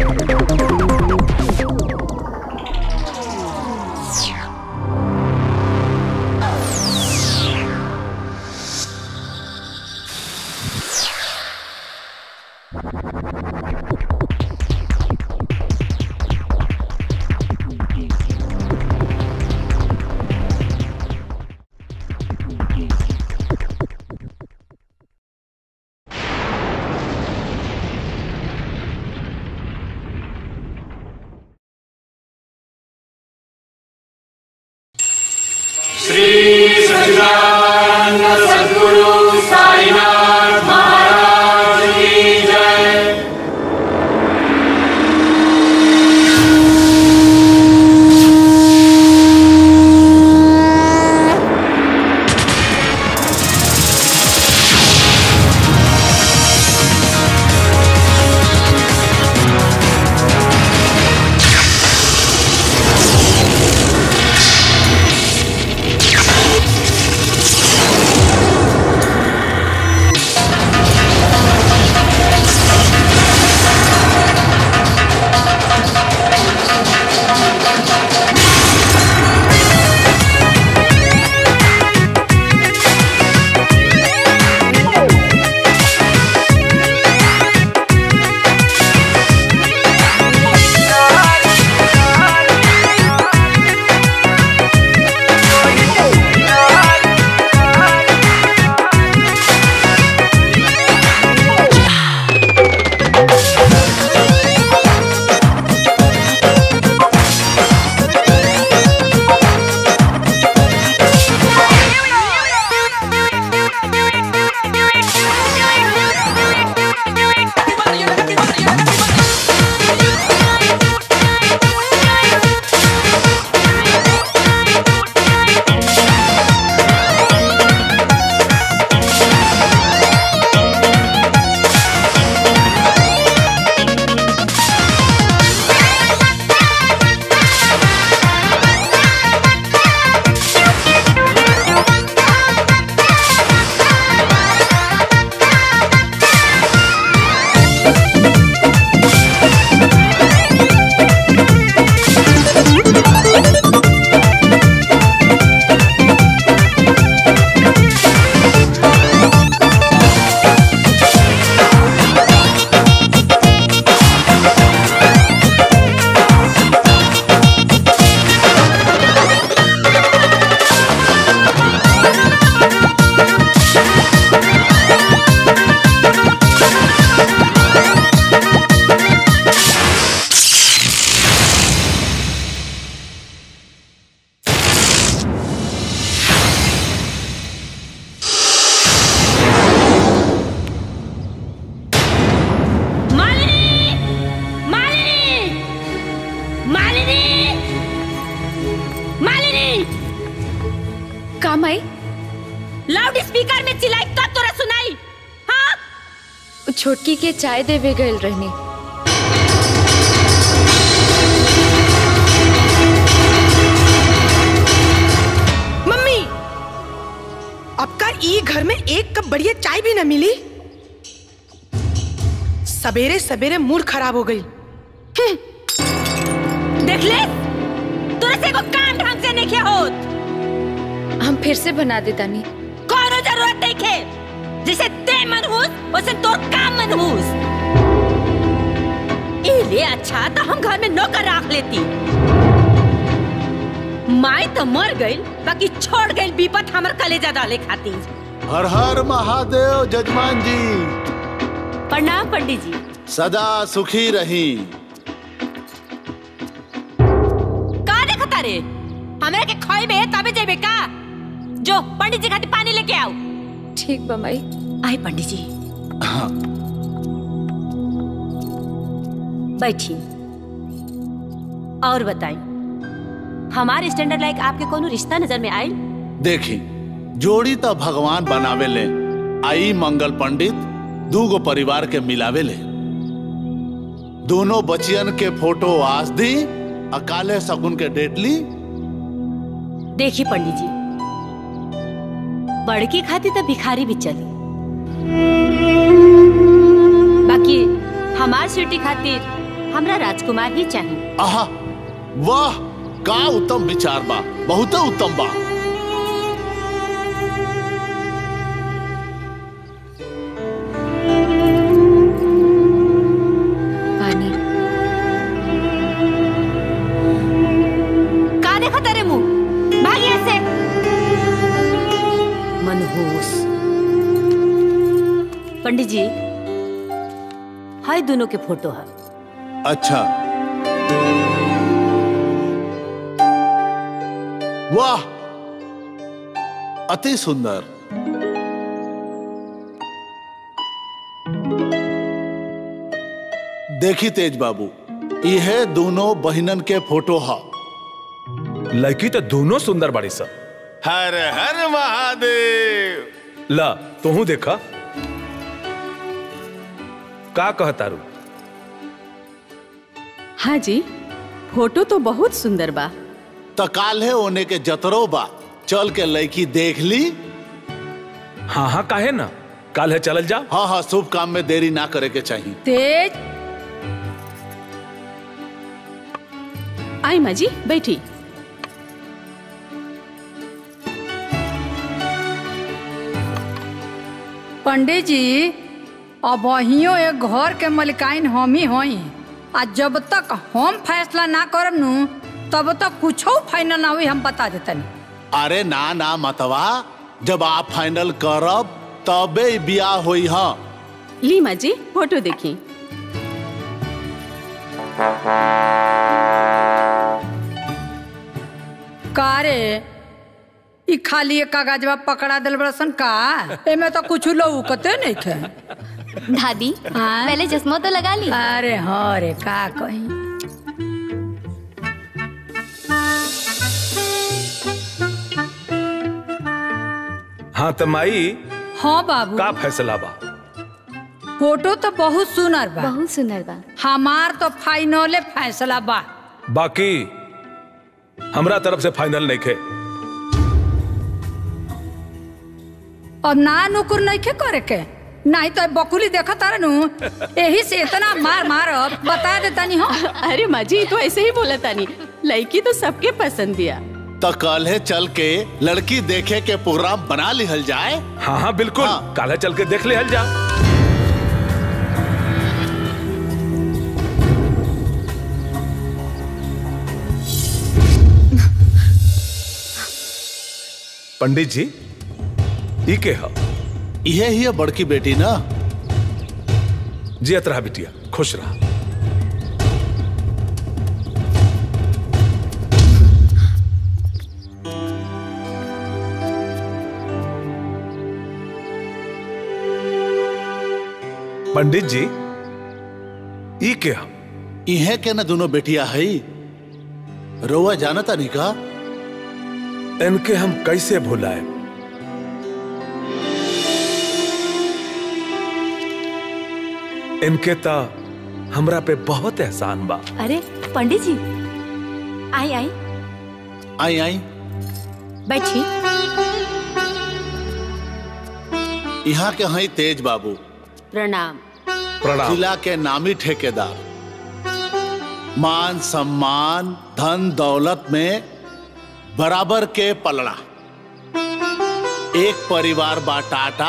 श्री सच्चिदानंद सद्गुरु साईनाथ महाराज की जय मालिनी मालिनी मालिनी मालिनी कामाई लाउड स्पीकर में चिल्लाई तब तोरा सुनाई हाँ उ छोटकी के चाय देवे गए रहनी मम्मी अब का ई घर में एक कप बढ़िया चाय भी न मिली सवेरे सवेरे मूड खराब हो गई देख ले तोरा से को काम ढंग से नहीं किया होत हम फिर से बना देतानी कोनो जरूरत नहीं खे जैसे ते मनहूस वैसे तोर काम मनहूस इले अच्छा तो हम घर में नौकर रख लेती माई तो मर गई बाकी छोड़ गई विपत हमर कलेजा डाले खातिर हर हर महादेव जजमान जी प्रणाम पंडित जी सदा सुखी रही का देखता रे हमरा के खोइबे तबे जेबे का जो पंडित जी खातिर पानी लेके आओ ठीक बा माई आए पंडित जी बैठी और बताई हमारे स्टैंडर्ड लाइक आपके कोनो रिश्ता नजर में आयल देखी जोड़ी तो भगवान बनावे ले आई मंगल पंडित दूगो परिवार के मिलावे ले दोनों बचियन के फोटो आज दी अकाले सगुन के डेट ली देखी पंडित जी बड़की खाती तो भिखारी भी चली बाकी हमार स्वीटी खातिर हमरा राजकुमार ही चाहिए आहा वाह का उत्तम विचार बा बहुत उत्तम बा पानी का देखा तेरे मुंह भाग यहाँ से मनहूस पंडित जी हाय दोनों के फोटो है अच्छा वाह अति सुंदर देखी तेज बाबू यह दोनों बहिनन के फोटो हा लड़की तो दोनों सुंदर बड़ी सा हर हर महादेव ला तू देखा का कहतारू हाँ जी फोटो तो बहुत सुंदर बा त काल्हे होने के जतरो बा चल के लड़की देख ली हाँ हाँ काहे ना कल है चलल जा हाँ हाँ शुभ काम में देरी ना करे के चाहिए तेज आई माँ जी बैठी पंडित जी अब अहियो एक घर के मलिकाइन हम ही होई आ जब तक हम फैसला ना करब नु तब तक कुछो फाइनल ना हुई हम बता देतनी अरे ना ना मतवा जब आप फाइनल करब तबे ई बियाह होई हाँ ली माँ जी फोटो देखी का रे ई खाली एक कागजवा पकड़ा दिल बड़सन का एमे तो कुछ लौकते नहीं खे दादी हाँ? पहले चश्मा तो लगा ली अरे हाँ रे का कही हाँ तो माई हाँ बाबू का फैसला बा फोटो तो बहुत सुनर बा बहुत सुंदर बा हमार तो फाइनले फैसला बा बाकी हमरा तरफ से फाइनल नहीं खे अब ना नुकुर नहीं के करे के नहीं तो बकुली देखा तारे नु यही से इतना मार मार बता देता नहीं हो अरे माँ जी तो ऐसे ही बोला तानी लड़की तो सबके पसंद दिया तो कल चल के लड़की देखे के प्रोग्राम बना लिहल जाए हाँ हाँ बिल्कुल हाँ। कल है चल के देख ले हल जा पंडित जी ई के हा यह ही है बड़की बेटी ना जियत रहा बिटिया खुश रहा पंडित जी ई के हम इहे के ना दोनों बेटिया है रोआ जानता नहीं का इनके हम कैसे भुलाए इनके ता हमरा पे बहुत एहसान बा अरे पंडित जी आई आई आई आई बैठी यहाँ के हैं तेज बाबू प्रणाम प्रणाम जिला के नामी ठेकेदार मान सम्मान धन दौलत में बराबर के पलड़ा एक परिवार बा टाटा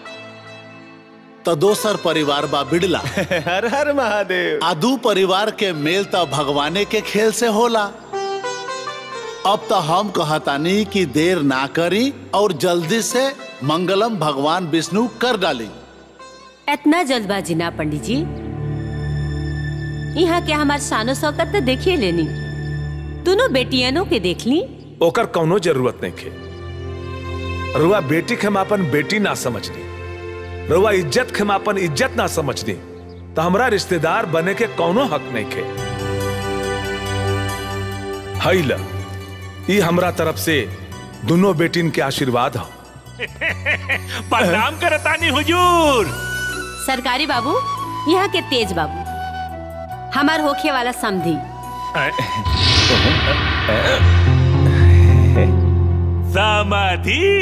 तो दोसर परिवार बा बिड़ला हर हर महादेव आदू परिवार के मेल तो भगवाने के खेल से होला अब तो हम कहतानी कि देर ना करी और जल्दी से मंगलम भगवान विष्णु कर डाली इतना जल्दबाजी ना पंडित जी यहाँ के हमार शानो शौकत तो देखिए लेनी दोनों बेटियनों के देख ली ओकर कौनो जरूरत नहीं खे रुआ बेटी के हम अपन बेटी ना समझनी रुआ इज्जत के हम अपन इज्जत ना समझनी तो हमरा रिश्तेदार बने के कौनो हक नहीं खे हई ल ई हमरा तरफ से दोनों बेटिन के आशीर्वाद हो प्रणाम करतानी हुजूर सरकारी बाबू यहाँ के तेज बाबू हमार होखे वाला समधी समाधि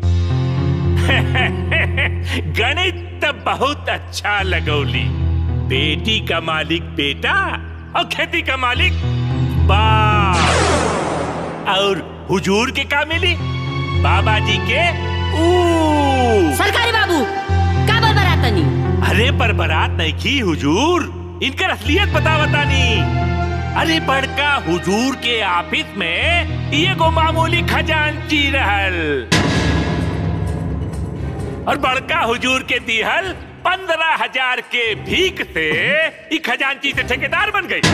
गणित त बहुत अच्छा लगौली बेटी का मालिक बेटा और खेती का मालिक बाप और हुजूर के का मिली बाबा जी के ऊ सरकारी बाबू का बोल बरातनी अरे पर बारात नहीं की हुजूर इनकर असलियत बता बतानी अरे बड़का हुजूर के ऑफिस में ये गो मामूली खजांची रहल और बड़का हुजूर के दिहल पंद्रह हजार के भीख से ई खजांची से ठेकेदार बन गई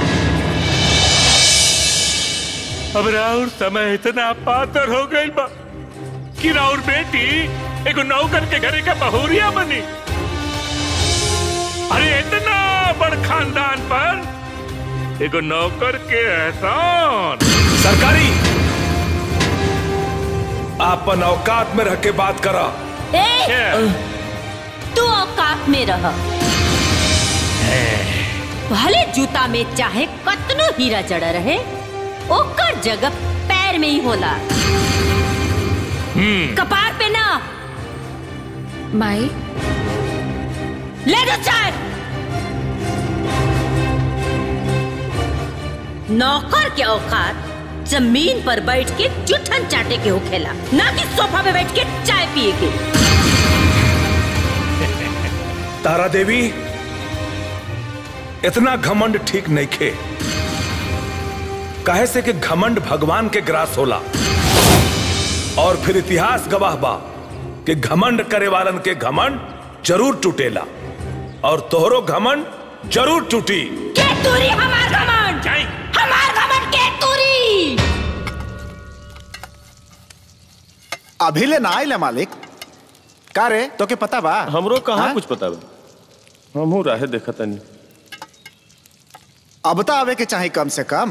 अब राउर समय इतना पातर हो गई बा कि राउर बेटी एगो नौकर के घरे का बहुरिया बनी अरे इतना बड़ खानदान पर एगो नौकर के एहसान सरकारी आपन औकात में रह के बात करा ए तू औकात में रह भले जूता में चाहे कतनो हीरा जड़ा रहे ओकर जगह पैर में ही होला कपार पे ना माई ले दो चाय नौकर के औकात जमीन पर बैठ के जुठन चाटे के होखेला ना कि सोफा पे बैठ के चाय पिए के तारा देवी इतना घमंड ठीक नहीं खे कहे से कि घमंड भगवान के ग्रास होला और फिर इतिहास गवाह बा कि घमंड करे वालन के घमंड जरूर टूटेला और तोहरो घमंड जरूर टूटी के तूरी हमार घमंड हमार घमंड के तूरी अभी ले ना आइले मालिक का रे तो के पता बा हमरो कहाँ हाँ? कुछ पता बा हमहू राहे देखा तनी अब तो आवे के चाहे कम से कम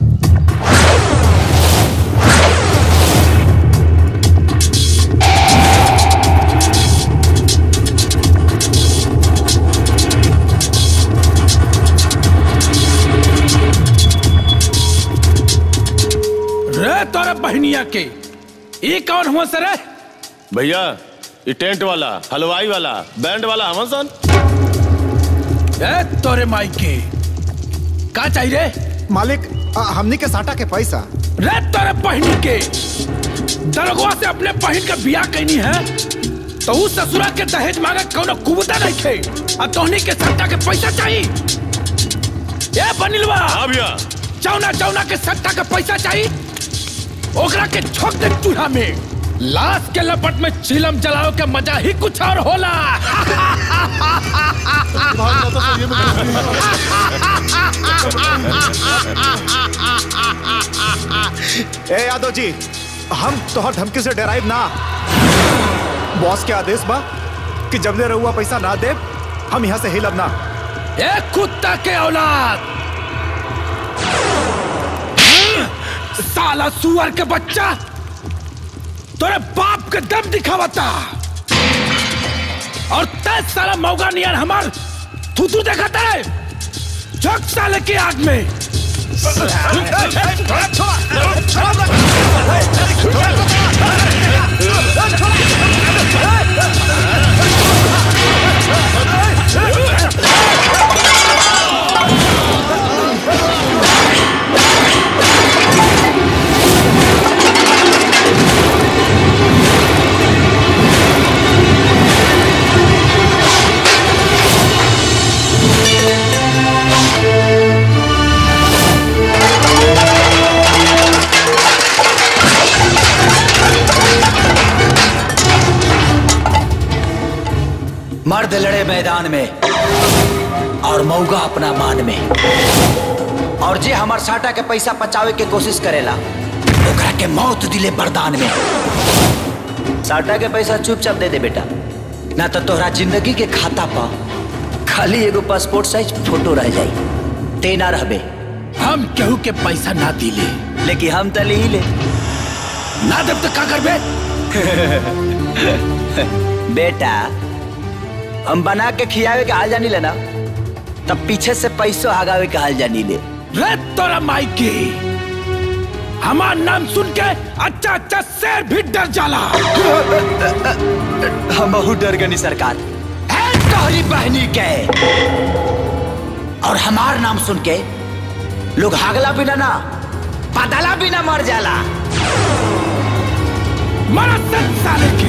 रे तोरा बहनिया के ये कौन हुआ सर भैया ये टेंट वाला हलवाई वाला बैंड वाला हमन सन ए तोरे माई के का चाहिए रे मालिक आ, हमनी के साटा के पैसा रे तोरे बहनी के दरगवा से अपने बहन का बियाह कैनी है तो उस ससुरा के दहेज मांगे कोनो कुबता नहीं थे अब तोहनी के सट्टा के पैसा चाहिए ए बनिलवा हाँ भैया चौना चौना के सट्टा के पैसा चाहिए ओकरा के छोक दे चूल्हा में लाश के लपट में चिलम जलाओ के मजा ही कुछ और होला ए यादव जी हम तोहर धमकी से डराइब ना बॉस के आदेश बा कि जब ले रहुआ पैसा ना दे हम यहाँ से हिलब ना ए कुत्ता के औलाद साला सुअर के बच्चा तोरे बाप के दम दिखावता और तेज साला मौका नियर हमार थुतू देखता है झक साले के आग में मर्द लड़े मैदान में और मौगा अपना मान में और जे हमार साटा के पैसा पचावे के कोशिश करेला ओकरा के मौत दिले बरदान में साटा के पैसा चुपचाप दे दे बेटा ना तो तोहरा जिंदगी के खाता पा खाली एगो पासपोर्ट साइज फोटो रह जाई ते ना रहबे हम केहू के पैसा ना दिले लेकिन हम तो ले ही ले ना देव तो का करबे बेटा हम बना के खियावे के हाल जानी लेना तब पीछे से पैसों हगावे के हाल जानी ले रे तोरा माई की हमार नाम सुन के अच्छा अच्छा शेर भी डर जाला हम बहुत डर गनी सरकार है तोहरी बहनी के और हमार नाम सुन के लोग हागला बिना ना पादला बिना मर जाला मरा सत साले की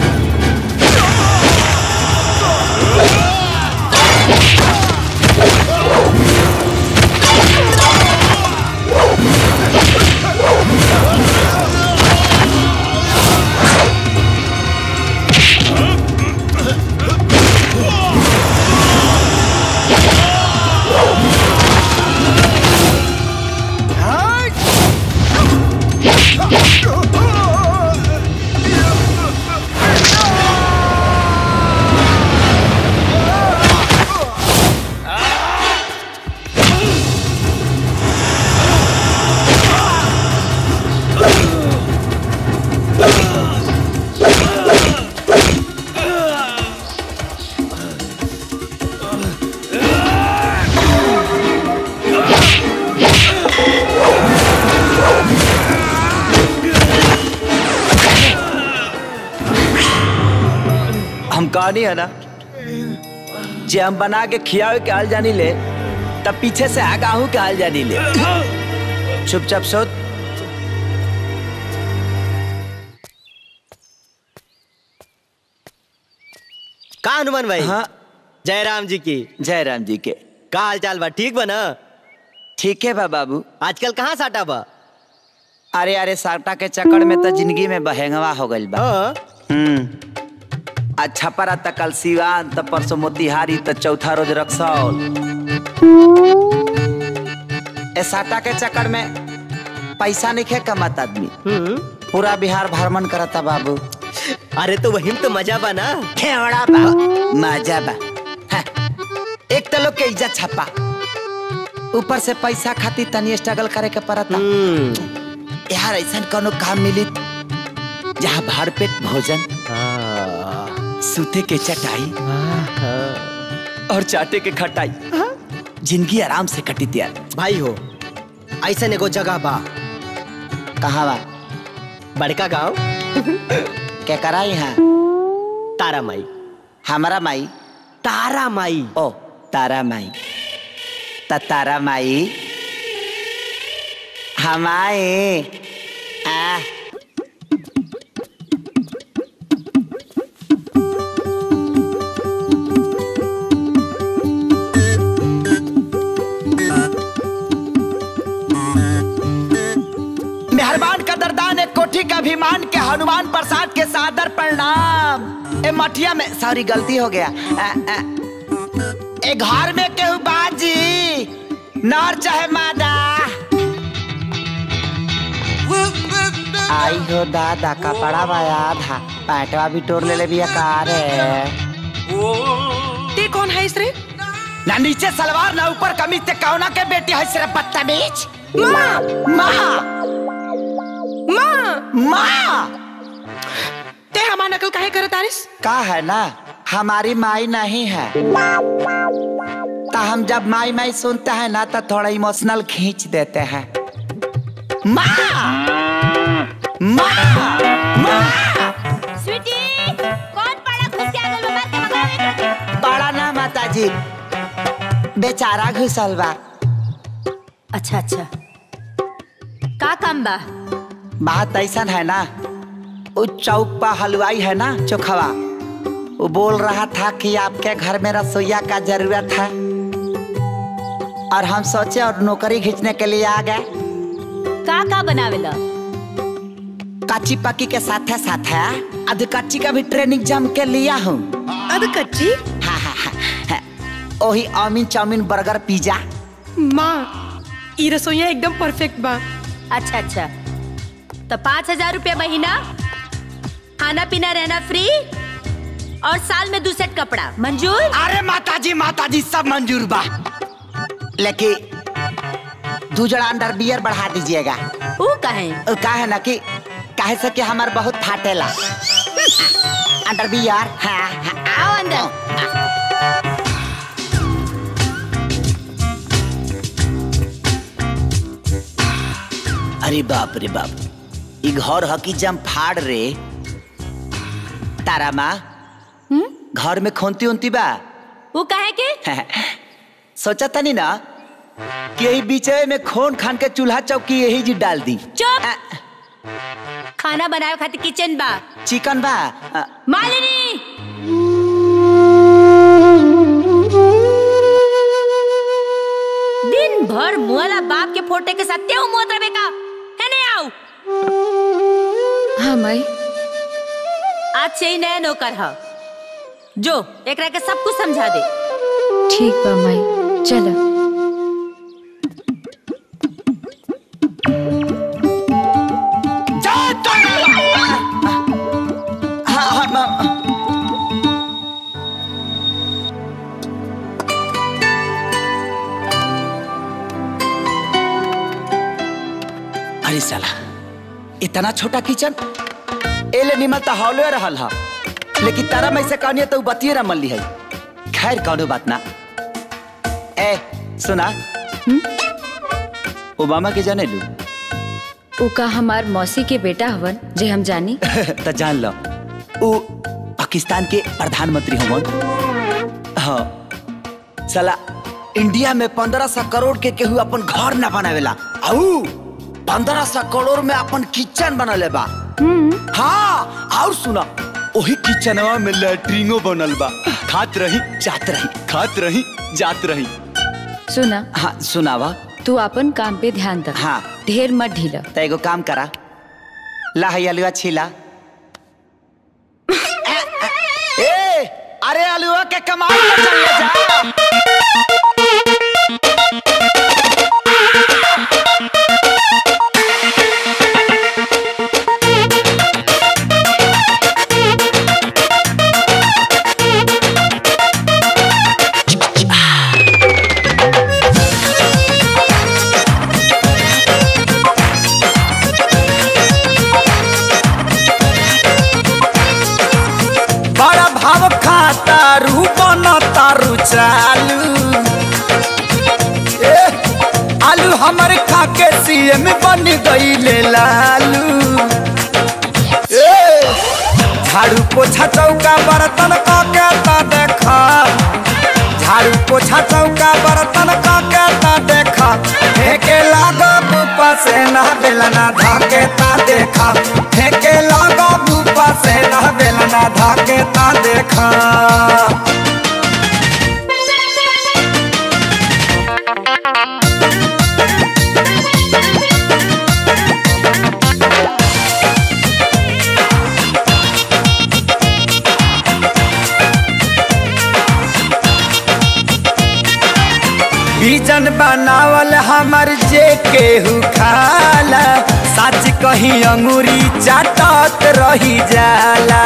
हम कहानी है ना जे हम बना के खियावे के हाल जानी ले तब पीछे से आगाहू के हाल जानी ले चुपचाप सोच का हनुमान भाई हाँ जय राम जी की जय राम जी के का हाल चाल बा ठीक बा ना ठीक है बा बाबू आजकल कहाँ साटा बा अरे अरे साटा के चक्कर में तो जिंदगी में बहेंगवा हो गइल बा हम्म अच्छा परा त कल सिवान त परसों मोतिहारी त चौथा रोज रक्सौल ए साटा के चक्कर में पैसा नहीं खे कमात आदमी पूरा बिहार भ्रमण करता बाबू अरे तो वही तो मजा बा ना खेवड़ा बा मजा बा हाँ, एक तो लोग के इज्जत छपा ऊपर से पैसा खातिर तनी स्ट्रगल करे के पड़ता यार ऐसा कोनो काम मिली जहाँ भरपेट भोजन सूते के चटाई और चाटे के खटाई जिंदगी आराम से कटी त्यार भाई हो ऐसा एगो जगह बा कहाँ बा बड़का गांव क्या कराई है तारा माई हमारा माई तारा माई ओ तारा माई त तारा माई हमाए आ मेहरबान कदरदान एक कोठी का अभिमान के हनुमान प्रसाद के सादर प्रणाम ए मठिया में सॉरी गलती हो गया आ, आ, ए घर में केहू बाजी नर चाहे मादा आई हो दादा कपड़ा बाया था पैटवा भी टोर ले ले भी कार है ते कौन है इस रे ना नीचे सलवार ना ऊपर कमीज ते कौना के बेटी है सिर्फ बदतमीज माँ माँ माँ माँ ते हमार नकल काहे करत आरिस का है ना हमारी माई नहीं है तो हम जब माई माई सुनते हैं ना तो थोड़ा इमोशनल खींच देते हैं माँ माँ माँ स्वीटी कौन बड़ा खुशिया गल में मार के भगावे बड़ा ना माता जी बेचारा घुसल बा अच्छा अच्छा का काम बा बात ऐसा है ना वो चौक पर हलवाई है ना चोखवा वो बोल रहा था कि आपके घर में रसोईया का जरूरत है और हम सोचे और नौकरी खींचने के लिए आ गए का का बनावेला कच्ची पक्की के साथ है साथ है अध कच्ची का भी ट्रेनिंग जम के लिया हूँ अध कच्ची हाँ हाँ हाँ हाँ। वही अमीन चाउमीन बर्गर पिज्जा माँ ई रसोईया एकदम परफेक्ट बा अच्छा अच्छा तो पाँच हजार रुपया महीना खाना पीना रहना फ्री और साल में दो सेट कपड़ा मंजूर अरे माता जी माता जी सब मंजूर बा लेकिन दो जड़ा अंडर बियर बढ़ा दीजिएगा वो कहे वो का है ना कि काहे से कि हमार बहुत फाटेला अंडर बियर हाँ हाँ आओ अंदर अरे बाप रे बाप ई घर हकी जम फाड़ रे तारा माँ घर में खोनती उनती बा वो कहे के सोचा था नहीं ना कि यही बीचे में खोन खान के चूल्हा चौकी यही जी डाल दी चुप खाना बनाए खातिर किचन बा चिकन बा आ, मालिनी दिन भर मुआला बाप के फोटे के साथ तेऊ मुआत रहे का है नहीं आओ हाँ माई आज से ही नया नौकर है जो एकरा के सब कुछ समझा दे ठीक बा माई चलो हाँ हाँ मा- अरे साला इतना छोटा किचन एले निमल तो हौले रहल हा लेकिन तारा में से कहनी तो बतिये ना मल्ली है खैर कौनो बात ना ए सुना ओबामा के जाने लू उ का हमार मौसी के बेटा हवन जे हम जानी तो जान लो वो पाकिस्तान के प्रधानमंत्री हमन हाँ साला इंडिया में पंद्रह सौ करोड़ के केहू अपन घर न बनावेला आऊ पंद्रह सौ करोड़ में अपन किचन बनले बा हाँ और सुना वही किचनवा में लैट्रिनो बनल बा खात रही जात रही खात रही जात रही सुना हाँ सुनावा तू अपन काम पे ध्यान दे हाँ ढेर मत ढीला तो एगो काम करा ला है अलुआ छीला ए अरे अलुआ के कमाल पे चल ले जा बड़ा भाव खाता रू बन तारू चालू ए, आलू हमर खाके सीएम बन गईले लालू ए, झाड़ू पोछा चौका बर्तन काके ता देखा झाड़ू पोछा चौका बर्तन काके ता देखा फेंके लागो बुपा से ना बेलना धाके ता देखा फेंके लागो बुपा से ना बेलना धाके ता देखा बीजन बनावल हमर जे केहू खाला सच कही अंगूरी चाटत रही जाला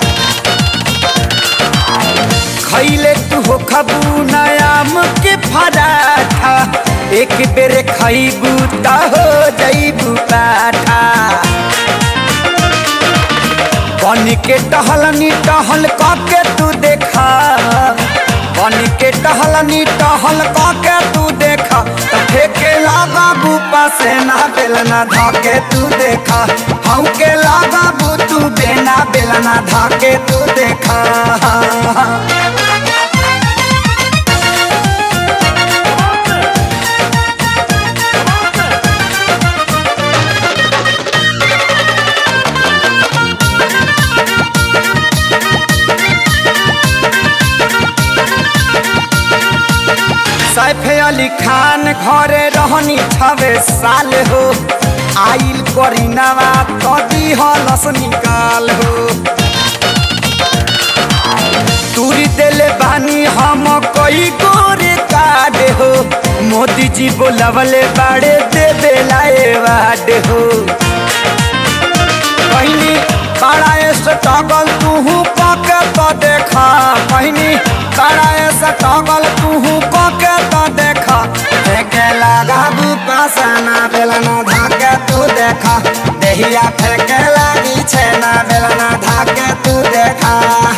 खैले तू हो खबू नयाम के फराठा एक बेर खैबू त हो जैबू पाठा बन के टहलनी टहल के तू देखा बन के टहलनी टहल के तू देखा त फेके लागा बूपा से ना बेलना धाके तू देखा हम के लागा बू तू बेना बेलना धाके तू देखा सैफ अली खान घरे रहनी छवे साल हो आइल करीनावा कदी हलस निकाल हो तूरी देले बानी हम कई गोरे काड हो मोदी जी बोलवले बाड़े देवे लाए वाड हो कहनी बड़ा स्ट्रगल तू पके तो देखा कहनी बड़ा स्ट्रगल तू पके तो देखा फेंके लगा पासना बेलना धाके तू देखा देहिया फेंके लगी छेना बेलना धाके तू देखा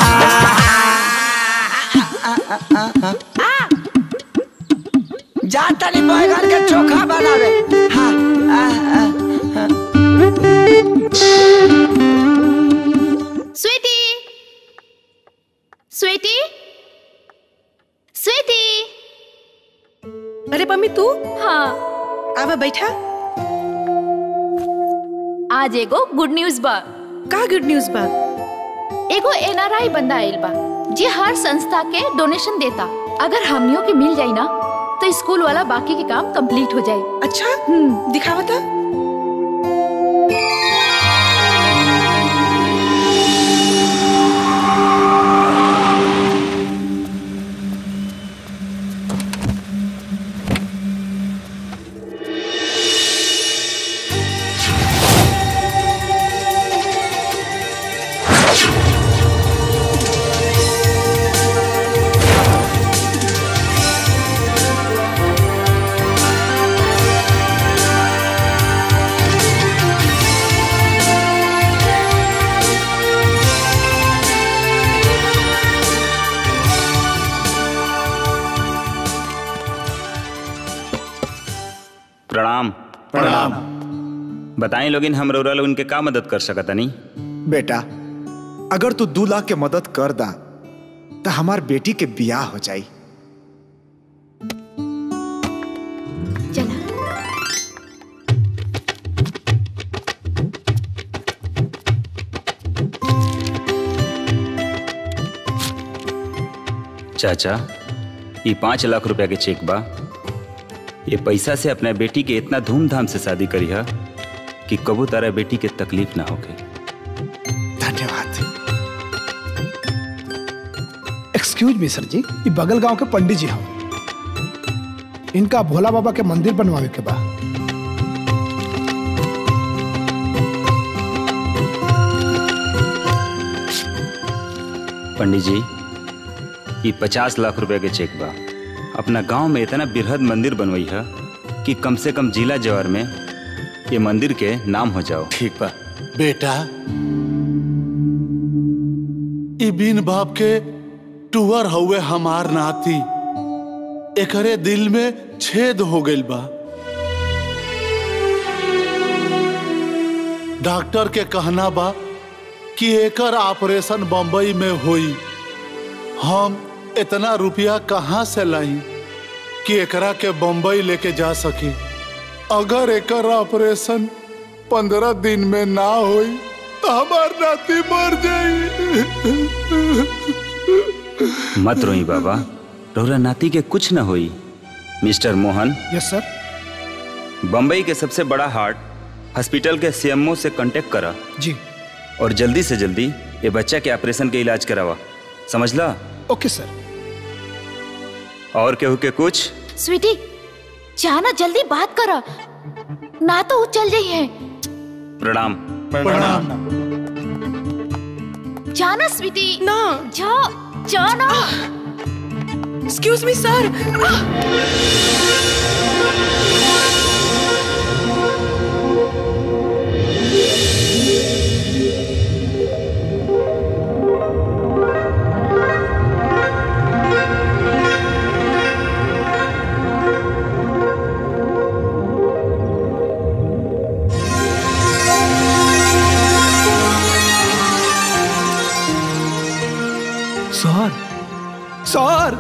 जा तनी बैगन के चोखा बनावे हाँ, आ, आ, हाँ। स्वीटी स्वीटी स्वीटी मम्मी तू हाँ आवा बैठा आज एगो गुड न्यूज बा का गुड न्यूज बा एगो एनआरआई बंदा आइल बा जे हर संस्था के डोनेशन देता अगर हमनियों के मिल जाई ना तो स्कूल वाला बाकी के काम कंप्लीट हो जाए अच्छा दिखावा था प्रणाम प्रणाम बताएं लोगिन हम रउरा लोगन के का मदद कर सकत नहीं बेटा अगर तू दू लाख के मदद कर दा तो हमार बेटी के बियाह हो जाई चाचा ये पाँच लाख रुपया के चेक बा ये पैसा से अपने बेटी के इतना धूमधाम से शादी करी है कि कबू तारा बेटी के तकलीफ ना होके धन्यवाद एक्सक्यूज मी सर जी ये बगल गांव के पंडित जी हम इनका भोला बाबा के मंदिर बनवावे के बा पंडित जी ये पचास लाख रुपए के चेक बा अपना गांव में इतना बृहद मंदिर बनवई है कि कम से कम जिला जवार में ये मंदिर के नाम हो जाओ ठीक बा बेटा ई बिन बाप के टूअर हुए हमार नाती एकरे दिल में छेद हो गइल बा डॉक्टर के कहना बा कि एकर ऑपरेशन बम्बई में हुई हम इतना रुपया कहाँ से लाई कि एकरा के बम्बई लेके जा सकी अगर एकर ऑपरेशन पंद्रह दिन में ना हुई तो हमार नाती मर जाई मत रोई बाबा रोरा नाती के कुछ न होई Mister Mohan yes sir Bombay के सबसे बड़ा हार्ट हॉस्पिटल के सीएमओ से कांटेक्ट करा जी और जल्दी से जल्दी ये बच्चा के ऑपरेशन के इलाज करावा समझला ओके सर और केहू के कुछ स्वीटी जाना जल्दी बात करा ना तो वो चल जाई है प्रणाम प्रणाम जाना स्वीटी ना जा जाना excuse me sir sir sir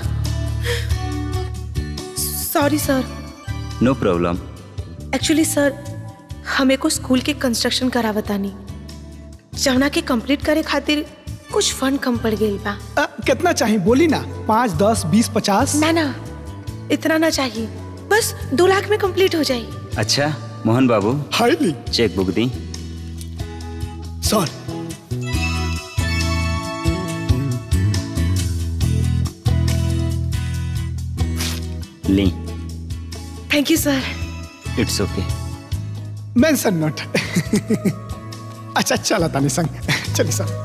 sorry sir no problem actually sir हमें को स्कूल के कंस्ट्रक्शन करावतानी जवना के कंप्लीट करे खातिर कुछ फंड कम पड़ गई बा अ, कितना चाहिए बोली ना पाँच दस बीस पचास ना ना इतना ना चाहिए बस दो लाख में कंप्लीट हो जाए अच्छा मोहन बाबू हाईली चेक बुक दी सर ली thank you sir it's okay mention not अच्छा चला तानी संग चलिए सर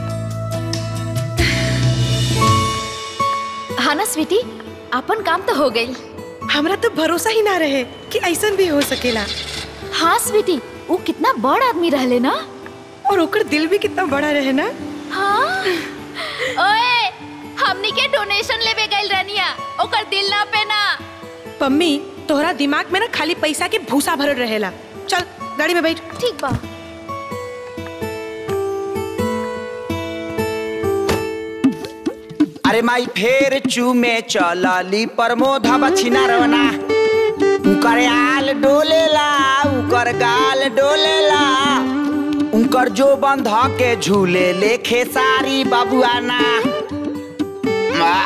हाँ ना स्वीटी अपन काम तो हो गई हमरा तो भरोसा ही ना रहे कि ऐसा भी हो सकेला हाँ स्वीटी वो कितना बड़ आदमी रहले ना और ओकर दिल भी कितना बड़ा रहे ना हाँ ओए हमनी के डोनेशन लेवे गइल रनिया ओकर दिल ना पे ना पम्मी तोहरा दिमाग में ना खाली पैसा के भूसा भरल रहेला चल गाड़ी में बैठ ठीक बा अरे माई फेर चूमे चलली प्रमोद बछिना रवना उकर आल डोलेला उकर गाल डोलेला उनकर जो बंध के झूले ले खेसारी बाबुआना आ,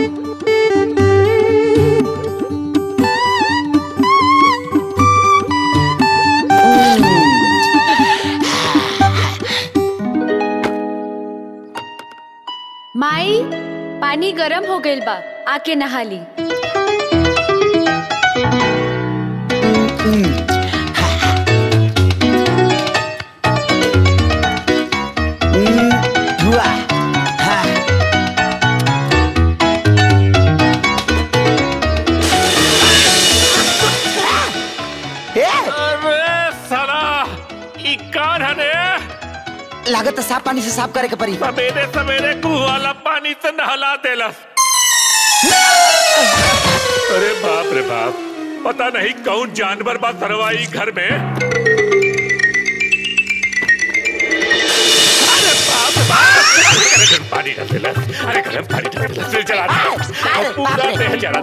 माई पानी गरम हो गइल बा आके नहा ली हुआ हाँ। ए, अरे साला ई कौन है ने लागत है साफ पानी से साफ करे के पड़ी सवेरे सवेरे कुआ वाला पानी से नहला देलस अरे बाप रे बाप पता नहीं कौन जानवर बा सरवाई घर में अरे बाप रे बाप अरे गरम पानी डाल देलस अरे गरम पानी डाल देलस फिर जला देलस और पूरा देह जला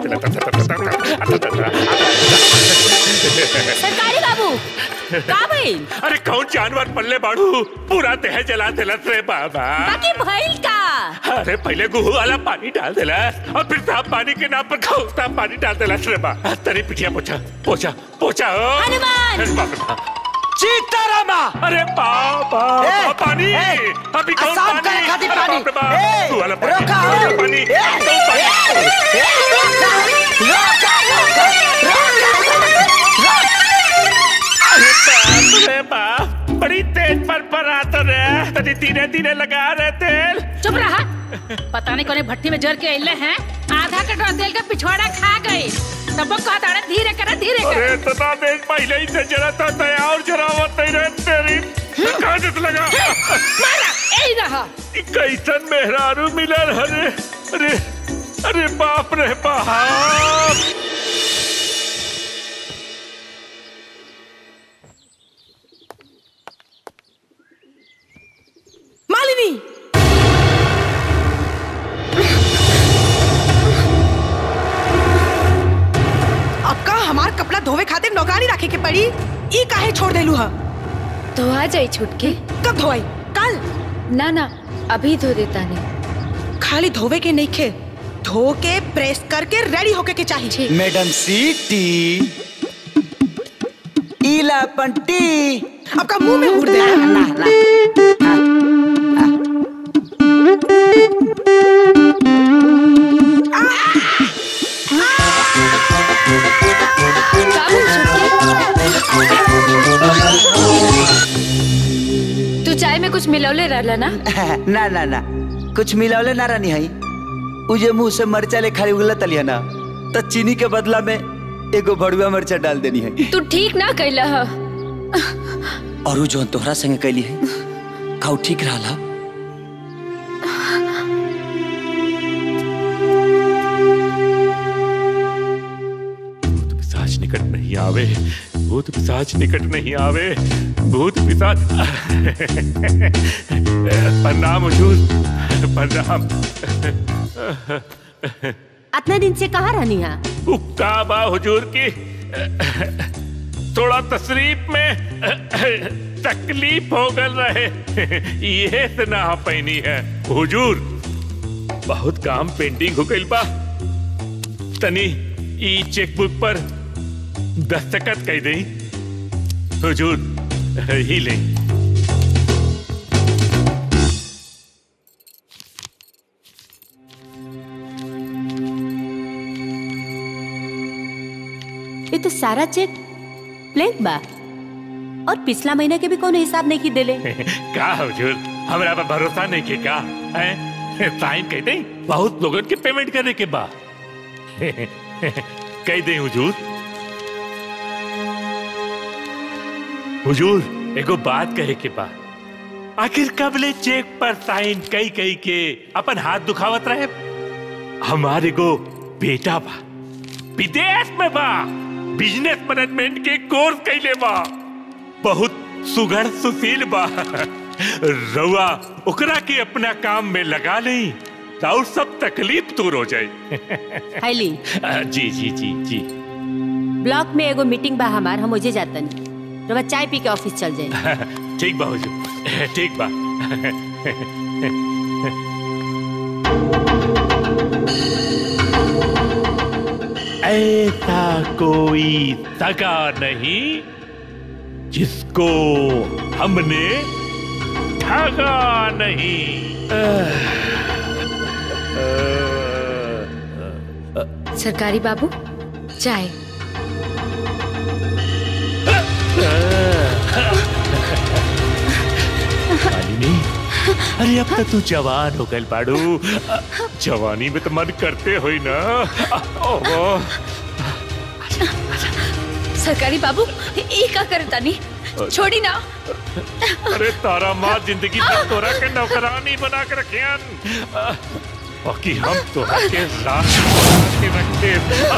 देलस सरकारी बाबू का भइल अरे कौन जानवर पल्ले बाड़ू पूरा देह जला देलस रे बाबा बाकी भइल का अरे पहले गुहू वाला पानी डाल देला और फिर साफ पानी के नाम पर खौफता पानी डाल देला रे बा तरी पिटिया पोछा पोछा पोछा ओ हनुमान! अरे बाप रे बाप। सीतारामा अरे बाबा ए, पानी ए, अभी कौन साफ पानी करे खातिर अरे पानी। बाप रे बाप। ए, तू वाला पानी रोका, तू वाला ओ। पानी ए, तू पानी ए, रोका, रोका, रोका, अरे बाप रे बाप बड़ी तेज पर पर आता रे तनी धीरे धीरे लगा रहे तेल चुप रहा पता नहीं कोने भट्टी में जर के अइले हैं आधा कटोरा तेल का पिछवाड़ा खा गए तब वो कहता रहे धीरे करा धीरे अरे कर इतना देर पहले ही से जरा था तया और जरावत नहीं रहे तेरी कहाँ से लगा मारा यही रहा ई कैसन मेहरारू मिलल हरे अरे अरे बाप रे बाप मालिनी अब का हमार कपड़ा धोवे खातिर नौकरानी रखे के पड़ी ई काहे छोड़ देलू हा तो आ जाई छुटके कब धोई कल ना ना अभी धो देता नहीं खाली धोवे के नहीं खे धो के प्रेस करके रेडी होके के चाहिए मैडम सीटी इला पंटी आपका मुंह में उड़ दे ना ना तू चाय में कुछ मिलौले रहला ना ना ना ना कुछ मिलावले ना रानी हई उजे मुंह से मरचा ले खाली उगला तलिया ना तो चीनी के बदला में एगो भड़ुआ मरचा डाल देनी है तू ठीक ना कैला ह और उ जोन तोहरा संगे कैली है खाऊ ठीक रहा पिशाच निकट नहीं आवे भूत पिशाच निकट नहीं आवे भूत पिशाच प्रणाम हुजूर प्रणाम इतने दिन से कहाँ रहनी है उक्ता बा हुजूर की थोड़ा तशरीफ में तकलीफ हो गल रहे ये से ना हो पैनी है हुजूर बहुत काम पेंटिंग हो गइल बा तनी ई चेकबुक पर दस्तखत कह दई हुजूर ही ले ये तो सारा चेक ब्लैंक बा और पिछला महीने के भी कोनो हिसाब नहीं की देले का हुजूर हमरा पर भरोसा नहीं के का हैं साइन कह दई बहुत लोगन के पेमेंट करे के बा कह दई हुजूर हुजूर एगो बात कहे के बा आखिर कब ले चेक पर साइन कई कई के अपन हाथ दुखावत रहे हमारे गो बेटा बा विदेश में बा बिजनेस मैनेजमेंट के कोर्स कैले बा बहुत सुघड़ सुशील बा रउआ ओकरा के अपना काम में लगा नहीं और सब तकलीफ दूर हो जाए हैली जी जी जी जी ब्लॉक में एगो मीटिंग बा हमार हम ओजे जातन रवा चाय पी के ऑफिस चल जाए ठीक बा हुजूर ठीक बा ऐसा कोई सगा नहीं जिसको हमने ठगा नहीं सरकारी बाबू चाय मालिनी अरे अब तो तू जवान हो गल बाड़ू जवानी में तो मन करते होई ना ओहो सरकारी बाबू ये का करता नहीं छोड़ी ना अरे तारा माँ जिंदगी भर तोरा के नौकरानी बना के रखियन बाकी हम तो के लाश बना के रखते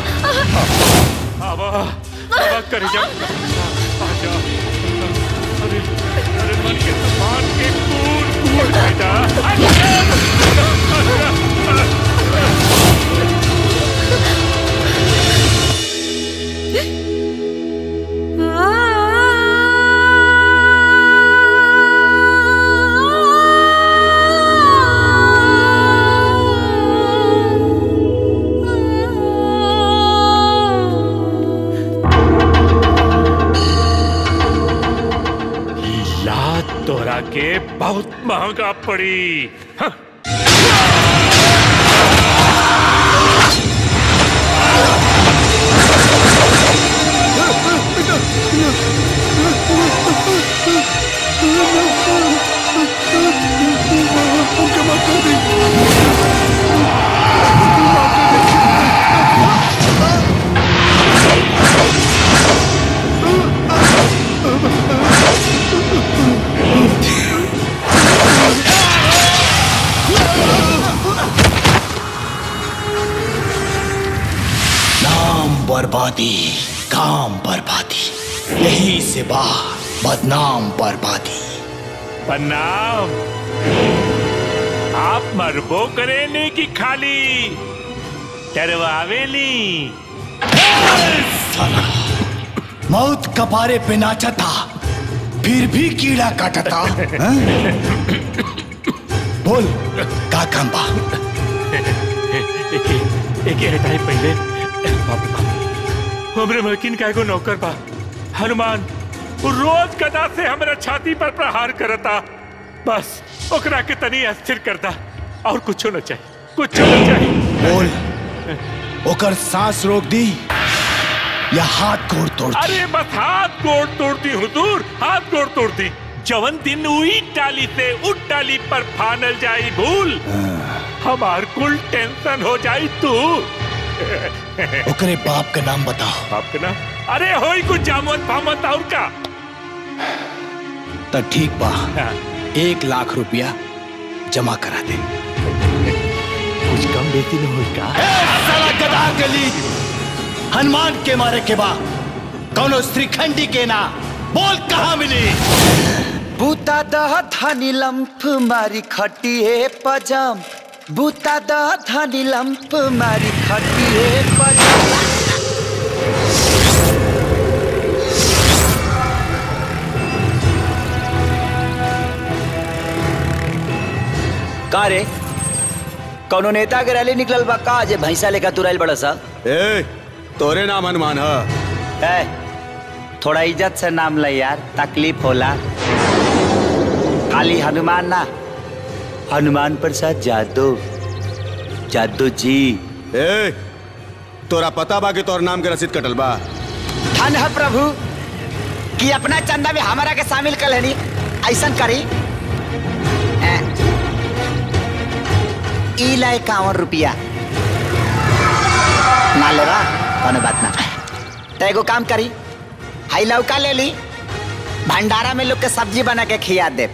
आवा आवा कर जा आजा अरे अरे मन के तूफान के कूद कूद बेटा लात तोरा के बहुत महंगा पड़ी हाँ। नाम बर्बादी काम बर्बादी यही से बाहर बदनाम बर्बादी प्रणाम आप मरबो करेने की खाली डरवावेली मौत कपारे पे नाचा था फिर भी कीड़ा काटा था हाँ? बोल का काम बा एक एक हटाई पहले बाप रे। हमरे मलकिन का एगो नौकर बा हनुमान वो रोज गदा से हमरा छाती पर प्रहार करता बस ओकरा के तनी अस्थिर करता और कुछो न चाहिए कुछो न चाहिए बोल ओकर सांस रोक दी या हाथ गोड़ तोड़ दी अरे बस हाथ गोड़ तोड़ती हुजूर हाथ गोड़ तोड़ती जवन दिन उही टाली से उठ टाली पर फानल जाई भूल हमार कुल टेंशन हो जाई तू ओकरे बाप का नाम बताओ बाप का नाम अरे होई कुछ जामत फामत और का तो ठीक बा एक लाख रुपया जमा करा दे कुछ कम बेती न होई का साला गधा गली हनुमान के मारे के बा कौनो श्रीखंडी के ना बोल कहाँ मिली बूता दह धनी लंफ मारी खटिए पजम बूता दह धनी लंफ मारी खटिए पजम का रे कौनो नेता के रैली निकलल बा का जे भैंसा लेकर तुरैल बड़ा सा ए तोरे नाम हनुमान है ए, थोड़ा इज्जत से नाम ले यार तकलीफ होला खाली हनुमान ना हनुमान प्रसाद जादव जादव जी ए तोरा पता बा कि तोर नाम के रसीद कटल बा धन है प्रभु कि अपना चंदा में हमारा के शामिल कर लेनी ऐसा करी ए, ई लाए कावन रुपया ना लेवा कोनो बात ना तो एगो काम करी हाई लौका ले ली भंडारा में लोग के सब्जी बना के खिया दे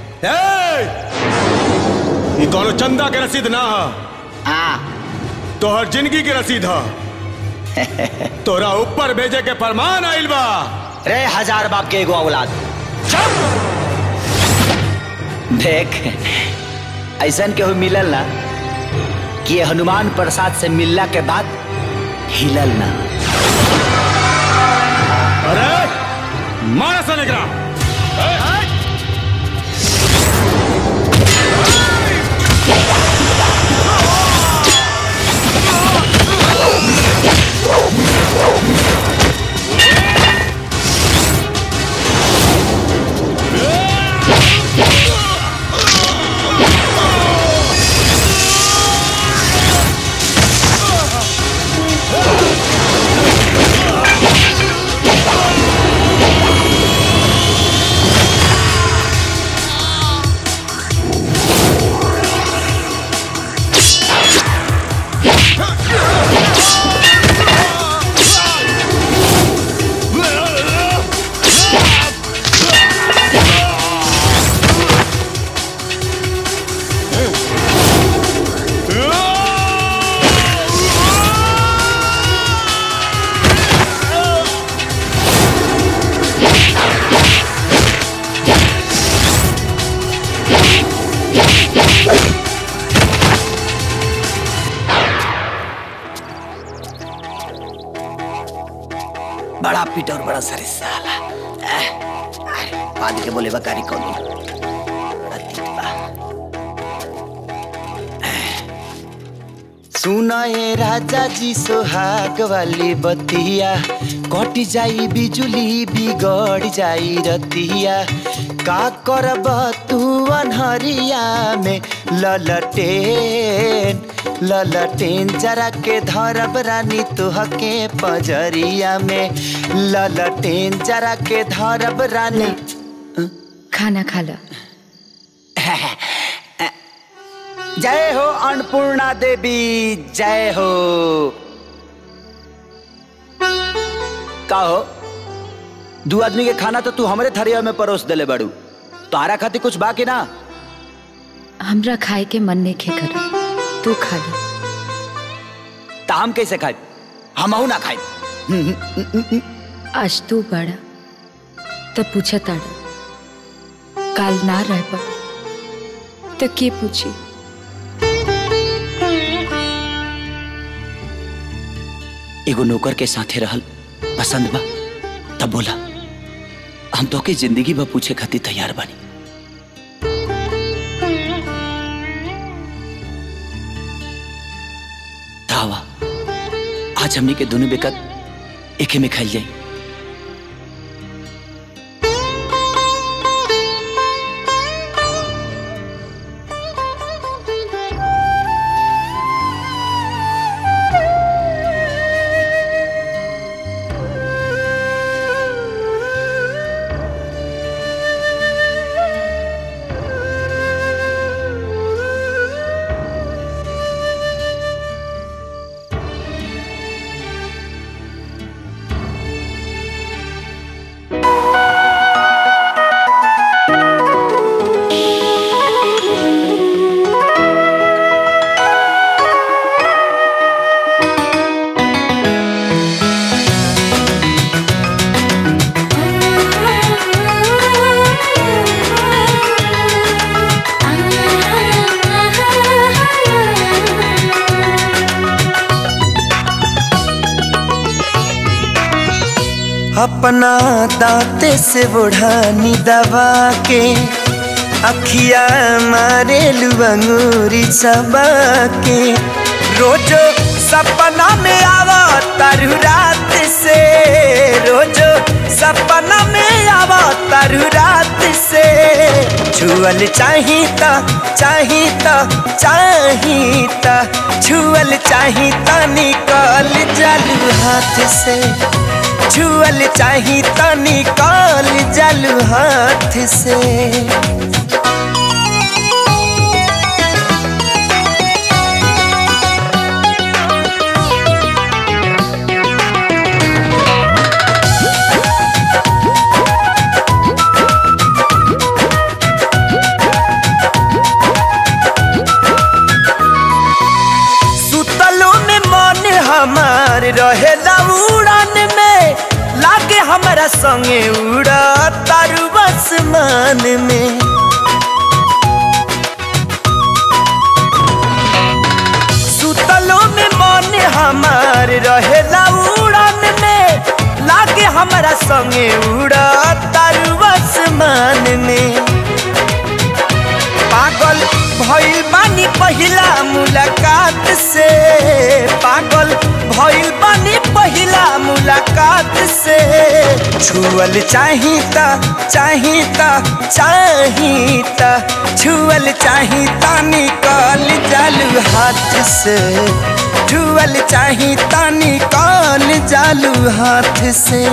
ये कौनो चंदा के रसीद ना है हाँ तोहर जिंदगी के रसीद है तोरा ऊपर भेजे के फरमान आइल बा रे हजार बाप के एगो औलाद देख ऐसा केहू मिलल ना कि कि ये हनुमान प्रसाद से मिलला के बाद हिलल ना अरे मारा सा निकला बड़ा पीट और बड़ा सरे साला एह, अरे, बाद के बोले बकारी कौन बड़ा तीत बा। सुना ये राजा जी सोहाग वाली बतिया कट जाई बिजुली बिगड़ जाई रतिया का करब तू अनहरिया में ललटेन ललटेन जरा के धरब रानी तुहके पजरिया में ललटेन जरा के धरब रानी खाना खा लो जय हो अन्नपूर्णा देवी जय हो का हो दू आदमी के खाना तो तू हमरे थरिया में परोस देले बड़ू तारा खातिर कुछ बाकी ना हमरा खाए के मन नहीं खे कर तू खा ले ता हम कैसे खाए हम ना खाए आज तू बड़ा तब पूछा ताड़ा काल ना रह पा तो के पूछी एगो नौकर के साथे रहल पसंद बा तब बोला हम तो के जिंदगी बा पूछे खातिर तैयार बानी दावा आज हमनी के दोनों बेकत एके में खाइल जाई अपना दांते से बुढ़ानी दबा के अखिया मारे लुअंगूरी चबा के रोजो सपना में आवा तारू रात से रोजो सपना में आवा तारू रात से छुअल चाही ता चाही ता चाही ता छुअल चाही ता निकल जालू हाथ से छुअल चाही तो निकाल जलू हाथ से सुतलो में मन हमार रहेला उड़ान में लागे हमारा संगे उड़ा तारू आसमान में हमारा संगे उड़ा तारू आसमान में पागल भइल बानी पहिला मुलाकात से पागल भइल बानी पहिला मुलाकात से छुअल चाहिता चाहिता चाहिता छुअल चाहिता निकल जालू हाथ से छुअल चाहिता निकल जालू हाथ से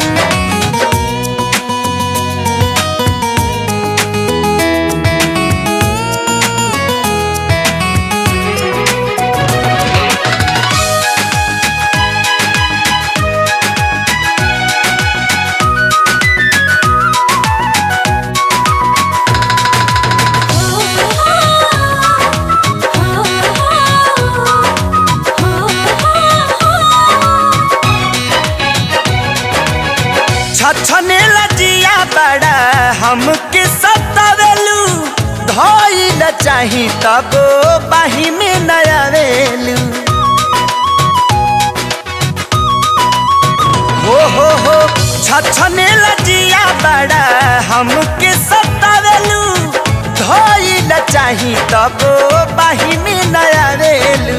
छछने लजिया बड़ा हमके सतावेलू धइल चाही तब बाही में नयावेलू हो हो हो छछने लजिया बड़ा हमके सतावेलू धइल चाही तब बाही में नयावेलू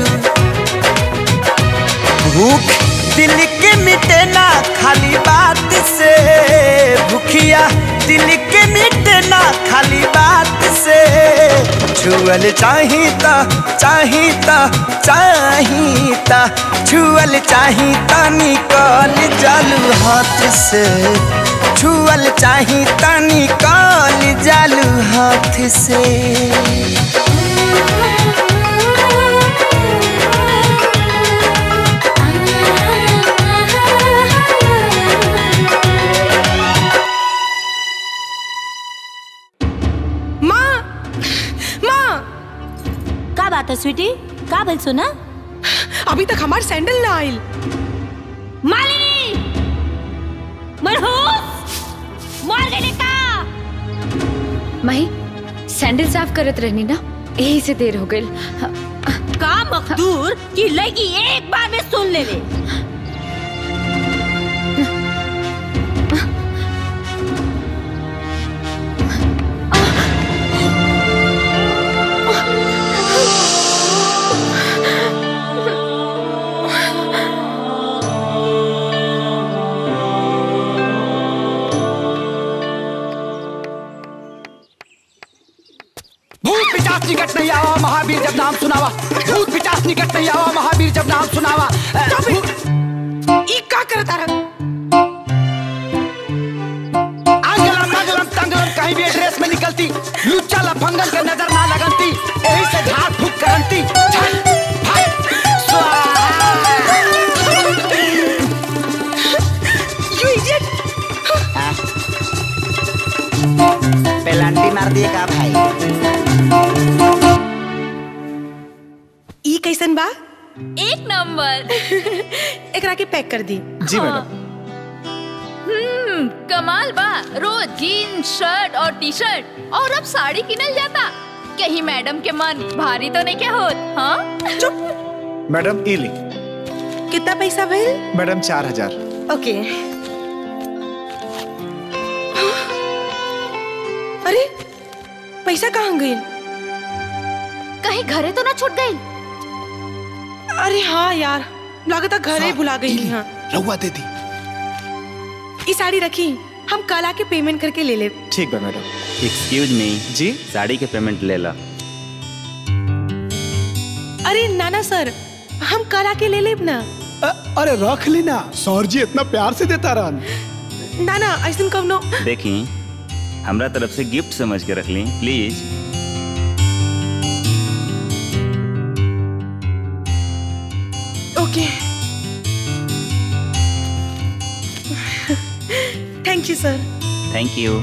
भूख दिल के मिटे ना खाली बात से भूखिया दिल के मिटे ना खाली बात से छुअल चाहिता चाहिता चाहिता छुअल चाहिता निकल जालू हाथ से छुअल चाहिता निकल जालू हाथ से माँ माँ का बात है स्वीटी का भइल सुना अभी तक हमार सैंडल ना आइल मालिनी मनहूस मर गई का माही सैंडल साफ करत रहनी ना यही से देर हो गई का मखदूर की लगी एक बार में सुन ले ले भूत पिचास निकट नहीं आवा महावीर जब नाम सुनावा भूत पिचास निकट नहीं आवा महावीर जब नाम सुनावा अ, भूत- ई का करता रहा आंगलम मंगलम तंगलम कहीं भी एड्रेस में निकलती लुच्चा लफंगन के नजर ना लगनती यही से झाड़ फूक करंती झट, फट, स्वाहा। यू इडियट पेलांटी मार दिए का भाई ई कैसन बा एक नंबर एकरा के पैक कर दी जी मैडम हम्म कमाल बा रोज जीन्स शर्ट और टी शर्ट और अब साड़ी किनल जाता कहीं मैडम के मन भारी तो नहीं क्या होत हाँ चुप मैडम ई ली कितना पैसा भइल मैडम चार हजार ओके अरे पैसा कहाँ गई कहीं घरे तो ना छूट गई अरे हाँ यार लागत घरे भुला गई हाँ रहुआ दे दी ई साड़ी रखी हम कल आके पेमेंट करके ले ले ठीक बा मैडम एक्सक्यूज मी जी साड़ी के पेमेंट ले ला अरे नाना सर हम कल आके ले लेब ना अरे रख ली ना सौर जी इतना प्यार से देता रहन नाना ऐसा कवनो देखी हमरा तरफ से गिफ्ट समझ के रख ली please okay thank you sir thank you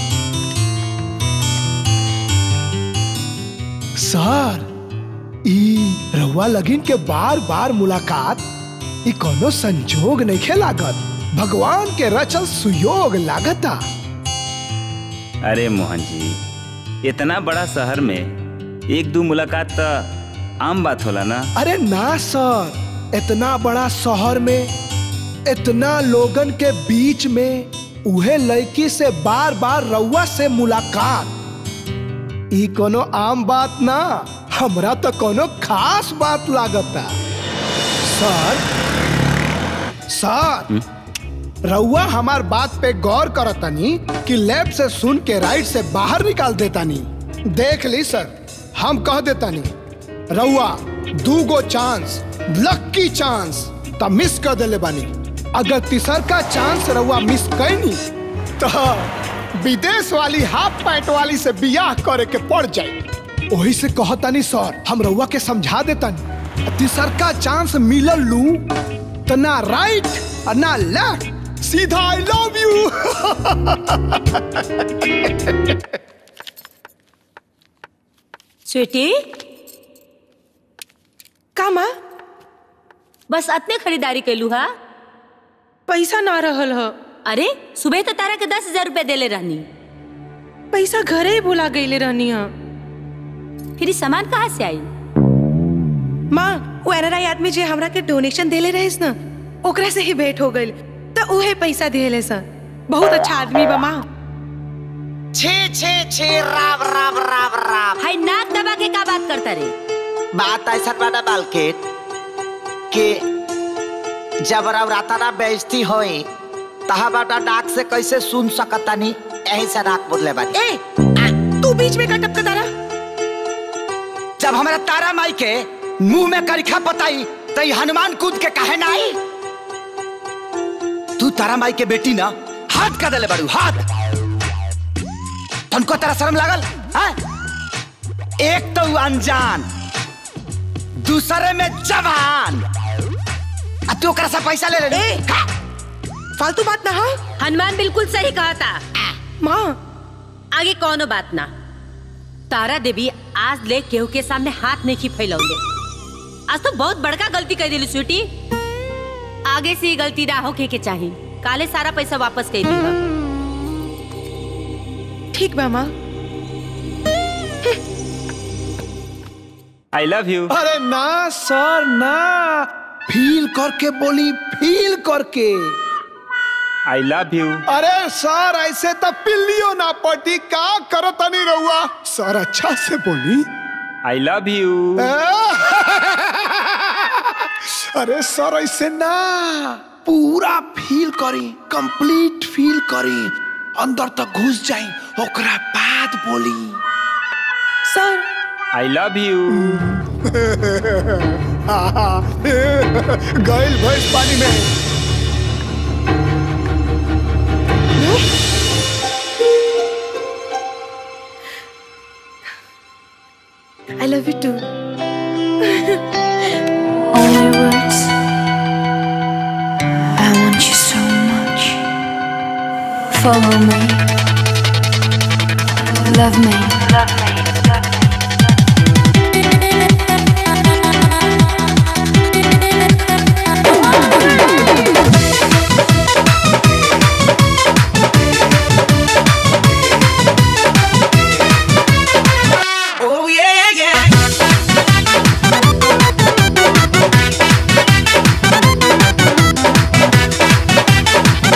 sir ई रहुआ लगिन के बार बार मुलाकात ई कोनो संजोग नहीं खे लागत भगवान के रचल सुयोग लागता अरे मोहन जी इतना बड़ा शहर में एक दो मुलाकात तो आम बात होला ना अरे ना सर इतना बड़ा शहर में इतना लोगन के बीच में उहे लड़की से बार बार रउआ से मुलाकात ई कोनो आम बात ना हमरा तो कोनो खास बात लागता सर सर रउआ हमार बात पे गौर करतनी कि लेफ्ट से सुन के राइट से बाहर निकाल देतानी देख ली सर हम कह देतानी रउआ दू गो चांस लक्की चांस त मिस कर देले बानी अगर तीसर का चांस रउआ मिस कैनी तो विदेश वाली हाफ पैंट वाली से बियाह करे के पड़ जाए वही से कहतानी सर हम रउआ के समझा देतानी तीसर का चांस मिलल लू तो ना राइट और ना लेफ्ट सीधा आई लव यू स्वीटी का माँ बस अतने खरीदारी कैलू हा पैसा ना रहल ह अरे सुबह तो तारा के दस हजार रुपया देले रहनी पैसा घरे ही भुला गईले रहनी ह फिर ई सामान कहाँ से आई माँ वो एनआरआई आदमी जे हमरा के डोनेशन देले रहिस ना ओकरा से ही भेंट हो गइल त उहे पैसा देले सन बहुत अच्छा आदमी बा माँ छे छे छे राम राम राम राम हाय नाक दबा के का बात करता रे बात ऐसा बड़ा बालकेट कि जब राता ना बेइज्जती होई तहा बाटा डाक से कैसे सुन सकतानी यही से नाक बोले बानी ए तू बीच में का टपका तारा जब हमारा तारा माई के मुंह में करिखा बताई तो ई हनुमान कूद के कहे ना आई तू तारा माई के बेटी ना हाथ का दले बड़ू हाथ तुमको तेरा शर्म लागल हाँ? एक तो ऊ अनजान दूसरे में जवान अब तू ओकरा से पैसा ले ले ए फालतू बात ना हा हनुमान बिल्कुल सही कहा था माँ आगे कौनो बात ना तारा देवी आज ले केहू के सामने हाथ नहीं फैलौले आज तो बहुत बड़का गलती कर दिली स्वीटी आगे से ये गलती ना होके के चाही काले सारा पैसा वापस कर दी ठीक बा माँ आई लव यू अरे ना सर ना फील करके बोली फील करके आई लव यू अरे सर ऐसे तो पिल्लियो ना पटी का करो तनी रहुआ सर अच्छा से बोली आई लव यू अरे सर ऐसे ना पूरा फील करी कंप्लीट फील करी अंदर तक घुस जाई ओकरा बाद बोली सर आई लव यू गैल भैंस पानी में I love you too Only words. I want you so much. Follow me. Love me. Love me. Oh yeah, yeah.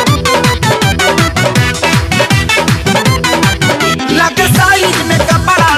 लग साइज में कपड़ा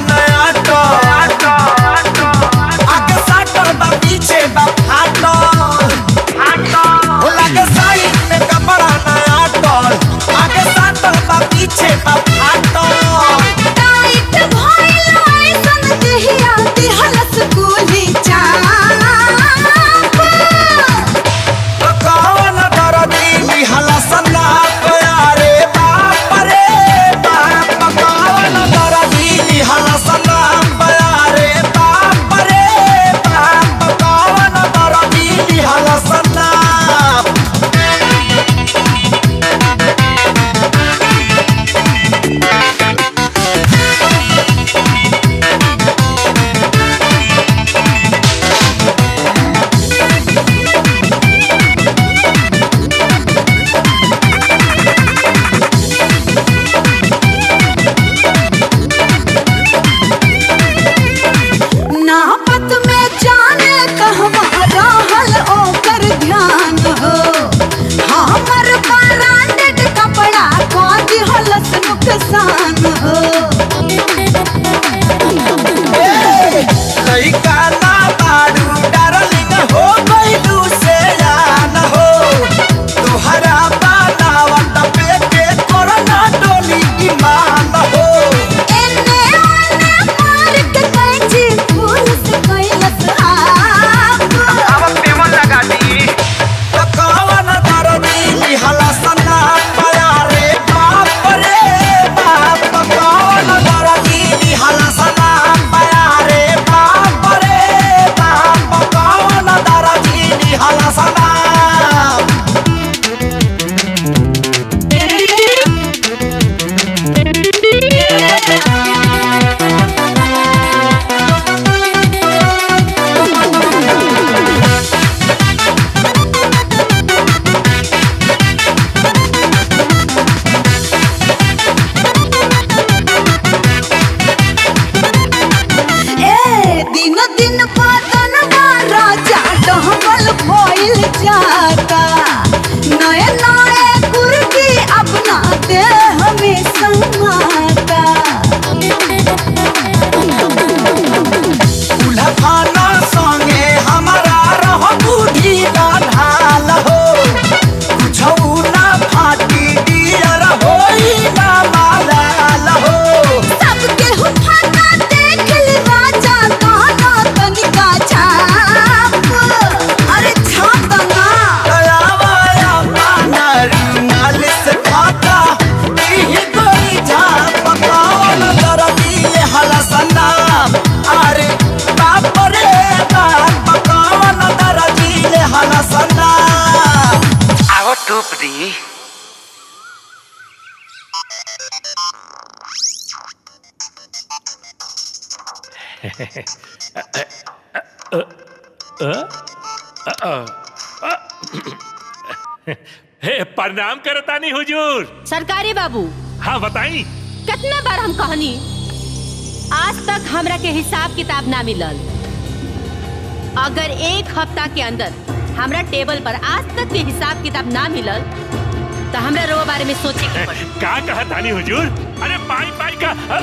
हे प्रणाम करतानी हुजूर सरकारी बाबू हाँ बताई कितना बार हम कहनी आज तक हमरा के हिसाब किताब ना मिलल अगर एक हफ्ता के अंदर हमरा टेबल पर आज तक के हिसाब किताब ना मिलल तो हमरा रो बारे में सोचे के पड़ी का कहा तानी हुजूर अरे पाई पाई का अ-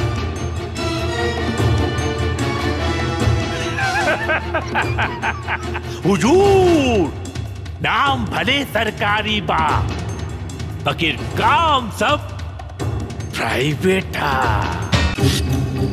हुजूर नाम भले सरकारी बा बकिर काम सब प्राइवेट था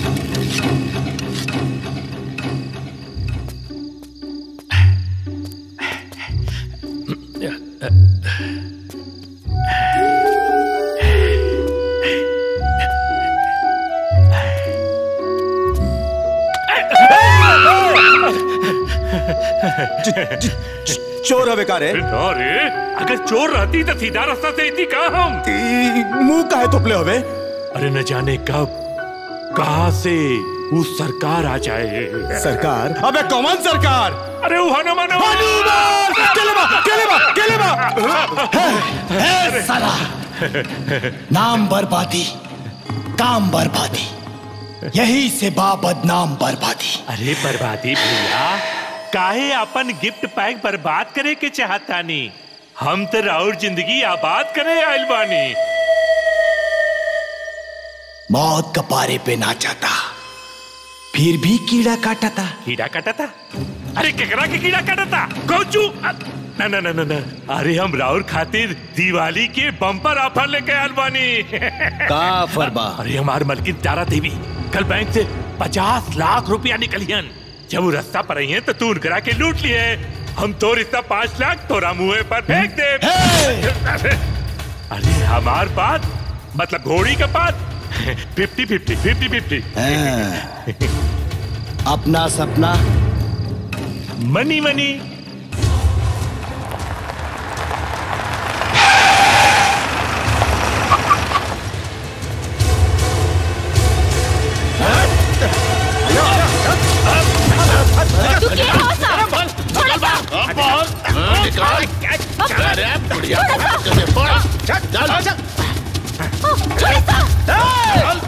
चोर हवे का रे अरे अगर चोर रहती तो सीधा रास्ता से इतनी का हम मुंह काहे तोपले हवे अरे न जाने कब कहा से वो सरकार आ जाए सरकार अबे कौन सरकार अरे वो हनुमान हनुमान केले बा केले बा केले बा ए, साला नाम बर्बादी काम बर्बादी यही से बा बदनाम बर्बादी अरे बर्बादी भैया काहे अपन गिफ्ट पैक बर्बाद करे के चाहता नी हम तो राउर जिंदगी आबाद करे आइल बानी मौत कपारे पे नाचाता फिर भी कीड़ा काटता कीड़ा काटता अरे केकरा के कीड़ा काटता कौचू ना ना ना ना ना अरे हम राउर खातिर दिवाली के बम्पर ऑफर लेके आइल बानी का ऑफर बा? अरे हमार मलकिन तारा देवी कल बैंक से पचास लाख रुपया निकलियन जब वो रास्ता पर आई है तो तू उनकरा के लूट लिए हम तो रिश्ता पाँच लाख तोरा मुंह पर फेंक दे अरे हमार बात मतलब घोड़ी का बात फिफ्टी फिफ्टी फिफ्टी फिफ्टी अपना सपना मनी मनी तू क्या हो सा? थोड़ा सा। ओ, थोड़ा सा।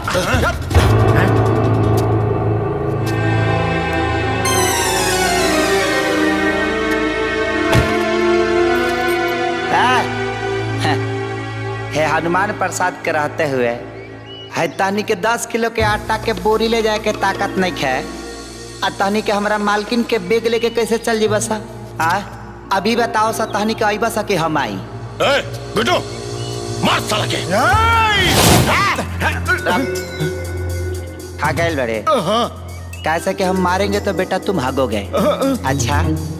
हे हनुमान प्रसाद के रहते हुए है तहनी के दस किलो के आटा के बोरी ले जाए के ताकत नहीं खे आ तहनी के हमरा मालकिन के बेग लेके कैसे चल जी बसा आ अभी बताओ सा तहनी के अइबा सा कि हम आई बेटो मार साला के खा गए बड़े कैसे कि हम मारेंगे तो बेटा तुम भागोगे अच्छा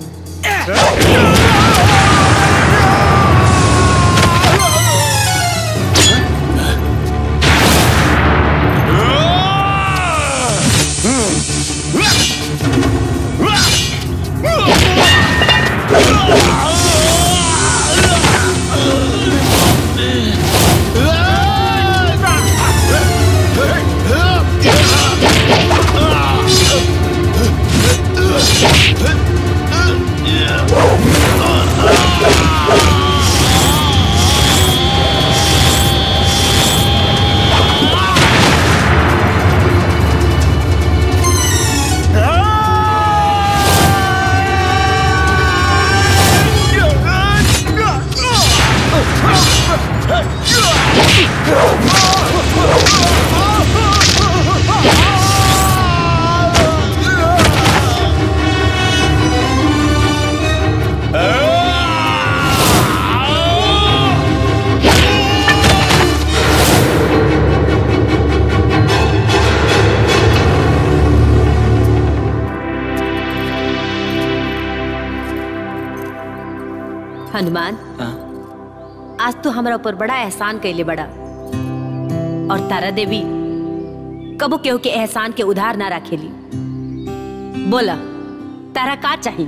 हनुमान आज तो हमारा ऊपर बड़ा एहसान कैले बड़ा और तारा देवी कबो केहू के एहसान के उधार ना रखेली बोला तारा का चाहिए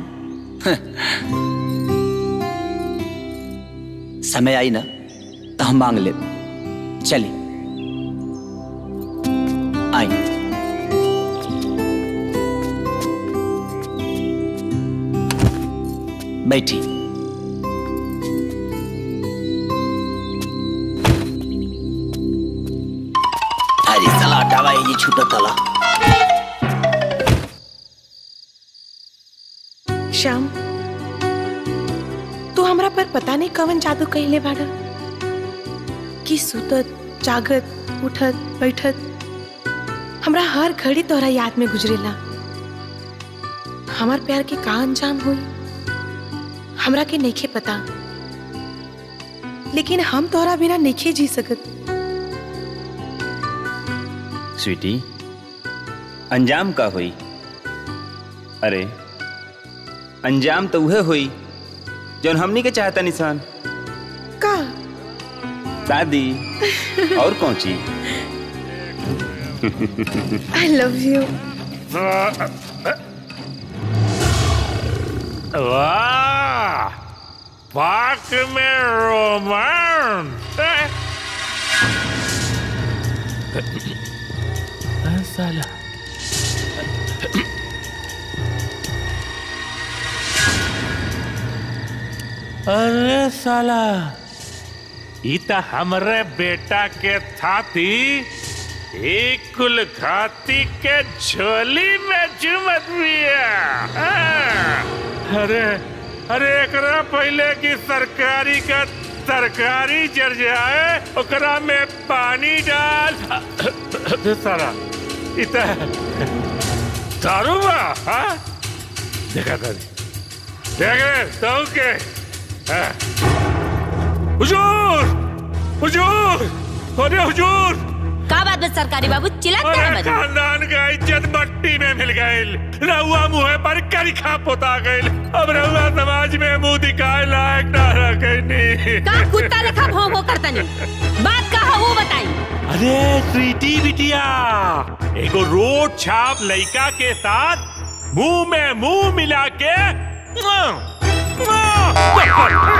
समय आई ना तो हम मांग ले चली आई बैठी अरे साला हटावा ये छूटा तला श्याम तू हमरा पर पता नहीं कवन जादू कहले बाड़ा कि सुतत जागत उठत बैठत हमरा हर घड़ी तोहरा याद में गुजरेला हमार प्यार के का अंजाम हुई हमरा के नइखे पता लेकिन हम तोहरा बिना नइखे जी सकत स्वीटी अंजाम का हुई अरे अंजाम तो उहे हुई जौन हमनी के चाहता निशान का शादी और कौन चीज आई लव यू वाह पाक में रोमांस साला अरे साला ई त हमरे बेटा के थाती एक कुल खाती के झोली में चुमत बिया हाँ। अरे अरे एकरा पहले की सरकारी का तरकारी जर जाए ओकरा में पानी डाल सारा इत दारू बा हाँ देखा कर देख रे तो के हाँ। हुजूर हुजूर अरे हुजूर का बात बस सरकारी बाबू चिल्लाते हैं अरे मत खानदान का इज्जत मट्टी में मिल गईल रहुआ मुँह पर करिखा पोता गईल अब रहुआ समाज में मुंह दिखाए लायक ना रखनी का कुत्ता लेखा भौं भौं करता नहीं बात का है वो बताई अरे स्वीटी बिटिया एगो रोड छाप लड़का के साथ मुंह में मुंह मिला के मुआ, मुआ।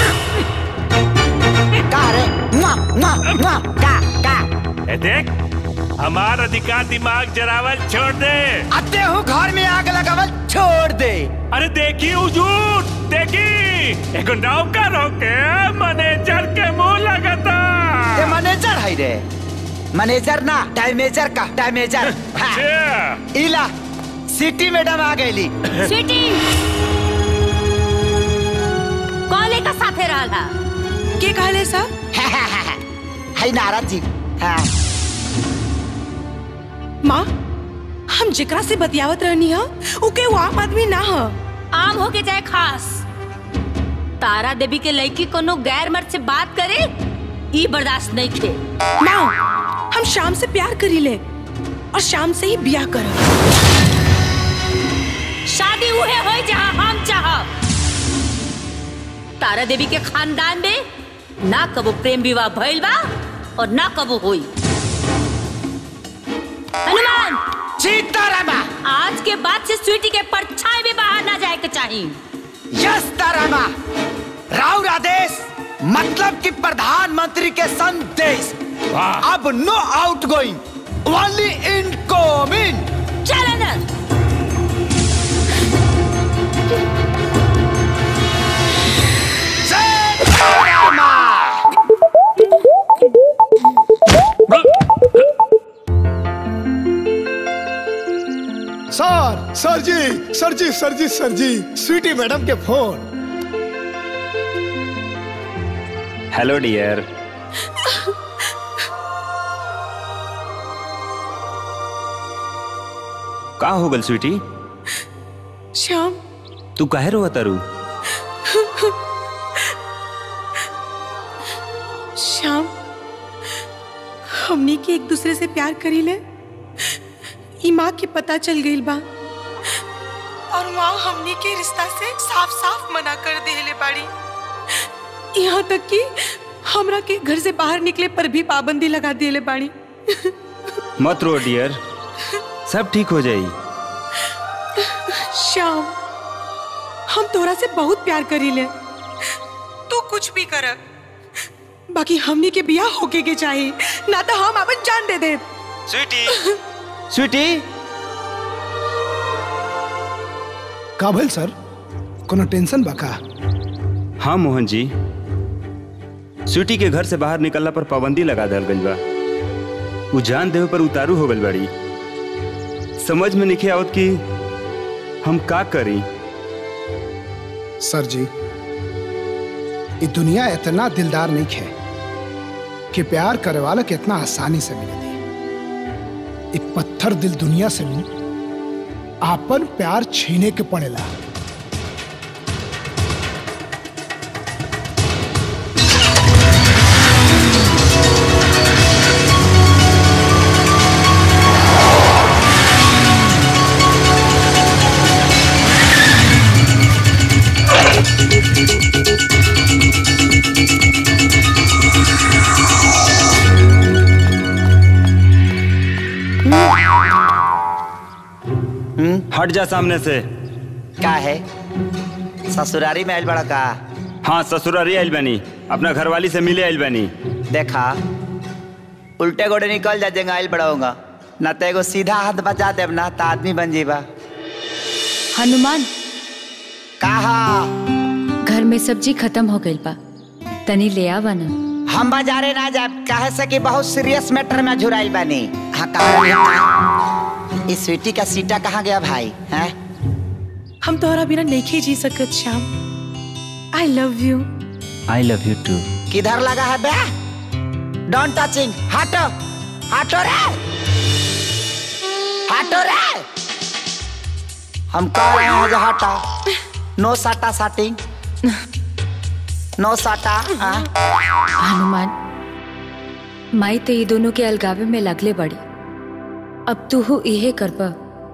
का रे मुआ, मुआ, मुआ, का का ए देख हमार अधिकार दिमाग जरावल छोड़ दे आते हूँ घर में आग लगावल छोड़ दे अरे देखी हुजूर देखी एगो नौकर होके मैनेजर के मुंह लगता ये मैनेजर है रे मैनेजर ना टाइमेजर का टाइमेजर हाँ। इला सिटी मैडम आ गईली स्वीटी कॉले का साथे रहला के कहले सर है नारद जी हाँ माँ हम जेकरा से बतियावत रहनी है उके वो आम आदमी ना है आम हो के जाए खास तारा देवी के लड़की कोनो गैर मर्द से बात करे ई बर्दाश्त नहीं थे माँ हम शाम से प्यार करी ले और शाम से ही ब्याह कर शादी उहे होई जहाँ हम चाह तारा देवी के खानदान में ना कबो प्रेम विवाह भइल बा और ना कबो होई हनुमान सीतारामा आज के बाद से स्वीटी के परछाई भी बाहर ना जाए के चाहिए यस तारामा राउर आदेश मतलब कि प्रधानमंत्री के संदेश अब no outgoing only incoming चल ना सर सर जी सर जी सर जी सर जी स्वीटी मैडम के फोन हेलो डियर का हो गल स्वीटी श्याम तू काहे रो तारू श्याम हमनी के एक दूसरे से प्यार करी ले ई माँ के पता चल गई बा और माँ हमनी के रिश्ता से साफ साफ मना कर देले बाड़ी यहाँ तक कि हमरा के घर से बाहर निकले पर भी पाबंदी लगा देले बाड़ी मत रो डियर सब ठीक हो जाई श्याम हम तोरा से बहुत प्यार करी ले तू कुछ भी कर बाकी हमनी के बिया होके के चाहिए ना तो हम अपन जान दे दे स्वीटी स्वीटी का भइल सर कोनो टेंशन बा का हाँ मोहन जी स्वीटी के घर से बाहर निकलला पर पाबंदी लगा दल गई बा उ जान देवे पर उतारू हो गई बड़ी समझ में नहीं आवत कि हम का करी सर जी ये दुनिया इतना दिलदार नहीं है कि प्यार करे वाला के इतना आसानी से मिले दी ये पत्थर दिल दुनिया से भी आपन प्यार छीने के पड़ेला हट जा सामने से का है ससुरारी में आयल बड़ा का हाँ ससुरारी आइल बनी अपना घरवाली से मिले आइल बनी देखा उल्टे गोड़े निकल जा जेंगा आयल बड़ा होगा ना तो एगो सीधा हाथ बचा देब ना तो आदमी बन जीबा हनुमान कहा घर में सब्जी खत्म हो गई बा तनी ले आवा ना हम बाजारे ना जाब काहे से कि बहुत सीरियस मैटर में झुराइल बानी हाँ कहा इस स्वीटी का सीटा कहाँ गया भाई हैं हम तोहरा बिना नहीं जी सकत Shyam I love you I love you too किधर लगा है बे डोंट टचिंग हटो हटो रे हटो रे हम कह रहे हैं जो हटो नो साटा साटिंग नो साटा हाँ? हनुमान माई तो ये दोनों के अलगावे में लगले बड़ी अब तू हो इहे करबा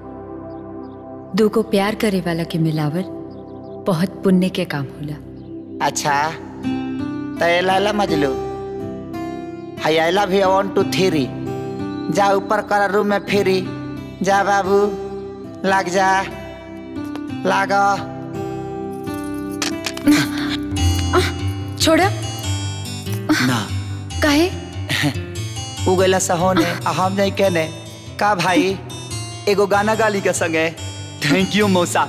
दू को प्यार करे वाला के मिलावर बहुत पुण्य के काम होला अच्छा तो ये Laila Majlu hi I love you one two three जा ऊपर कर रूम में फिरी जा बाबू लग जा लागा छोड़ा ना काहे उगला सहोने आ हम नहीं कहने का भाई एगो गाना गाली के संगे थैंक यू मौसा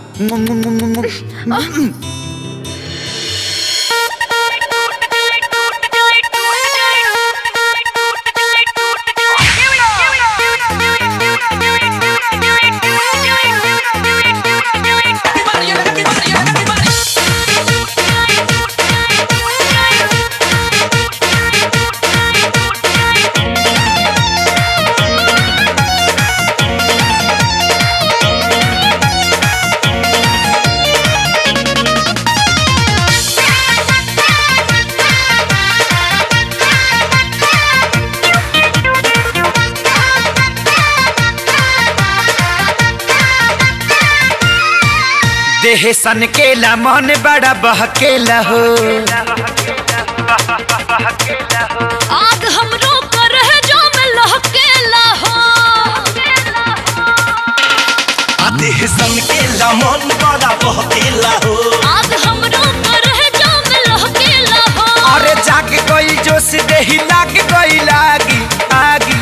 देह सन केला मन बड़ा बहकेला हो आग हमरो कर है जो में लहकेला हो देह सन केला मन बड़ा बहकेला हो आग हमरो कर है जो में लहकेला हो अरे जाग गई जोश देही लाग गई लागी आगी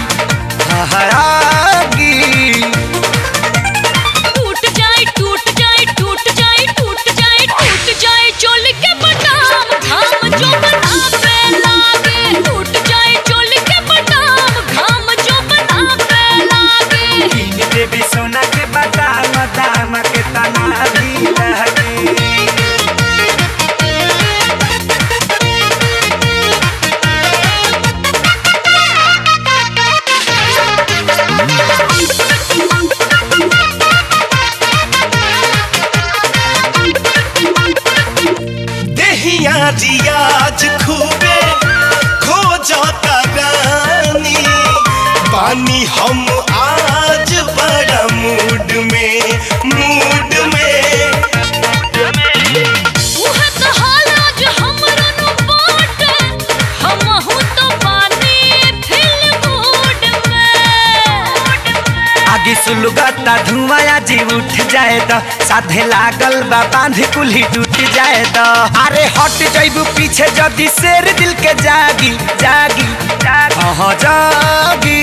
आगी टूट जाए टूट जाए टूट जाए टूट जाए टूट जाए चोल के बटाम घाम जो बनावे लागे टूट जाए चोल के बटाम घाम जो बनावे लागे कीन देवी सोना के बादाम दाम के तना भी लगे देहिया रियाज खूबे खो जाता रानी पानी हम आज बड़ा मूड में मूड में उह तो हाल आज हमरो नु बाटे हमहु तो पानी फिल मूड में आगे सुलगता धुआं जी उठ जाए तो साधे लागल बा बांध कुल्ही टूट जाए तो अरे हट जाइबू पीछे जदी शेर दिल के जागी जागी हाँ जागी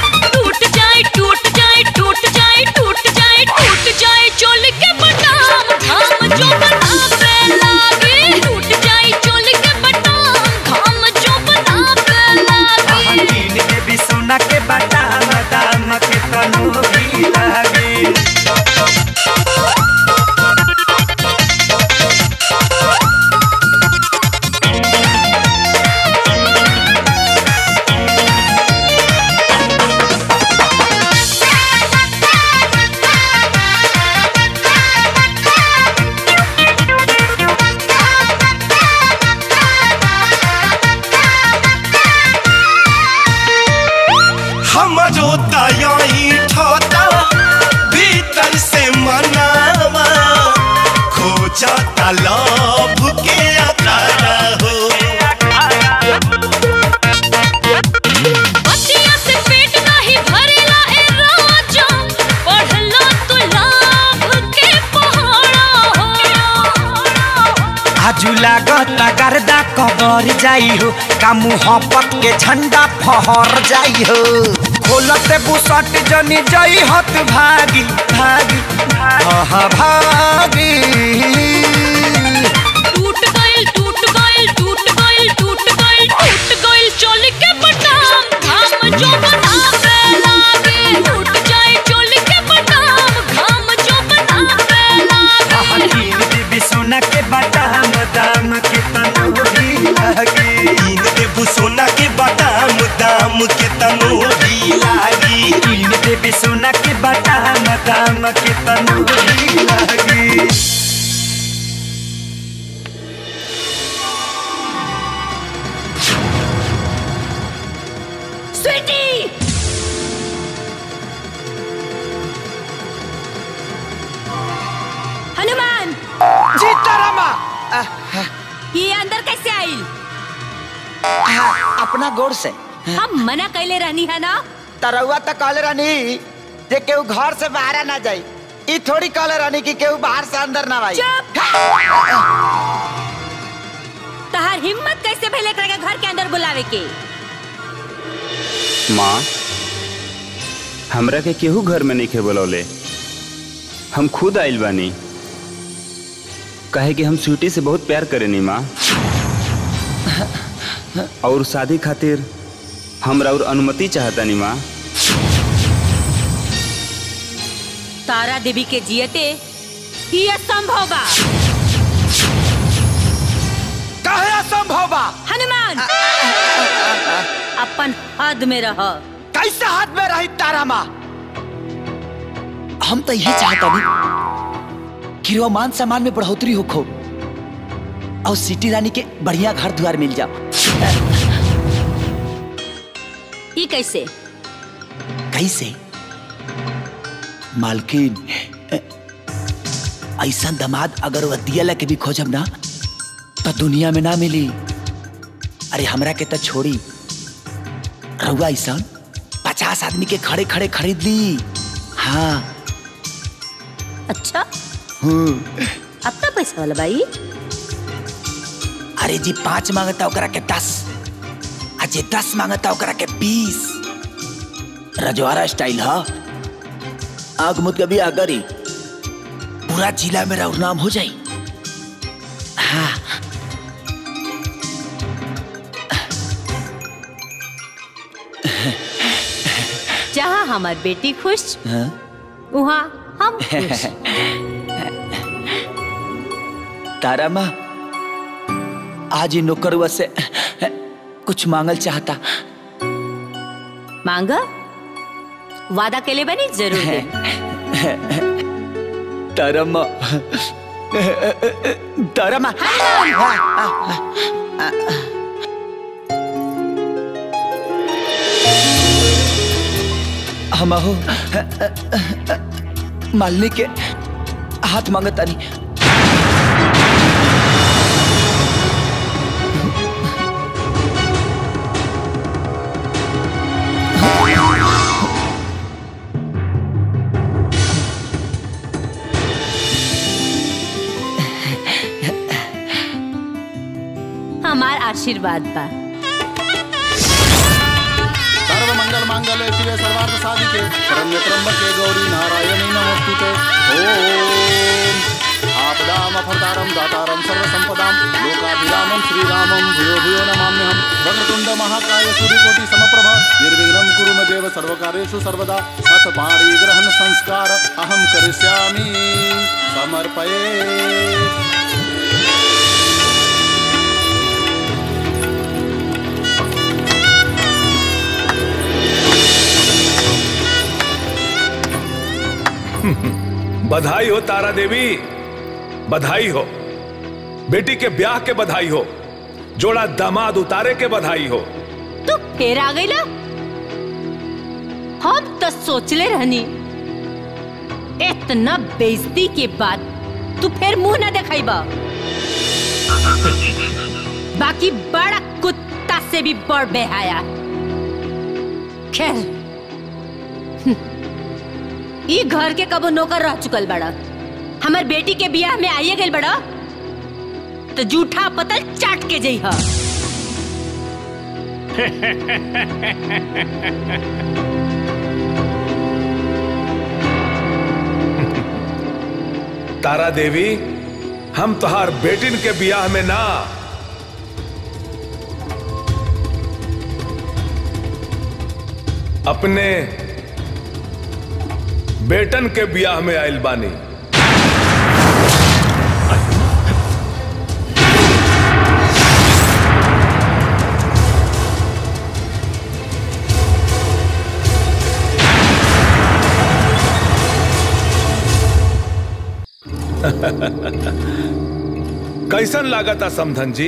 टूट जाए टूट जाए टूट जाए टूट जाए टूट जाए चोल के बटाम ना लव के अखाड़ा हो बतिया से पेट नाही भरेला ए राजा पढ़ला तू लाभ के पहाड़ा हो आजू लागत गर्दा कबर जाई हो का मुहब्बत के झंडा फहर जाई हो खोलत बुसट जनी जाई हत भागी भागी आहा भागी टूट गइल टूट गइल टूट गइल टूट गइल टूट गइल चोली के बटाम घाम जो बनावे लागे टूट जाए चोली के बटाम घाम जो बनावे लागे तीन देवी सोना के बादाम दाम के तनूरी लागी तीन देबू सोना के बादाम दाम के तनूरी लागी तीन देवी सोना के बादाम दाम के तनूरी लागी स्वीटी हनुमान सीतारामा ये अंदर कैसे आई अपना गोर से हम मना कैले रहनी है ना तरौआ तो कहले रहनी जे केहू घर से बाहर ना जाई ई थोड़ी कहले रहनी कि केहू बाहर से अंदर ना आई तहार हिम्मत कैसे भइले एकरा के घर के अंदर बुलावे के माँ हमरा के केहू घर में नहीं खे बोलौले हम खुद आइल बानी कहे कि हम स्वीटी से बहुत प्यार करेनी माँ और शादी खातिर हमरा और अनुमति चाहतानी माँ तारा देवी के जियते ही असंभव बा काहे असंभव बा हनुमान अपन हद में रह कैसे हाथ में रही तारा माँ हम तो यही चाहता नहीं कि रोमान सामान में बढ़ोतरी हो खो और सिटी रानी के बढ़िया घर द्वार मिल जाओ ई कैसे कैसे मालकिन ऐसा दमाद अगर वह दिया के भी खोजब ना तो दुनिया में ना मिली अरे हमरा के तो छोड़ी रहुआ ऐसा पचास आदमी के खड़े खड़े खरीद ली हाँ अच्छा हम्म अपना पैसा वाला भाई अरे जी पांच मांगता ओकरा के दस आ जे दस मांगता ओकरा के बीस रजवाड़ा स्टाइल हा आग मुद कभी अगरी पूरा जिला में राउर नाम हो जाई हाँ जहाँ हमार बेटी खुश हाँ? वहाँ हम खुश तारा माँ आज ही नौकरुआ से कुछ मांगल चाहता मांगा वादा के लिए बनी जरूर दे तारा माँ तारा माँ हम हो मालनी के हाथ मांगता नहीं हमार आशीर्वाद बा सर्व मंगल मांगल्य शिवे सर्वार्थ साधिके शरण्य त्र्यंबके गौरी नारायणी नमोस्तुते ओम आपदाम अफरतारम दातारम सर्व संपदाम लोकाभिरामम श्रीरामम भूयो भूयो नमाम्यहम वक्रतुंड महाकाय सूर्यकोटि समप्रभा निर्विघ्नं कुरु मे देव सर्वकार्येषु सर्वदा सत पाणी ग्रहण संस्कार अहम करिष्यामि समर्पये बधाई हो तारा देवी बधाई हो बेटी के ब्याह के बधाई हो जोड़ा दामाद उतारे के बधाई हो तू फिर आ गई हम तो सोचले रहनी इतना बेइज्जती के बाद तू फिर मुंह ना दिखाई बा बाकी बड़ा कुत्ता से भी बड़ बेहाया खैर हम्म, ई घर के कबो नौकर रह चुकल बड़ा हमर बेटी के बियाह में आइए गइल बड़ा तो जूठा पतल चाट के जई हा तारा देवी हम तोहार बेटिन के बियाह में ना अपने बेटन के बियाह में आयल बानी कैसन लागता समधन जी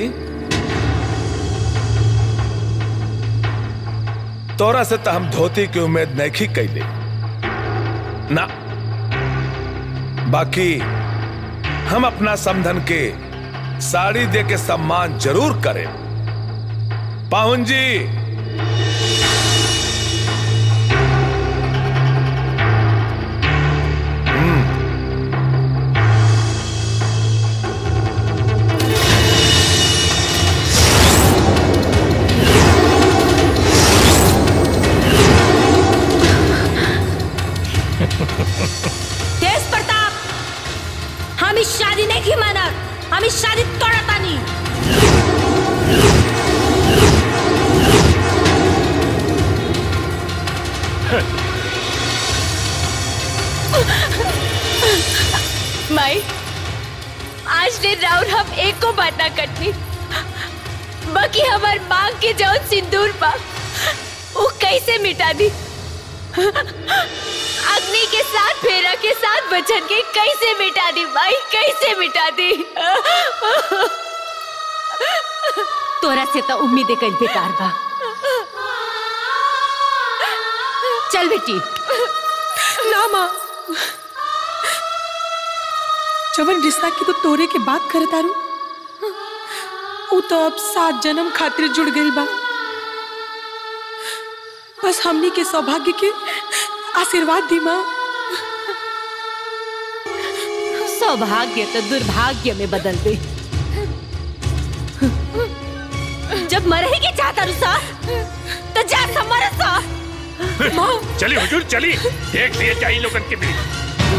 तोरा से तो हम धोती की उम्मीद नहीं कैले ना बाकी हम अपना समधन के साड़ी दे के सम्मान जरूर करें पाहुन जी तेज प्रताप हम इस शादी नहीं की मानत हम इस शादी तोड़ता नहीं माई आज ने राउर हम एक को बात ना करनी बाकी हमार मांग के जौन सिंदूर बा वो कैसे मिटा दी अग्नि के साथ फेरा के साथ बचन के कैसे मिटा दी माई कैसे मिटा दी तोरा से तो उम्मीद कल बेकार बा चल बेटी ना माँ जवन रिश्ता की तो तोरे के बात करे तारू उ तो अब सात जन्म खातिर जुड़ गई बा बस हमनी के सौभाग्य के आशीर्वाद दी माँ सौभाग्य तो दुर्भाग्य में बदल दे जब मरे के चाहता रुसा तो जा समर सा चली हुजूर चली देख लिए चाहिए लोगन के बीच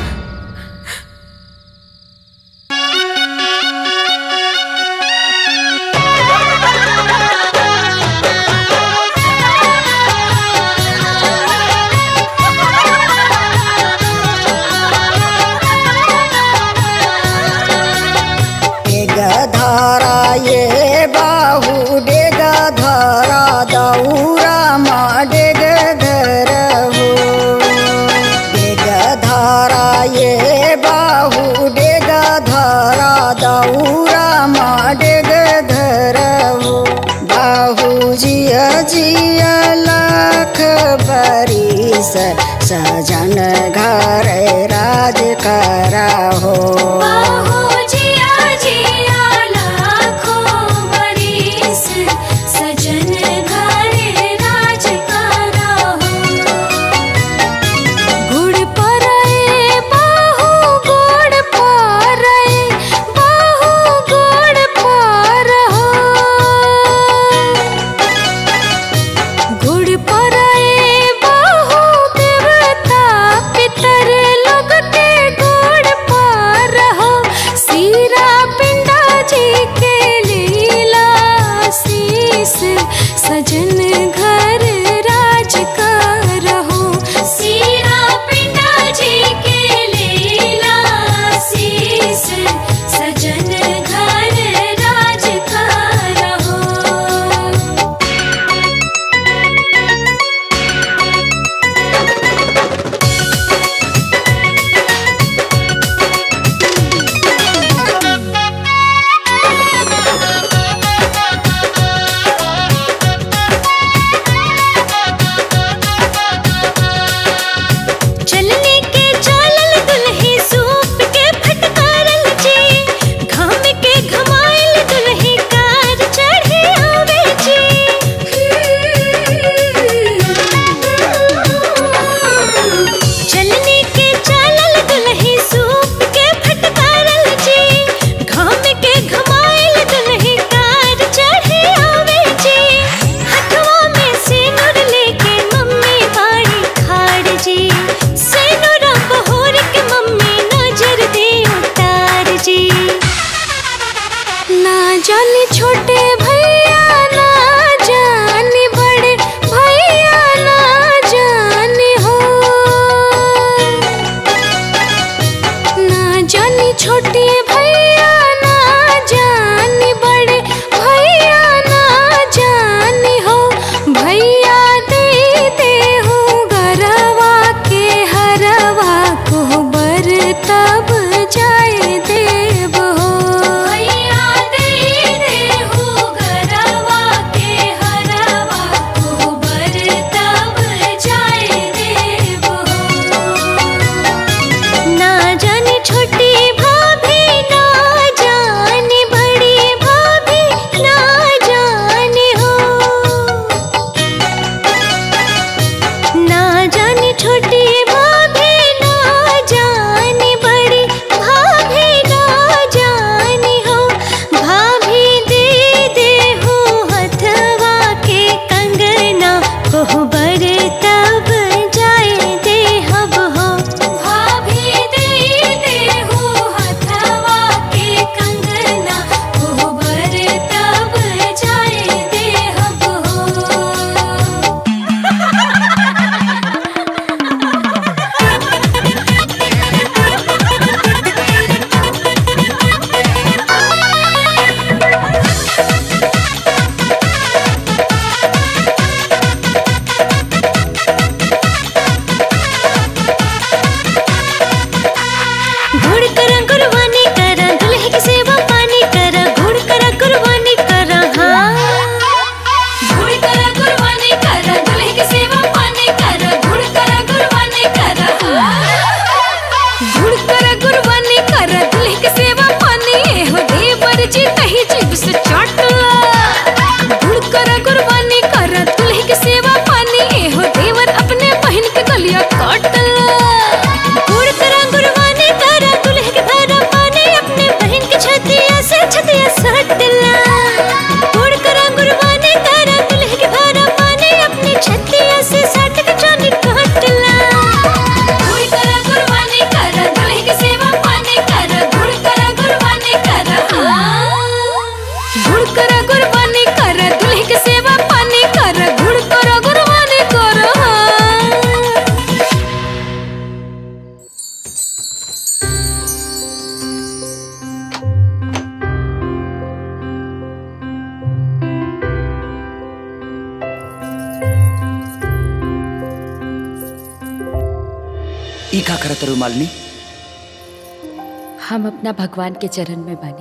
धारा ये बाहु डेग धारा दौरा मा डेग घर हो डेग धारा ये बाहु डेग धारा दौरा मा डेग घर हो बाहु जिया जिया लाख बरिस सजन घर राज करा हो जिया जिया लाखों बरिस सजन घर राज करा हो गुड़ परए बाहु गुड़ परए बाहु गुड़ पर हो गुड़ परए बाहु देवता पितर लोग के गुड़ पर हो सीरा पिंडा जी के लीला शीस सजन घर राज का रहो सीरा पिंडा जी के लीला शीस सजन घर राज का रहो ई का करत रू मालिनी हम अपना भगवान के चरण में बानी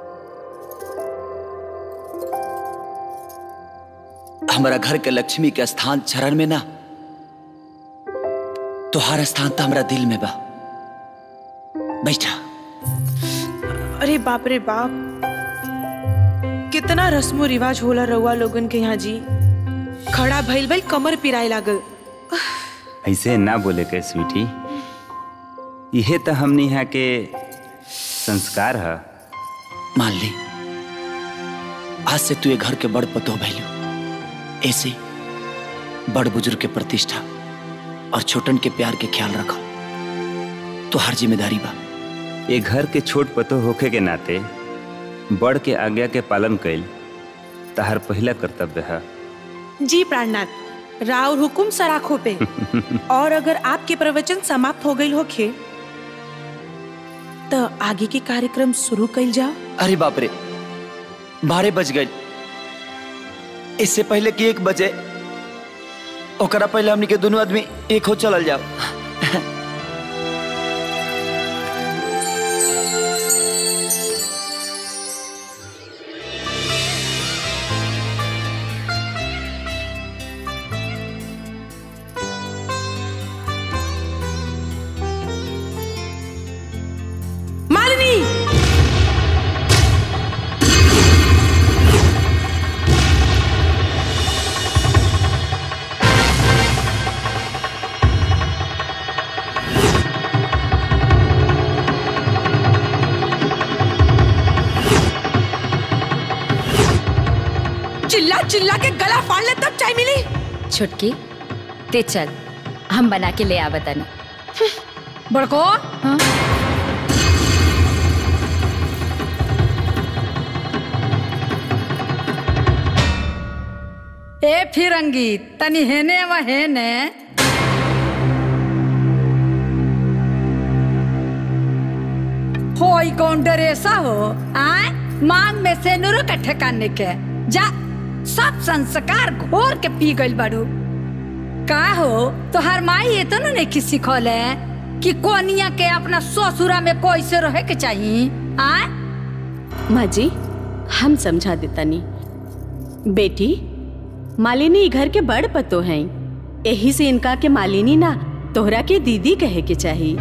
हमारा घर के लक्ष्मी के स्थान चरण में ना तुहार स्थान तो हमारा दिल में बा बैठा अरे बाप रे बाप कितना रस्मो रिवाज होला रउआ लोगन के यहाँ जी खड़ा भइल भइल कमर पिराए लागल ऐसे ना बोले के स्वीटी इहे तो हमनी यहाँ के संस्कार है मान ली आज से तू ये घर के बड़ पतो भैलू ऐसे बड़ बुजुर्ग के प्रतिष्ठा और छोटन के प्यार के ख्याल रखो तो हर जिम्मेदारी बा ये घर के छोट पतो होखे के नाते बड़ के आज्ञा के पालन कैल तहार पहला कर्तव्य है जी प्राणनाथ राव हुकुम सराखों पे और अगर आपके प्रवचन समाप्त हो गई होखे तो आगे के कार्यक्रम शुरू कइल जाओ अरे बाप रे बारह बज गए इससे पहले कि एक बजे ओकरा पहले हमनी के दोनों आदमी एक हो चलल जाओ मालिनी चिल्ला चिल्ला के गला फाड़ ले तब चाय मिली छुटकी ते चल हम बना के ले आवतन बड़को ए फिरंगी तनी हेने व हेने होई कौन डरेसा हो आय मांग में से नुरो के ठेकाने के जा सब संस्कार घोर के पी गइल बाड़ू का हो तोहर माई ये तो नहीं कि सिखौले कि कोनिया के अपना ससुरा में कैसे रहे के चाहिए आय माँ जी हम समझा देतानी बेटी मालिनी ई घर के बड़ पतो हैं यही से इनका के मालिनी ना तोहरा के दीदी कहे के चाहिए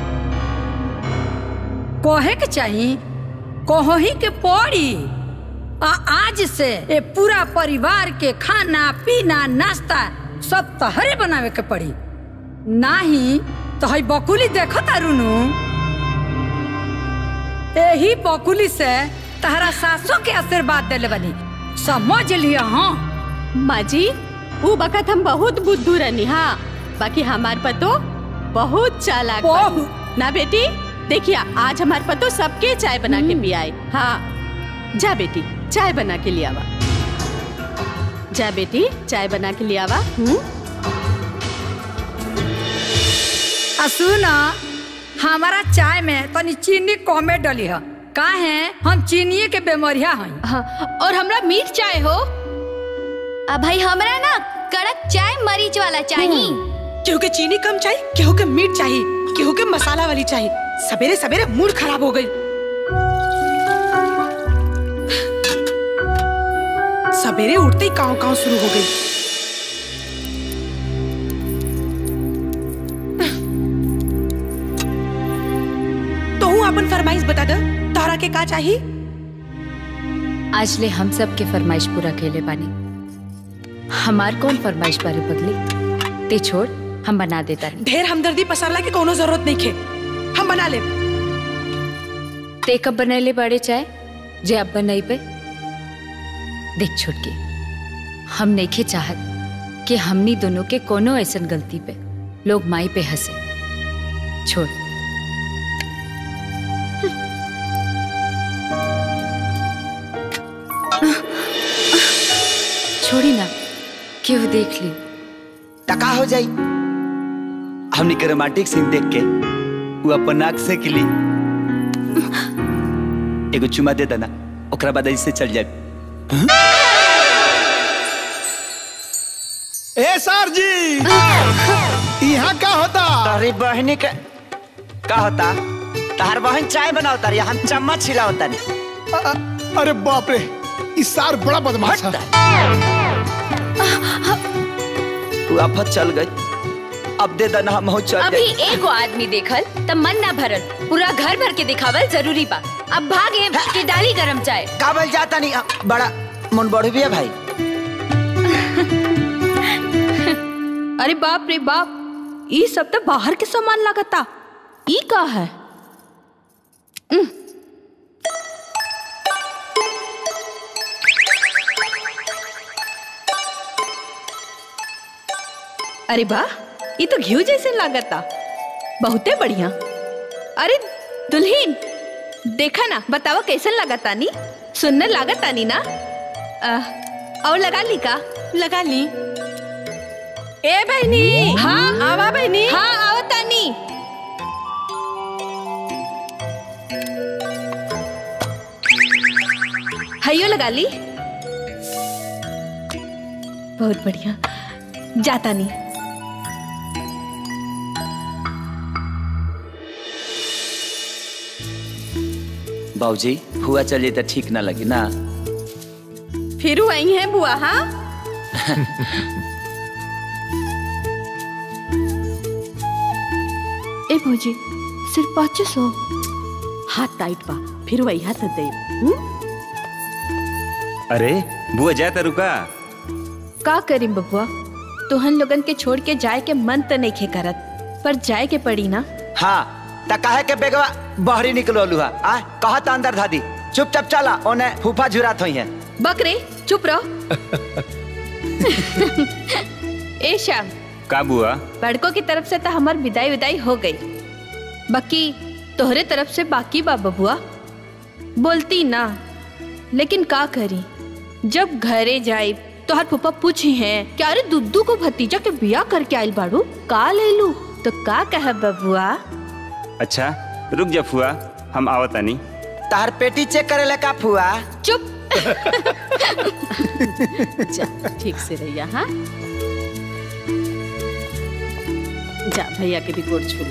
कोहे के चाहिए कोहो ही के पड़ी आ आज से ये पूरा परिवार के खाना पीना नाश्ता सब तहरे बनावे के पड़ी नाही तो हई बकुली देखो तारुनु यही बकुली से तहरा सासों के आशीर्वाद देले बनी समझ लिया हाँ माँ जी वो बखत हम बहुत बुद्धू रहनी हाँ बाकी हमार पतो बहुत चालाक बानी। ना बेटी देखिए आज हमार पतो सबके चाय बना के पियाए हाँ जा बेटी चाय बना के लियावा जा बेटी चाय बना के लियावा हम्म आ सुना हमारा चाय में तनी चीनी कमे डली है का है हम चीनी के बेमरिया हैं हाँ, और हमरा मीठ चाय हो अब भाई हमरा ना कड़क चाय मरीच वाला चाहिए केहू के चीनी कम चाहिए केहू के मीठ चाहिए केहू के मसाला वाली चाहिए सवेरे सवेरे मूड खराब हो गई सवेरे उठते ही काव काव शुरू हो गई तो हूँ अपन फरमाइश बता दे तारा के का चाहिए आज ले हम सब के फरमाइश पूरा केले बानी हमार कौन फरमाइश बारे बदली ते छोड़ हम बना देता ढेर हमदर्दी पसारला के कोनो जरूरत नहीं खे हम बना ले ते कब बनैले बड़े चाय जे अब बनई पे देख छोटकी हम नइखे चाहत कि हमनी दोनों के कोनो ऐसन गलती पे लोग माई पे हंसे छोड़ छोड़ी ना क्यों देख ली टका हो जाई हमनी के रोमांटिक सीन देख के वो अपन नाक से किली एगो चुमा दे देना ओकरा बाद ऐसे चल जाए ए सर जी यहाँ का होता तोहरी बहनी के का होता तहर बहन चाय बनाओ तारी हम चम्मच छिलाओ तारी अरे बाप रे इस सार बड़ा बदमाश है तू आफत चल गई अब दे दना हम हो चल अभी गई एगो आदमी देखल त मन ना भरल पूरा घर भर के दिखावल जरूरी बा अब भागे के डाली गरम चाय काबल जाता नहीं बड़ा मन बढ़ भी है भाई अरे बाप रे बाप ई सब तो बाहर के सामान लागता ई का है उम। अरे वाह ये तो घी जैसे लागता बहुते बढ़िया अरे दुल्हीन देखा ना बतावा कैसन लागता नी सुंदर लागता नी ना आ, और लगा ली का लगा ली ए बहनी हाँ आवा बहनी हाँ आओ तानी हयो लगा ली बहुत बढ़िया जाता नहीं बाबूजी हुआ चलिए तो ठीक ना लगी ना फिर आई है बुआ हाँ ए भौजी सिर्फ पाँच सौ हाथ टाइट बा फिर वही हाथ दे अरे बुआ जाता रुका का करी बबुआ तुहन लोगन के छोड़ के जाए के मन तो नहीं खे करत पर जाए के पड़ी ना हाँ त काहे के बेगवा बहरी निकलो लुहा आ कहा था अंदर धादी चुपचाप चला ओने फूफा झुरात होई है बकरे चुप रहो ए श्याम का बुआ बड़कों की तरफ से तो हमार विदाई विदाई हो गई बाकी तोहरे तरफ से बाकी बा बबुआ बोलती ना लेकिन का करी जब घरे जाई तोहर फूफा पूछी है कि अरे दुद्दू को भतीजा के बिया करके आइल बाड़ू का ले लू तो का कह बबुआ अच्छा रुक जा फुआ हम आवतानी तार पेटी चेक करे ले का फुआ चुप जा ठीक से रहिया हाँ जा भैया के भी गोड़ छूला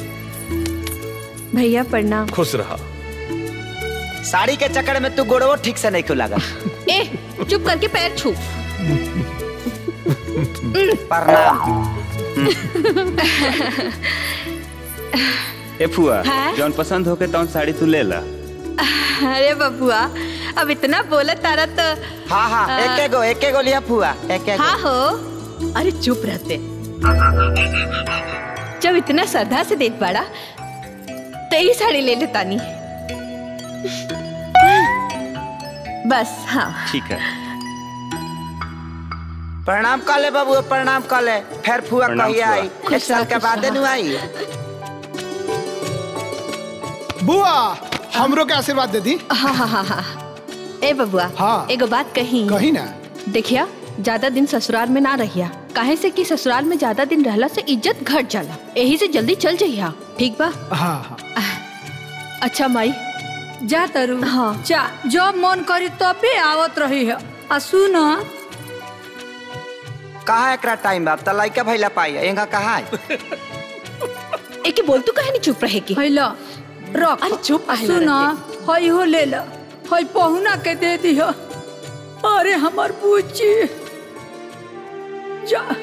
भैया प्रणाम खुश रहा साड़ी के चक्कर में तू गोड़वो ठीक से नहीं खुला ए चुप करके पैर छू ए फुआ हाँ? जौन पसंद होके तौन साड़ी तू ले ला अरे बबुआ अब इतना बोला तारा तो हाँ हाँ आ, एक एक गो एक एक गो लिया फुआ एक एक हाँ हो अरे चुप रहते जब इतना श्रद्धा से देत बाड़ा तो ही साड़ी ले लेता नी बस हाँ ठीक है प्रणाम कर ले बाबू प्रणाम कर ले फिर फुआ प्रणाम कहिया फुआ। आई खुश एक साल रह, के खुश बाद रह। नु आई बुआ हमरो के आशीर्वाद दे दी हाँ हाँ हाँ हाँ ए बबुआ हाँ एगो बात कही कही ना देखिया ज्यादा दिन ससुराल में ना रहिया काहे से कि ससुराल में ज्यादा दिन रहला से इज्जत घट जाला यही से जल्दी चल जइया ठीक बा हाँ हाँ अच्छा माई जा तरु हाँ जा जब मन करी तबे आवत रही है आ सुन कहा एकरा टाइम बा त लइका भइला पाई एंगा कहा है एके बोल तू कहे नहीं चुप रहे की हैला रख अरे चुप आ काहे सुन रहते? हई हो ले ला हई पहुना के दे दिह अरे हमर बुच्ची जा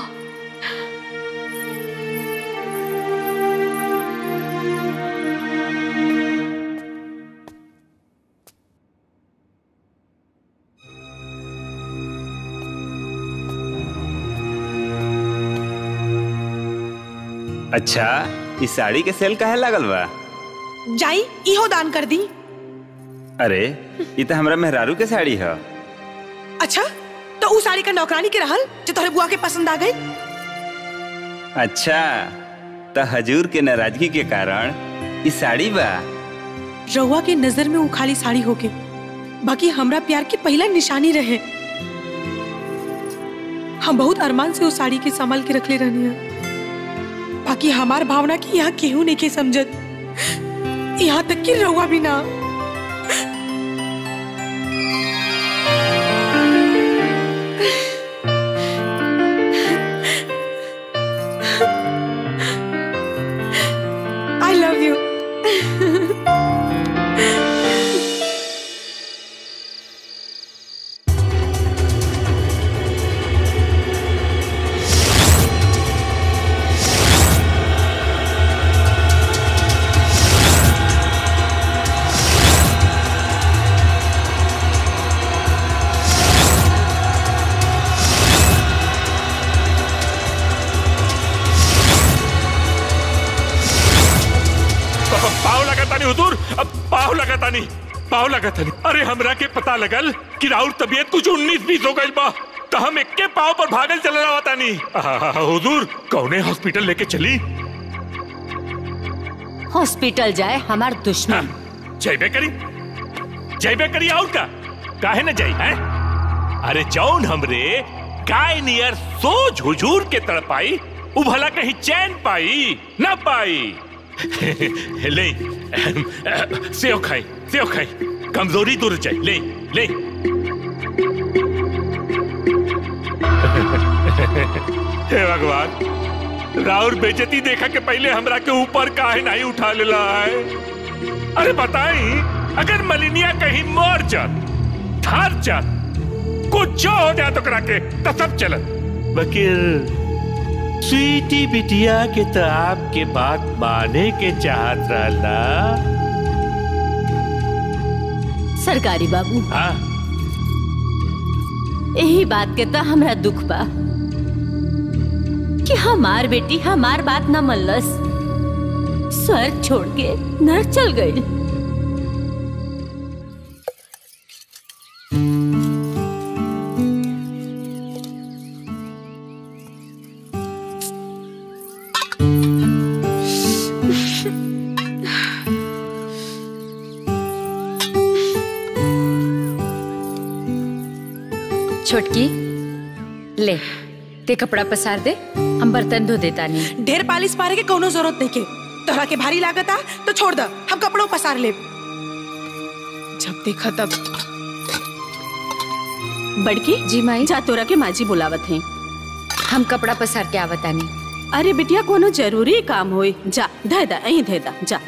अच्छा इस साड़ी के सेल काहे लागल बा जाई इहो दान कर दी अरे ये तो हमरा मेहरारू के साड़ी है अच्छा तो उ साड़ी का नौकरानी के रहल जो तोहरे बुआ के पसंद आ गई अच्छा तो हजूर के नाराजगी के कारण ई साड़ी बा रउआ के नजर में उ खाली साड़ी होके बाकी हमरा प्यार की पहला निशानी रहे हम बहुत अरमान से उस साड़ी के संभाल के रखले रहनी है बाकी हमार भावना की यहाँ केहू नहीं के समझत यहाँ तक कि रउआ भी ना तानी हुजूर अब पाव लगा तानी पाव लगा तानी अरे हमरा के पता लगल कि राउर तबीयत कुछ उन्नीस बीस हो गई बा तो हम इक्के पाव पर भागल चल रहा तानी आहा, हुजूर कौने हॉस्पिटल लेके चली हॉस्पिटल जाए हमार दुश्मन जयबे करी जयबे करी और का काहे न जाई है अरे जौन हमरे गाय नियर सोच हुजूर के तड़पाई उ भला कहीं चैन पाई ना पाई ले सेव खाई सेव खाई कमजोरी दूर जाए ले ले हे भगवान राउर बेजती देखा के पहले हमरा के ऊपर काहे नहीं उठा लेला है अरे बताई अगर मलिनिया कहीं मर जात थार जात कुछ हो जाए तो करा के तो सब चलत वकील स्वीटी बिटिया के तो आपके बात माने के चाहत रहला सरकारी बाबू हाँ यही बात के तो हमरा दुख बा कि हमार बेटी हमार बात न मल्लस स्वर्ग छोड़ के नरक चल गई छोटकी ले ते कपड़ा पसार दे हम बर्तन धो देता नहीं ढेर पालिश मारे के कोनो जरूरत नहीं के तोहरा के भारी लागत आ तो छोड़ द हम कपड़ों पसार ले जब देखा तब बड़की जी माई जा तोरा के माजी बुलावत हैं हम कपड़ा पसार के आवतानी अरे बिटिया कोनो जरूरी काम होई जा धे दा अहीं धे दा जा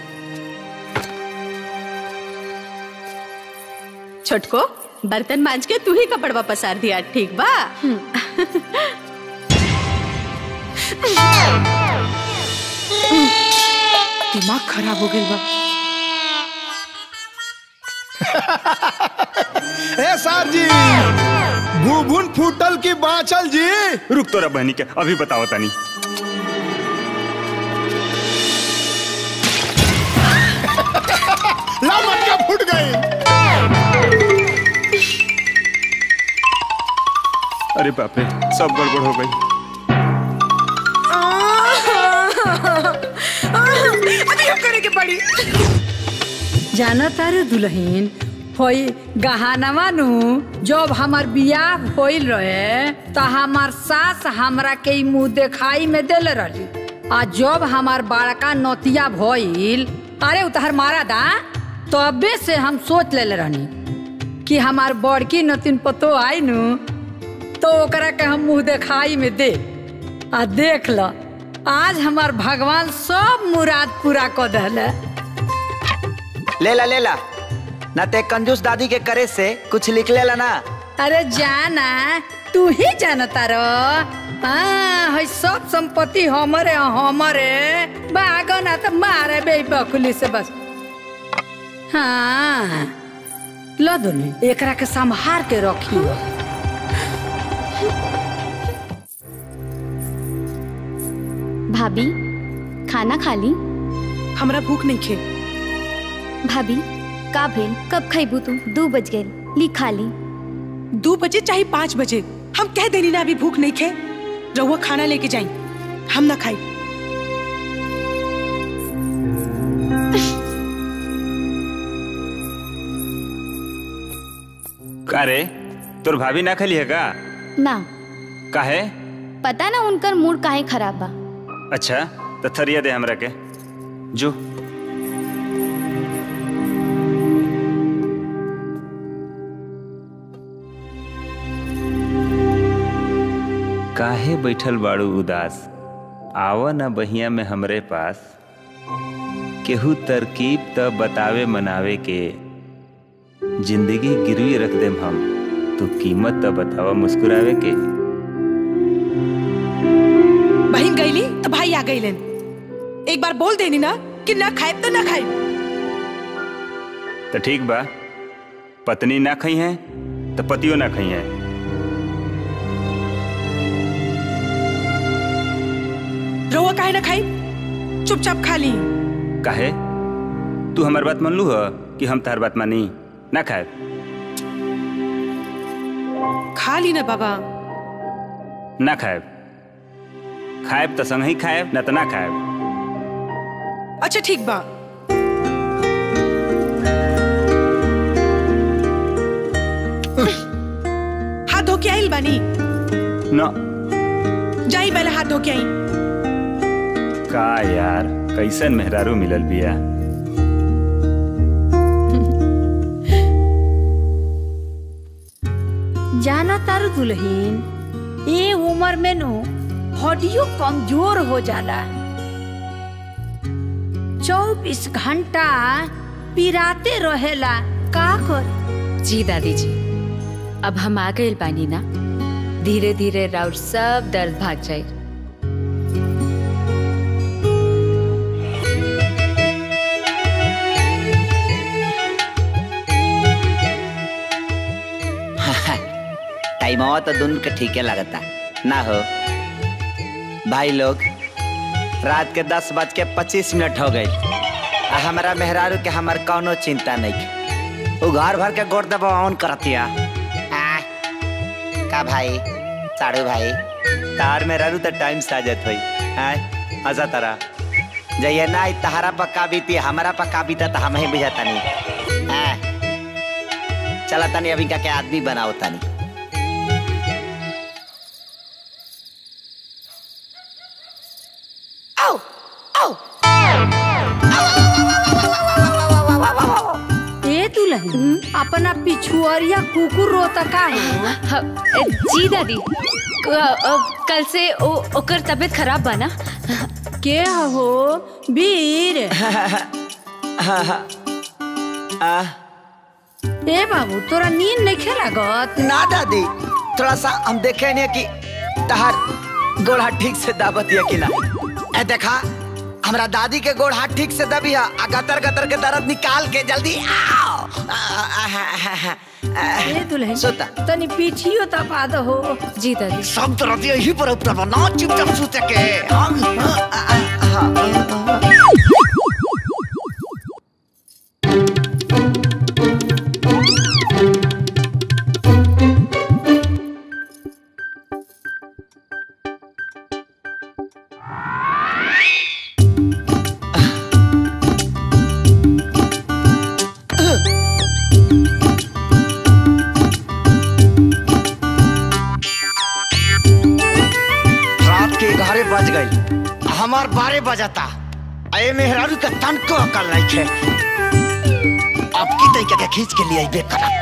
छोटको बर्तन मांज के तू ही कपड़वा पसार दिया ठीक बा दिमाग खराब हो गई बा ए सर जी भूभुन फूटल की बाचल जी रुक तोरा बहनी के अभी बताओ तानी ला मटका फूट गई अरे बाप रे सब गड़बड़ हो गई अभी हम करे के पड़ी जाना तारे दुल्हन होई गहानवा नु जब हमार बियाह होइल रहे त हमार सास हमरा के ई मुंह देखाई में देले रही आ जब हमार बड़का नतिया भइल अरे उतहर मारा दा तबे से हम सोच लेले रहनी कि हमार बड़की नतिन पतो आई नु तो ओकरा के हम मुंह देखाई में दे आ देख ल आज हमार भगवान सब मुराद पूरा कर दहले ले ला ले ला ना ते कंजूस दादी के करे से कुछ लिख लेला ना अरे जाना तू ही जानता रो हाँ है सब संपत्ति हमरे हमरे बागो ना तो मारे बे बकुली से बस हाँ लो दोनों एकरा के संभार के रखियो भाभी खाना खा ली हमरा भूख नहीं खे भाभी का भेल कब खैबू तू दू बज गए ली खा ली दो बजे चाहे पाँच बजे हम कह देनी ना अभी भूख नहीं खे रहुआ खाना लेके जाई हम ना खाई अरे तोर भाभी ना खली है का ना काहे पता ना उनकर मूड काहे खराब बा अच्छा तो थरिया दे हमरा के जो काहे बैठल बाड़ू उदास आव न बहिया में हमरे पास केहू तरकीब त बतावे मनावे के जिंदगी गिरवी रख देम हम तू कीमत त बतावा मुस्कुरावे के बहन गईली तो भाई आ गईलन एक बार बोल देनी ना कि ना खाए तो ना खाए तो ठीक बा पत्नी ना खई है तो पतियो ना खई है रहुआ काहे ना खाई चुपचाप खा ली काहे तू हमार बात मान लू ह कि हम तार बात मानी ना खाए खा ली ना बाबा ना खाएब खाएब तो संग ही खाएब ना तो ना खाएब अच्छा ठीक बा हाथ धो के आइल बानी ना जाई पहले हाथ धो के आई का यार कैसन मेहरारू मिलल बिया जाना तारू दुल्हीन ये उम्र में नु हड्डियों कमजोर हो जाला चौबीस घंटा पिराते रहेला का कर जी दादी जी अब हम आ गए बानी ना धीरे धीरे राउर सब दर्द भाग जाए टाइम तो दुन के ठीके लगता ना हो भाई लोग रात के दस बज के पच्चीस मिनट हो गई आ हमारा मेहरारू के हमार कौनो चिंता नहीं वो घर भर के गोड़ दबा ऑन करतिया आ, का भाई साड़ू भाई तार मेहरारू तो टाइम से आ जात होई आय मजा तारा जइए ना ई तहारा पक्का बीती हमारा पक्का बीता तो हम ही बुझाता नहीं आ, चला तनी अभी का के आदमी बनाओ तनी ए दुल्हन अपना पिछुआरिया कुकुर रोता का है जी दादी कल से ओ, ओकर तबीयत खराब बा ना के हो वीर ए बाबू तोरा नींद नहीं खेलागत ना दादी थोड़ा सा हम देखे नहीं कि तहार गोड़ हाथ ठीक से दाबत है कि ना ए देखा हमरा दादी के गोड़ हाथ ठीक से दबी है आ गतर गतर के दर्द निकाल के जल्दी आओ आ, आ, आ, आ, आ, आ, ए दुल्हन सोता तनी पीठियो तपा दो हो जी दादी सब तरह यही पर उतर ना चुपचाप सोचे के हम आ, आ, आ, आ, आ, रात के ग्यारह बज गई हमार बारह बजाता अये मेहरारू का तन को अकल नहीं खे अब की तरीके के खींच के लिए अबे करा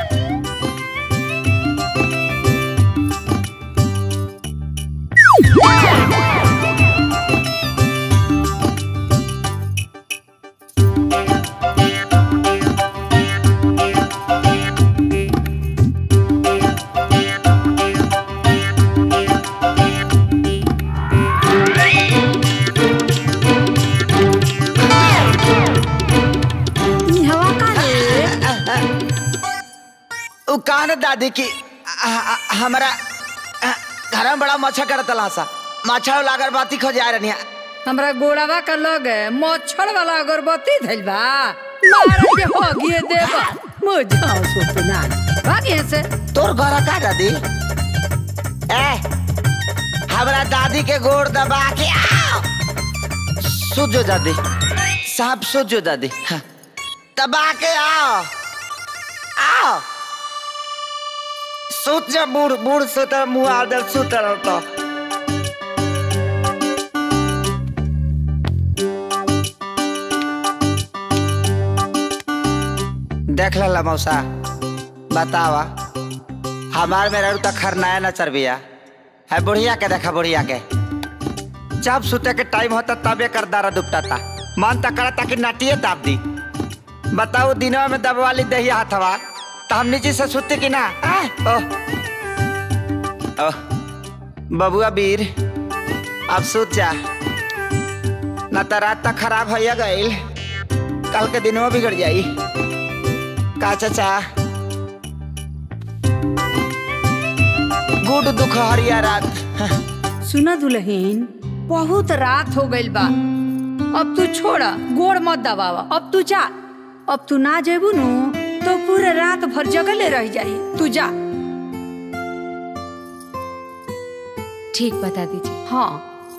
ई हवा का रे उ कान दादी की आ- आ- हमारा आ, घर में बड़ा मच्छर करत सा मच्छर लागर बाती खो जा रही हमरा गोड़ावा का लग मच्छर वाला अगरबत्ती धइल बा मारा के हो गिए देबा मुझाओ सुतना भागिए से तोर घर का दादी ए हमरा दादी के गोड़ दबा के आओ सुजो दादी साहब सुजो दादी हाँ। दबा के आओ आओ सुत जा बूढ़ बूढ़ सुत मुंह आदर सुत तो देख ला मौसा बतावा हमार में रहू तक खरनाया न चरबिया है बुढ़िया के देखा बुढ़िया के जब सुते के टाइम होता तबे कर दारा दुपटाता मन तक करता कि नटिए दाब दी बताओ दिनों में दबवा ली दही हाथवा तो हम नीचे से सुते कि ना आ? ओह ओह बबुआ वीर अब सुत जा न तो रात तक खराब होया गईल कल के दिनों बिगड़ जाई का चाचा गुड दुख हरिया रात सुना दुल्हीन बहुत रात हो गइल बा अब तू छोड़ा गोड़ मत दबावा अब तू जा अब तू ना जेबू नु तो पूरे रात भर जगले रह जाई तू जा ठीक बता दीजिए हाँ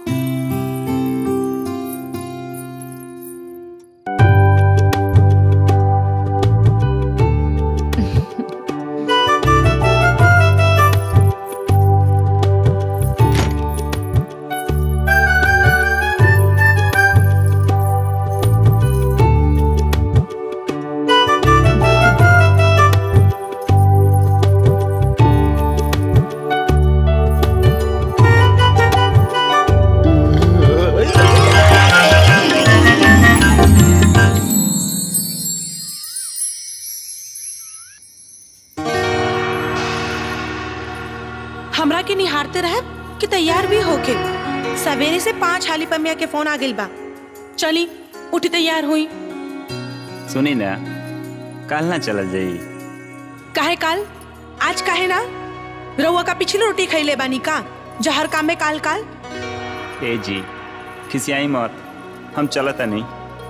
हमरा के निहारते रहे कि तैयार भी होके सवेरे से पाँच हाली पमिया के फोन आ गइल बा चली उठ तैयार हुई सुनी ना काल ना चलल जाई काहे काल आज काहे ना रउआ का पिछली रोटी खैले बानी का जहर काम में काल काल ए जी खिसियाई मत हम चलता नहीं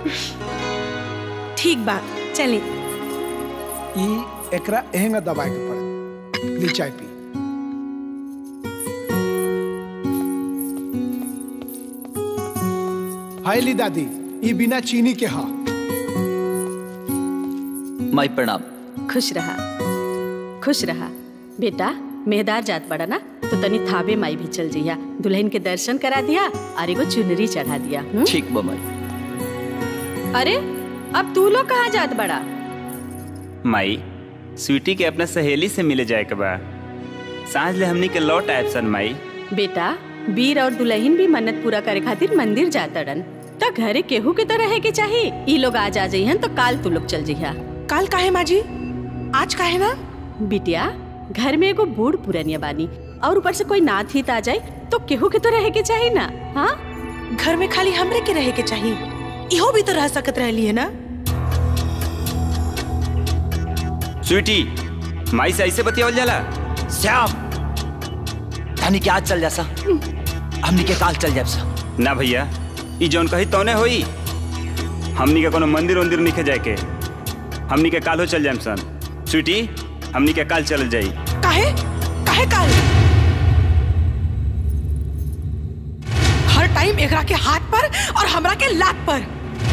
ठीक बा चली ई एकरा एहंगा दबाए के पड़त ली चाय पी हाय ली दादी ई बिना चीनी के हा माई प्रणाम खुश रहा खुश रहा बेटा मेहदार जात बड़ा ना तो तनी थाबे माई भी चल जइया दुल्हन के दर्शन करा दिया और एगो चुनरी चढ़ा दिया हुँ? ठीक बा माई अरे अब तू लोग कहाँ जात बड़ा माई स्वीटी के अपना सहेली से मिले जाए के बा सांझ ले हमनी के लौट आयब सन माई बेटा वीर और दुल्हन भी मन्नत पूरा करे खातिर मंदिर जातड़न त घरे केहू के तो रहे के चाहिए ई लोग आज आ जइहन तो काल तू लोग चल जइहा काल काहे माजी आज काहे ना बिटिया घर में एगो बूढ़ पुरनिया बानी और ऊपर से कोई नाथ हित आ जाए तो केहू के तो रहे के चाहिए ना हाँ घर में खाली हमरे के रहे के चाहिए इहो भी तो रह सकत रहली है ना स्वीटी माई से ऐसे बतियावल जाला श्याम धनी के आज चल जा सा हमनी के काल चल जाब सा ना भैया ई जौन कही तौने होई हमनी के कोनो मंदिर उंदिर निखे जाए के हमनी के काल हो चल जाए सन स्वीटी हमनी के काल चल जाई काहे काहे काल हर टाइम एकरा के हाथ पर और हमरा के लात पर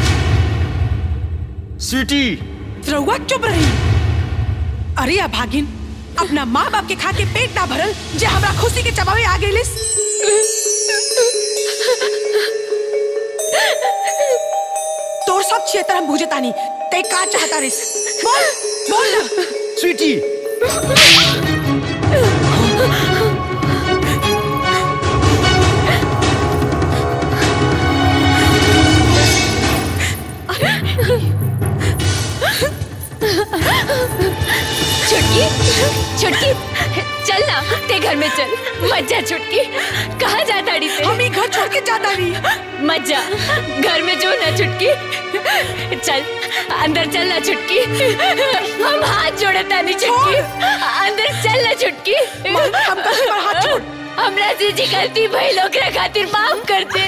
स्वीटी रउआ चुप रही अरे अभागिन अपना माँ बाप के खा के पेट ना भरल जे हमरा खुशी के चबावे आ गइलिस तोर सब क्षेत्र हम बुझतानी ते का चाहता रिस बोल बोल ना स्वीटी छुटकी छुटकी चल ना ते घर में चल मत जा छुटकी कहाँ जाता डी ते हम घर छोड़ के जाता नहीं मत जा घर में जो ना छुटकी चल अंदर चल ना छुटकी हम हाथ जोड़े तानी छुटकी अंदर चल ना छुटकी हम कहीं पर हाथ छोड़ हमरा से जी गलती भइल ओकरा खातिर माफ कर दे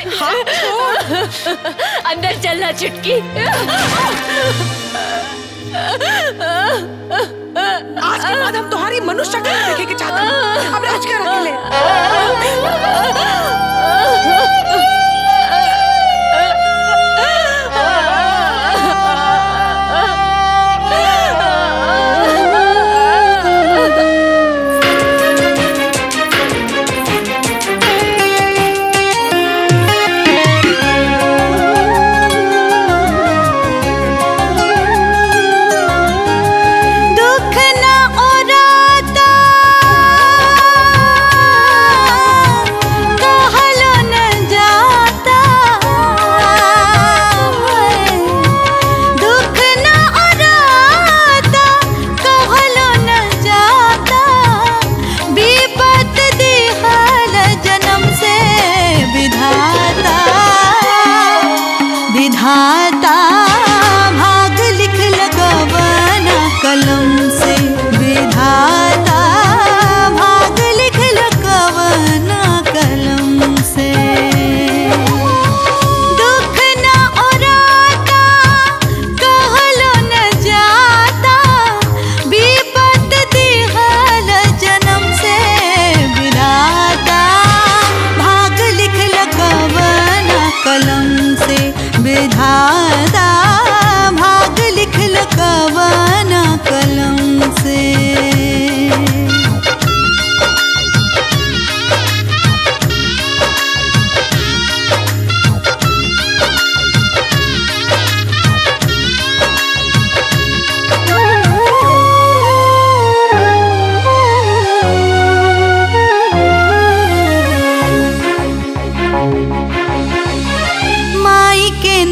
अंदर चल ना छुटकी आज के बाद हम तुम्हारी मनुष्य शक्ल नहीं देखे के चाहते हैं। अब राज कर रख दुख न ओराता कहा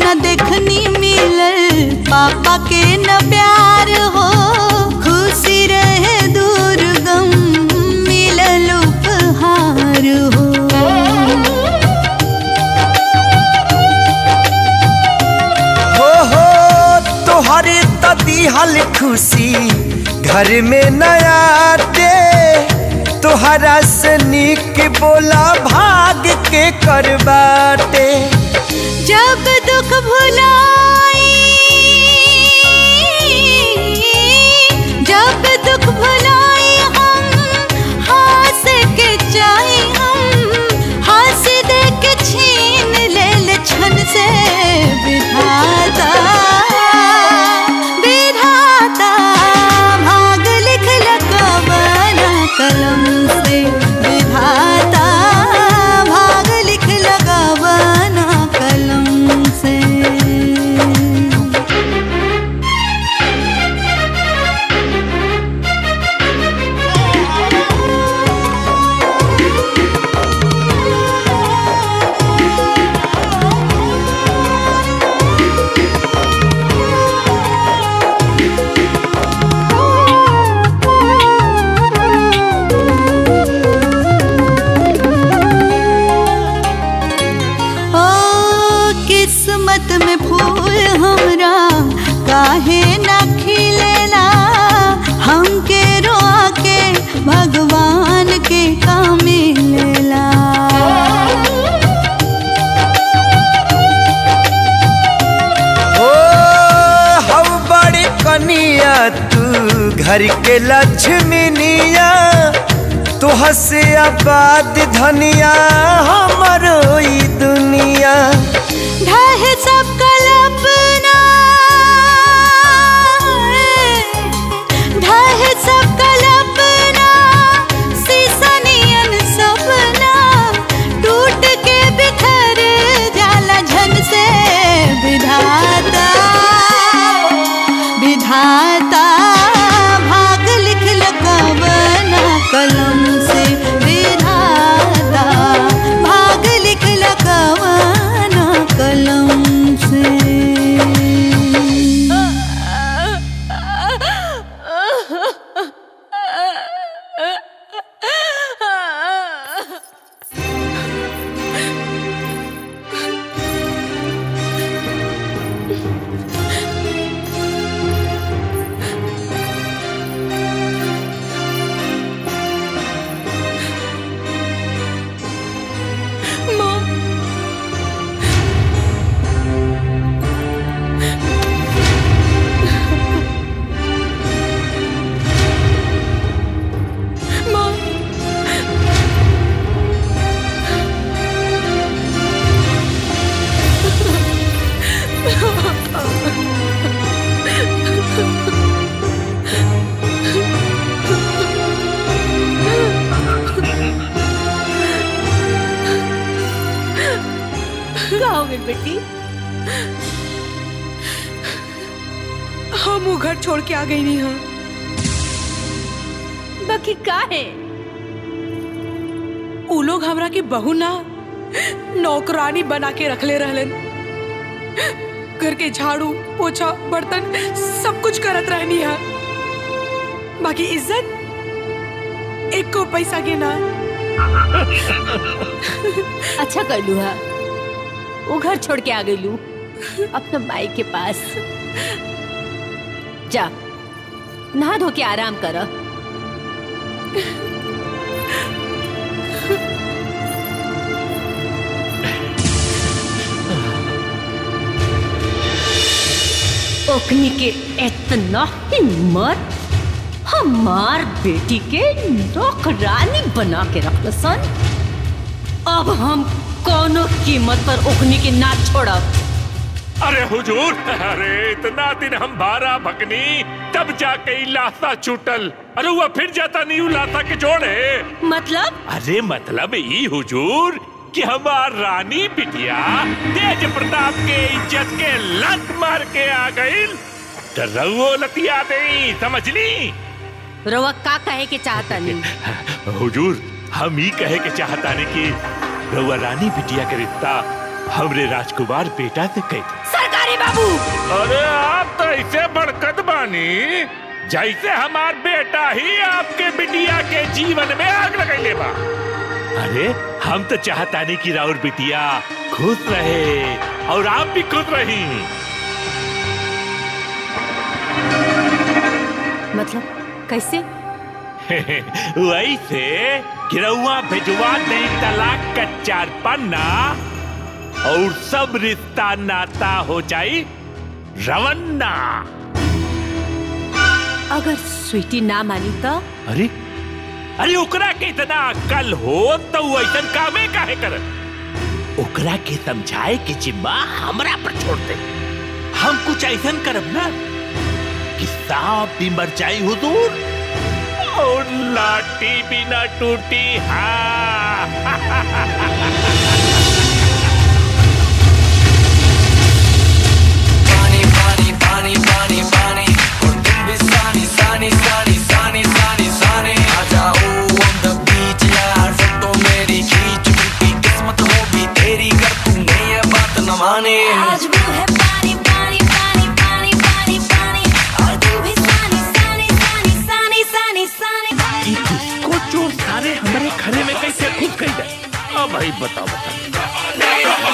न देखनी मिलल पापा के न प्यार हो खुशी रहे दूर गम मिलल उपहार हो हो हो तोहरे तो दिहल खुशी घर में नया दे तोहरा से निक बोला भाग के करबाटे जब दुख भुलाई जब दुख भुलाई हम हंस के जाए हम हंस दे के छीन ले ले छन से विधाता विधाता भाग लिख लगवाना कलम से विधाता भाग लिख लगवाना कलम से ओ किस्मत में फूल हमरा काहे ना खिलेला हमके रोआ के भगवान के काम मिलेला ओ हऊ बड़ी कनिया तू घर के लक्ष्मीनिया तू हसे आबाद धनिया हमरो ई दुनिया ढह सब कल्पना ढह सब कल्पना सीसनियन सपना टूट के बिखर जाला झन से विधाता विधाता भाग लिख लगवना कलम से विधाता भाग लिख लगवना कलम से का हो गई बेटी हम वो घर छोड़ के आ गई नहीं हाँ बाकी का है उ लोग हमरा के बहू ना नौकरानी बना के रखले रहलन घर के झाड़ू पोछा बर्तन सब कुछ करत रहनी है बाकी इज्जत एक को पैसा के ना अच्छा कर लू हा वो घर छोड़ के आ गई लू अपना माई के पास जा नहा धो के आराम कर ओकनी के इतना हिम्मत हमार बेटी के नौकरानी बना के रख सन अब हम कोनो कीमत पर ओकनी के ना छोड़ब अरे हुजूर अरे इतना दिन हम भारा भगनी तब जाके ई लाता छूटल अरे हुआ फिर जाता नहीं हूँ लाता के जोड़े मतलब अरे मतलब ई हुजूर कि हमार रानी बिटिया तेज प्रताप के इज्जत के लत मार के आ गई तो रउओ लतिया दे समझ ली रवा का कहे के चाहता नहीं हुजूर हम ही कहे के चाहता नहीं कि रउआ रानी बिटिया के रिश्ता हमरे राजकुमार बेटा से कह सर बिहारी बाबू अरे आप तो ऐसे बड़कत बानी जैसे हमार बेटा ही आपके बिटिया के जीवन में आग लगैले बा अरे हम तो चाहता नहीं कि राउर बिटिया खुश रहे और आप भी खुश रही मतलब कैसे वैसे गिरौआ भिजवा दे तलाक का चार पन्ना और सब रिश्ता नाता हो जाई रवन्ना अगर स्वीटी ना मानी तो अरे अरे ओकरा के इतना अक्ल हो तो वो ऐसा कामे काहे कर ओकरा के समझाए के जिम्मा हमरा पर छोड़ दे हम कुछ ऐसा करब ना कि सांप भी मर जाई हुजूर और लाठी भी ना टूटी हाँ पानी पानी पानी पानी पानी और तुम भी सानी सानी सानी सानी सानी सानी आ जाओ on the beach यार फोटो मेरी खींच क्योंकि किस्मत होगी तेरी कर तूने ये बात न माने आज वो है पानी पानी पानी पानी पानी पानी और तू भी सानी सानी सानी सानी सानी सानी को चोर सारे हमारे घरे में कैसे खुद गई है अब भाई बताओ बताओ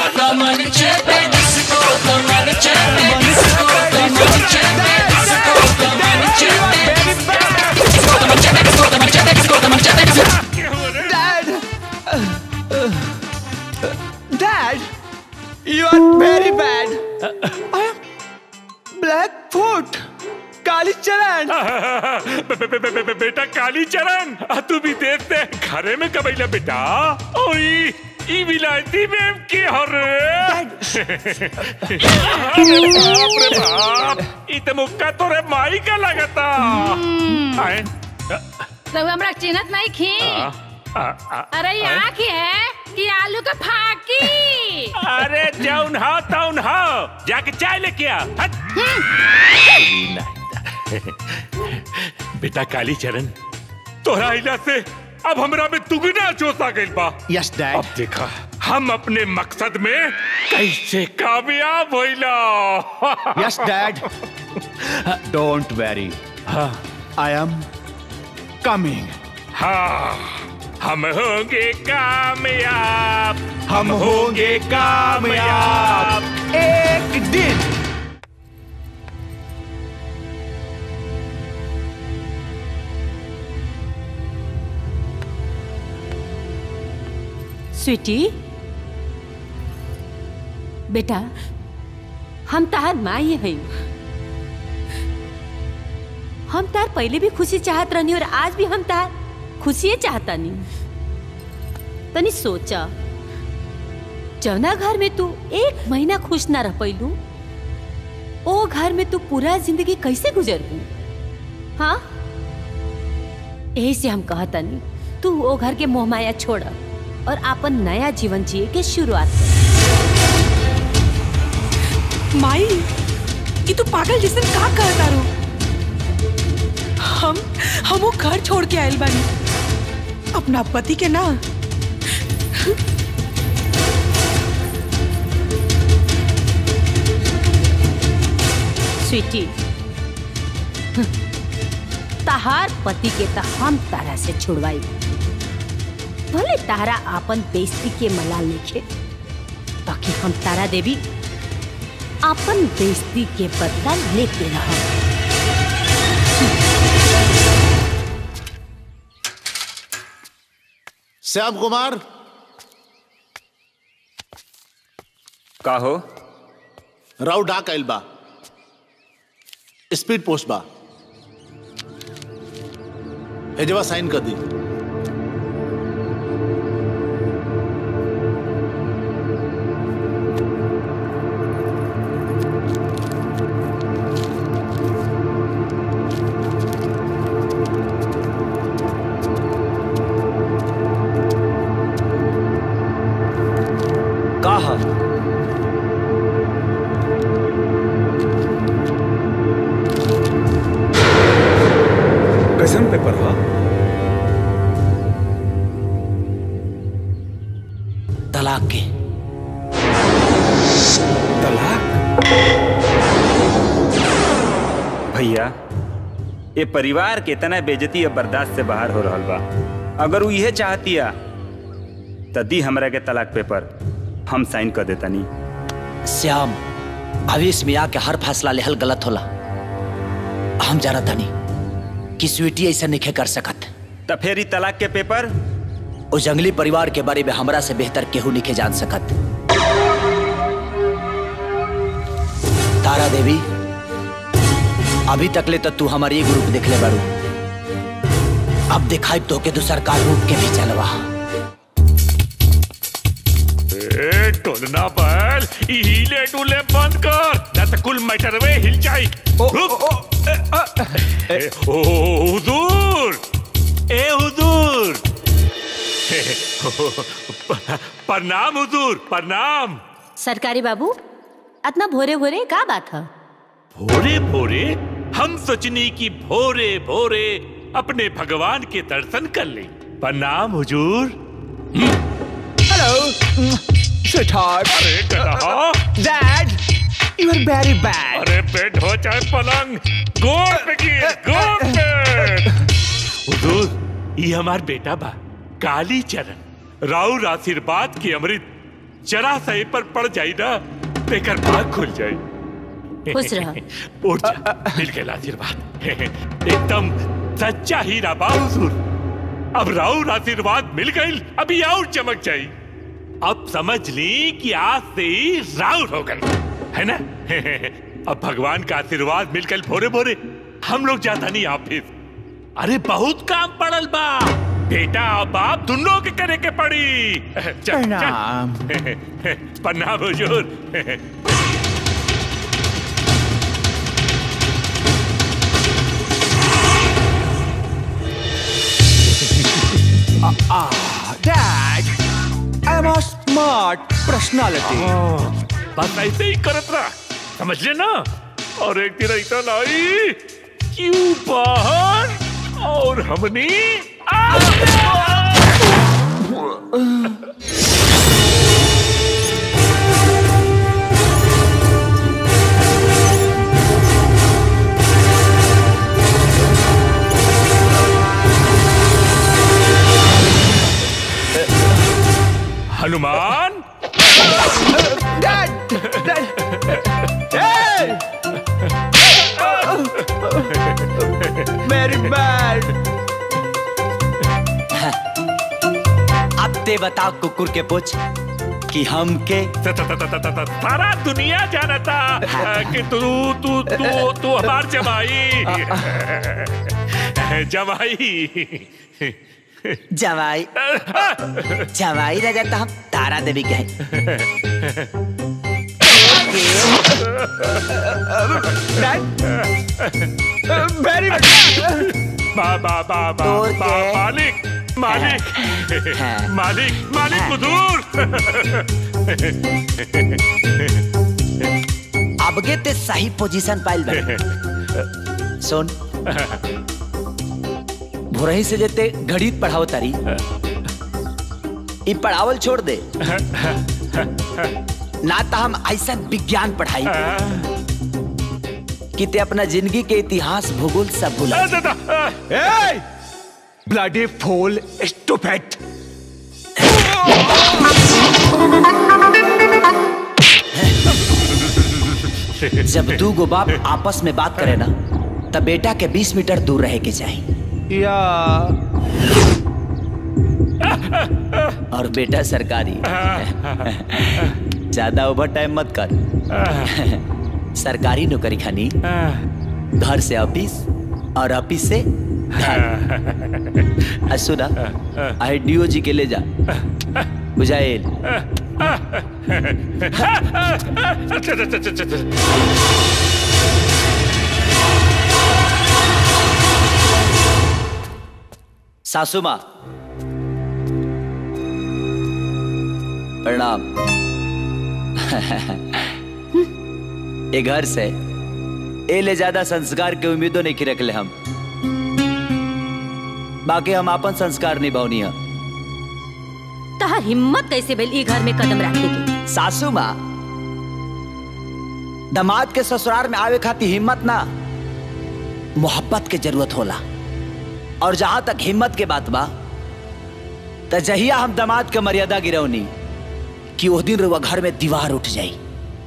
Dad, you are very bad. I am Blackfoot. काली चरण बे- बे- बे- बे- बे- बेटा काली चरण आ, तू भी देखते घरे में कबैला बेटा ओई ई विलायती में के हर अरे बाप रे बाप ई त मुक्का तोरे माई का लगता आए तो हमरा चिन्हत नहीं खी आ, आ, आ, अरे ये आए? आँख है कि आलू का फाकी अरे जौन हो तौन हो जाके चाय लेके आ हट। बेटा काली चरण तोहरा इला से अब हमरा में दुगना जोश आ गइल बा यस डैड अब देखा हम अपने मकसद में कैसे कामयाब होइला yes dad don't worry I am coming हाँ हम होंगे कामयाब हम होंगे कामयाब एक दिन स्वीटी बेटा हम तार माई है हम तार पहले भी खुशी चाहत रहनी और आज भी हम तार खुशी चाहता नहीं तनी सोचा जौना घर में तू एक महीना खुश ना रह पैलू ओ घर में तू पूरा जिंदगी कैसे गुजरबू हाँ यही से हम कहता नहीं तू ओ घर के मोह माया छोड़ और अपन नया जीवन जिए के शुरुआत कर माई ये तू पागल जैसे का कहता रो हम हम वो घर छोड़ के आयल बानी अपना पति के ना स्वीटी तहार पति के तो हम तारा से छुड़वाई भले तारा आपन बेइज्जती के मलाल लिखे ताकि हम तारा देवी अपन बेइज्जती के बदला लेते रहो श्याम कुमार का हो राव डाक आइल बा स्पीड पोस्ट बा हेजवा साइन कर दी कहा कैसन पेपर हा तलाक के तलाक भैया ये परिवार के तना बेजती अब बर्दाश्त से बाहर हो रहा बा अगर वो इहे चाहतिया त दी हमरा के तलाक पेपर हम साइन कर देतानी श्याम आवेश में आके हर फैसला लेहल गलत होला हम जाना तानी कि स्वीटी ऐसा नहीं कर सकत त फिर ई तलाक के पेपर उस जंगली परिवार के बारे में हमरा से बेहतर केहू नहीं जान सकत तारा देवी अभी तक ले तो तू हमारी ग्रुप देख ले बारू अब दिखाई तो के दूसर का रूप के भी चलवा ए टोलना बैल ई हिले डुले बंद कर ना तो कुल मैटर में हिल जाई रुक ए, ओ हुजूर ए हुजूर प्रणाम हुजूर प्रणाम सरकारी बाबू इतना भोरे भोरे का बात है भोरे भोरे हम सोचनी की भोरे भोरे अपने भगवान के दर्शन कर ले प्रणाम हुजूर हेलो स्वीटहार्ट अरे गधा dad you are very bad अरे बेड हो चाहे पलंग गोद पे गिर गोद पे हुजूर ये हमार बेटा बा काली चरण राउर आशीर्वाद की अमृत जरा सही पर पड़ जाई ना बेकर भाग खुल जाई खुश रह। उठ जा मिल गया आशीर्वाद एकदम सच्चा हीरा बा हुजूर अब राउर आशीर्वाद मिल गई अभी और चमक जाई अब समझ ली कि आज से ही राउर हो गई है ना अब भगवान का आशीर्वाद मिलकर भोरे भोरे हम लोग जाता नहीं ऑफिस अरे बहुत काम पड़ल बा बेटा और बाप दोनों के करे के पड़ी चल, चल। प्रणाम। प्रणाम हुजूर Ah, Dad, I'm a smart personality. बस ऐसे ही करत रहा समझ लेना और एक दिन ऐसा लाई क्यों बाहर और हमने Hanuman Dad! Dad! Hey! Very bad. अब ते बताओ कुकुर के पूछ कि हम के सारा दुनिया जानता कि तू तू तू तू हमार जमाई जमाई जवाई जवाई रह जाता हम तारा देवी कहे Very बा बा बा बा बा मालिक मालिक मालिक मालिक हुजूर अबगे ते सही पोजीशन पाइल बा सुन भोरही से जेते गणित पढ़ाओ तारी ई पढ़ावल छोड़ दे ना तो हम ऐसा जा पढ़ाई कि ते अपना जिंदगी के इतिहास भूगोल सब भुला जाए। Hey! Bloody fool, stupid. जब दू गो बाप आपस में बात करे ना तब बेटा के 20 मीटर दूर रहे के चाहिए या और बेटा सरकारी ज्यादा ओवर टाइम मत कर सरकारी नौकरी खानी घर से ऑफिस और ऑफिस से घर आ सुना आई डीओ जी के ले जा बुझाएल सासू माँ प्रणाम ए घर से ए ले ज्यादा संस्कार के उम्मीदों नहीं की रखले हम बाकी हम अपन संस्कार निभावनी है तहार हिम्मत कैसे भेल ई घर में कदम रखे के सासू माँ दामाद के ससुराल में आवे खातिर हिम्मत ना मोहब्बत के जरूरत होला और जहां तक हिम्मत के बात बा त जहिया हम दामाद के मर्यादा गिरौनी कि वो दिन रुआ घर में दीवार उठ जाई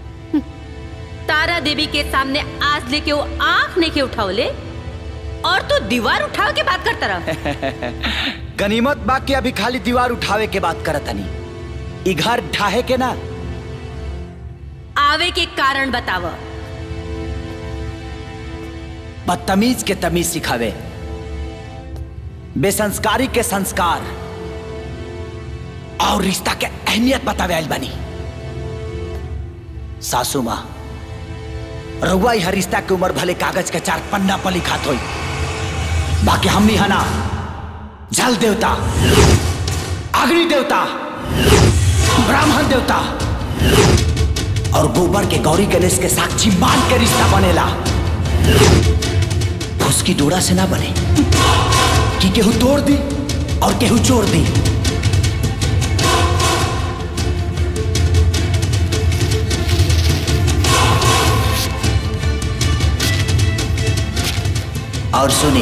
तारा देवी के सामने आज लेके वो आंख नहीं के उठावले और तू दीवार उठाव के बात करता रहा गनीमत बा के अभी खाली दीवार उठावे के बात करतनी ई घर ढाहे के ना आवे के कारण बताव बदतमीज के तमीज सिखावे बेसंस्कारी के संस्कार और रिश्ता के अहमियत बतावे आइल बनी सासू माँ रउआ हर रिश्ता के उम्र भले कागज के चार पन्ना पर लिखात होई बाकी हमनी हना जल देवता अग्नि देवता ब्राह्मण देवता और गोबर के गौरी गणेश के साक्षी मान के रिश्ता बनेला उसकी डोरा से ना बने कि केहू तोड़ दी और केहू जोड़ दी और सुनी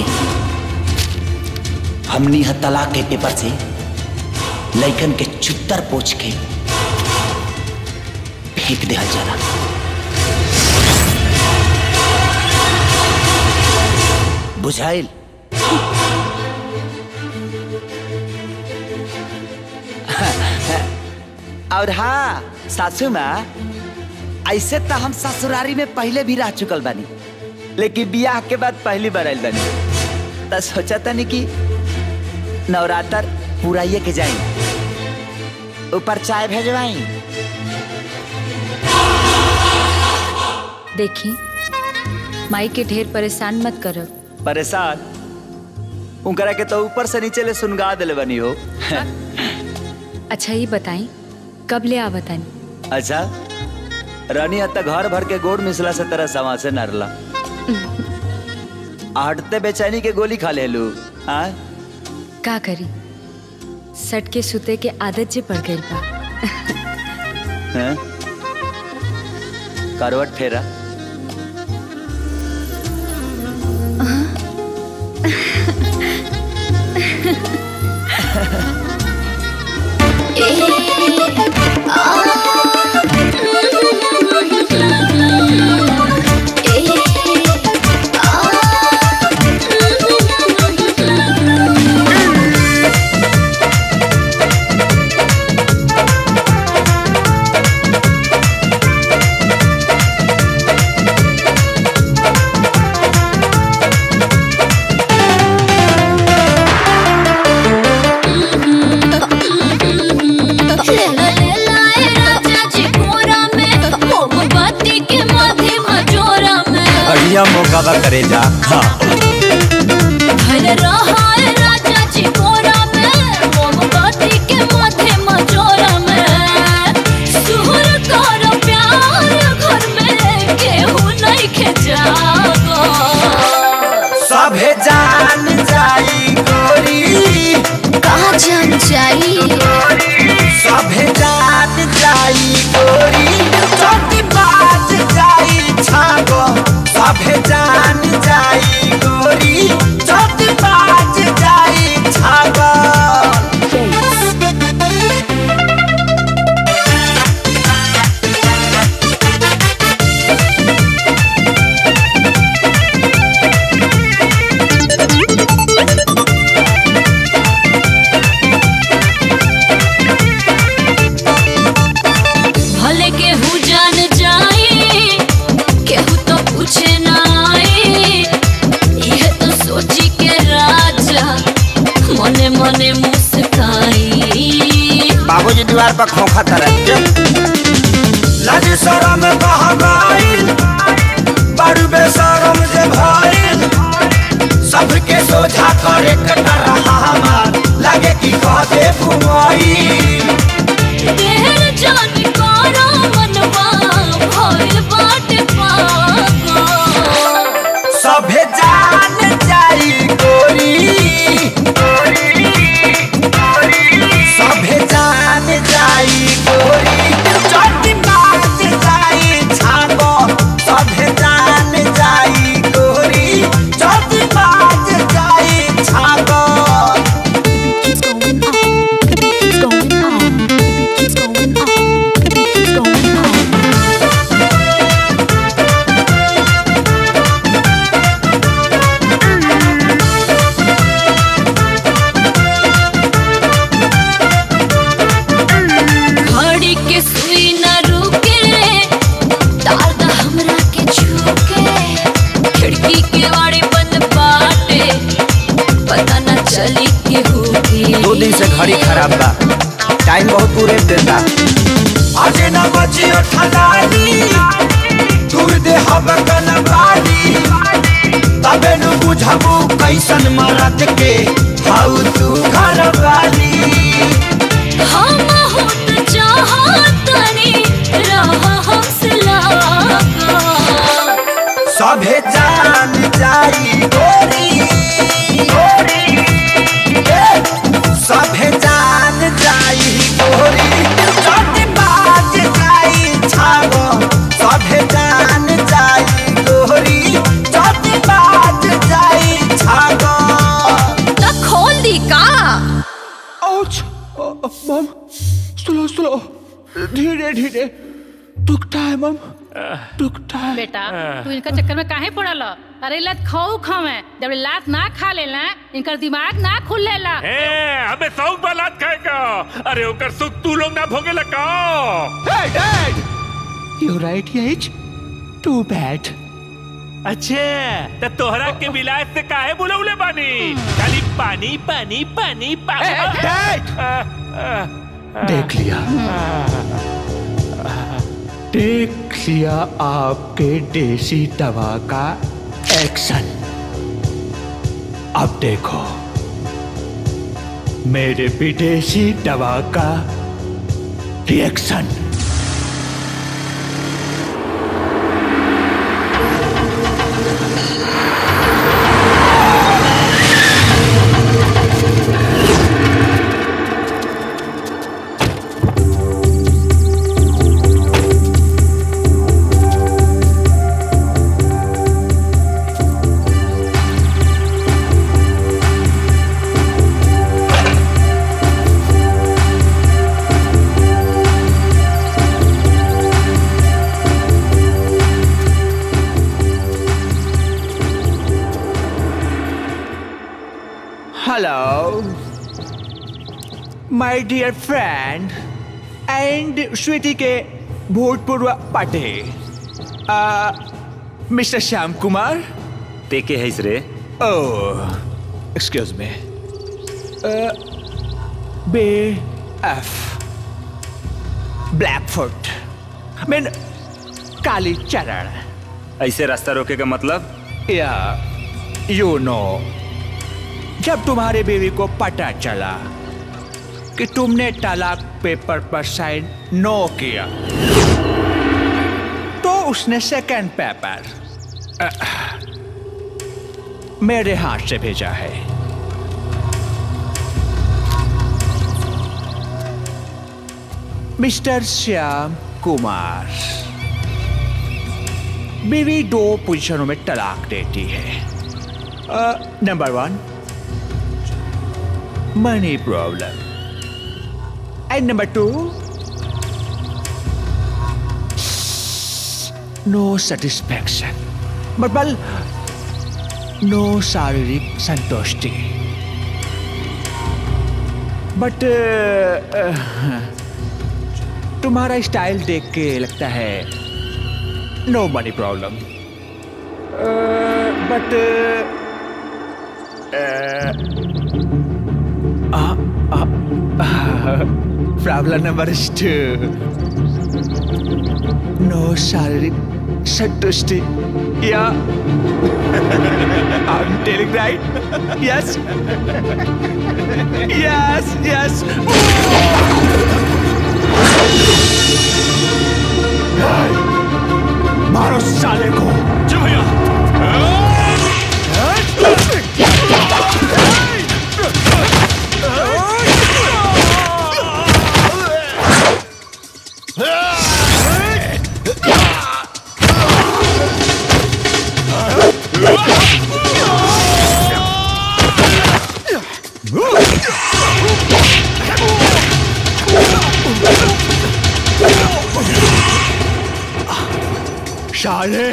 हमनी ह तलाक के पेपर से लइकन के चुत्तर पोछ के फेंक दिया जाला बुझाइल और हाँ सासू माँ ऐसे तो हम ससुरारी में पहले भी रह चुकल बानी लेकिन बियाह के बाद पहली बार आयल बानी तो सोचा तनी कि नवरात्र पूरा ये के जाई ऊपर चाय भेजवाई देखी माई के ढेर परेशान मत करो परेशान उनकरा के तो ऊपर से नीचे ले सुनगा दिले बनी हो अच्छा ये बताई कब ले आवतानी अच्छा रानी हत्ता घर भर के गोड़ मिसला से तरह समा से नरला हटते बेचैनी के गोली खा ले लू हाँ का करी सट के सुते के आदत जे पड़ गई बा हैं? करवट फेरा लेला लेला ए राजा जी कोरा में मोमबत्ती के माथे मजोरा में बढ़िया मौका बा करे जा हाँ धन रहा ए राजा जी कोरा में मोमबत्ती के माथे मजोरा में सुहर कर प्यार घर में केहू नहीं खे जागो सभे जान जाई गोरी कहाँ जान जाई सभे जान जाई गोरी चौकी बाज जाई छागो सभे जान जाई गोरी चौकी बाज जाई छागो भले केहू जान जाई केहू तो पूछे ना आई यह तो सोची के राजा मने मने मुस्काई बाबूजी दीवार पर खोखा तरह के लाज शरम कहाँ गइल बड़ बेशरम जे भइल सबके सोझा करे कटा रहा हमार लगे कि कह दे घुमाई देर जान करो मनवा भइल बाटे पागल सभे जान जाई गोरी सभे जान जाई गोरी चोटी बाज जाई छागो घड़ी खराब बा टाइम बहुत पूरे देता आज न बचियो ठलानी दूर दे हब कनबाड़ी तबे नु बुझबू कैसन मरद के हाउ तू घर वाली हम होत चाहतनी रहा हमसे लागा सभे जान जाई गोरी गोरी ए, सभे जान जाई गोरी चोटी बाज जाई छागो सभे जान जाई गोरी चोटी बाज जाई छागो तो खोल दी का आउच मम स्लो स्लो धीरे धीरे दुखता है मम दुखता है बेटा तू इनका चक्कर में काहे पड़ल अरे लत खाऊ खावे जब लात ना खा लेला इनकर दिमाग ना खुल लेला ए, हमें शौक बालात खाएगा अरे ओकर सुख तू लोग ना भोगे लगा Hey, Dad! You're right, Yates. Too bad. अच्छे तो तोहरा के विलायत से काहे बुलौले बानी खाली पानी पानी पानी पानी देख लिया देख लिया आपके देसी दवा का एक्शन अब देखो मेरे विदेशी दवा का reaction Hello, my dear friend and Sweety के भूतपूर्व पटे मिस्टर श्याम कुमार ते के है रे oh excuse me B F blackfoot mean Kali Charan ऐसे रास्ता रोके का मतलब या यू नो जब तुम्हारे बीवी को पता चला कि तुमने तलाक पेपर पर साइन नो किया तो उसने सेकंड पेपर अह, मेरे हाथ से भेजा है मिस्टर श्याम कुमार बीवी दो पोजीशनों में तलाक देती है number one money problem and number two no satisfaction मतलब नो शारीरिक संतुष्टि बट तुम्हारा स्टाइल देख के लगता है no money problem but problem number two no शारीरिक संतुष्टि या I'm telling right? Yes? yes, yes. मारो साले को जी भैया साले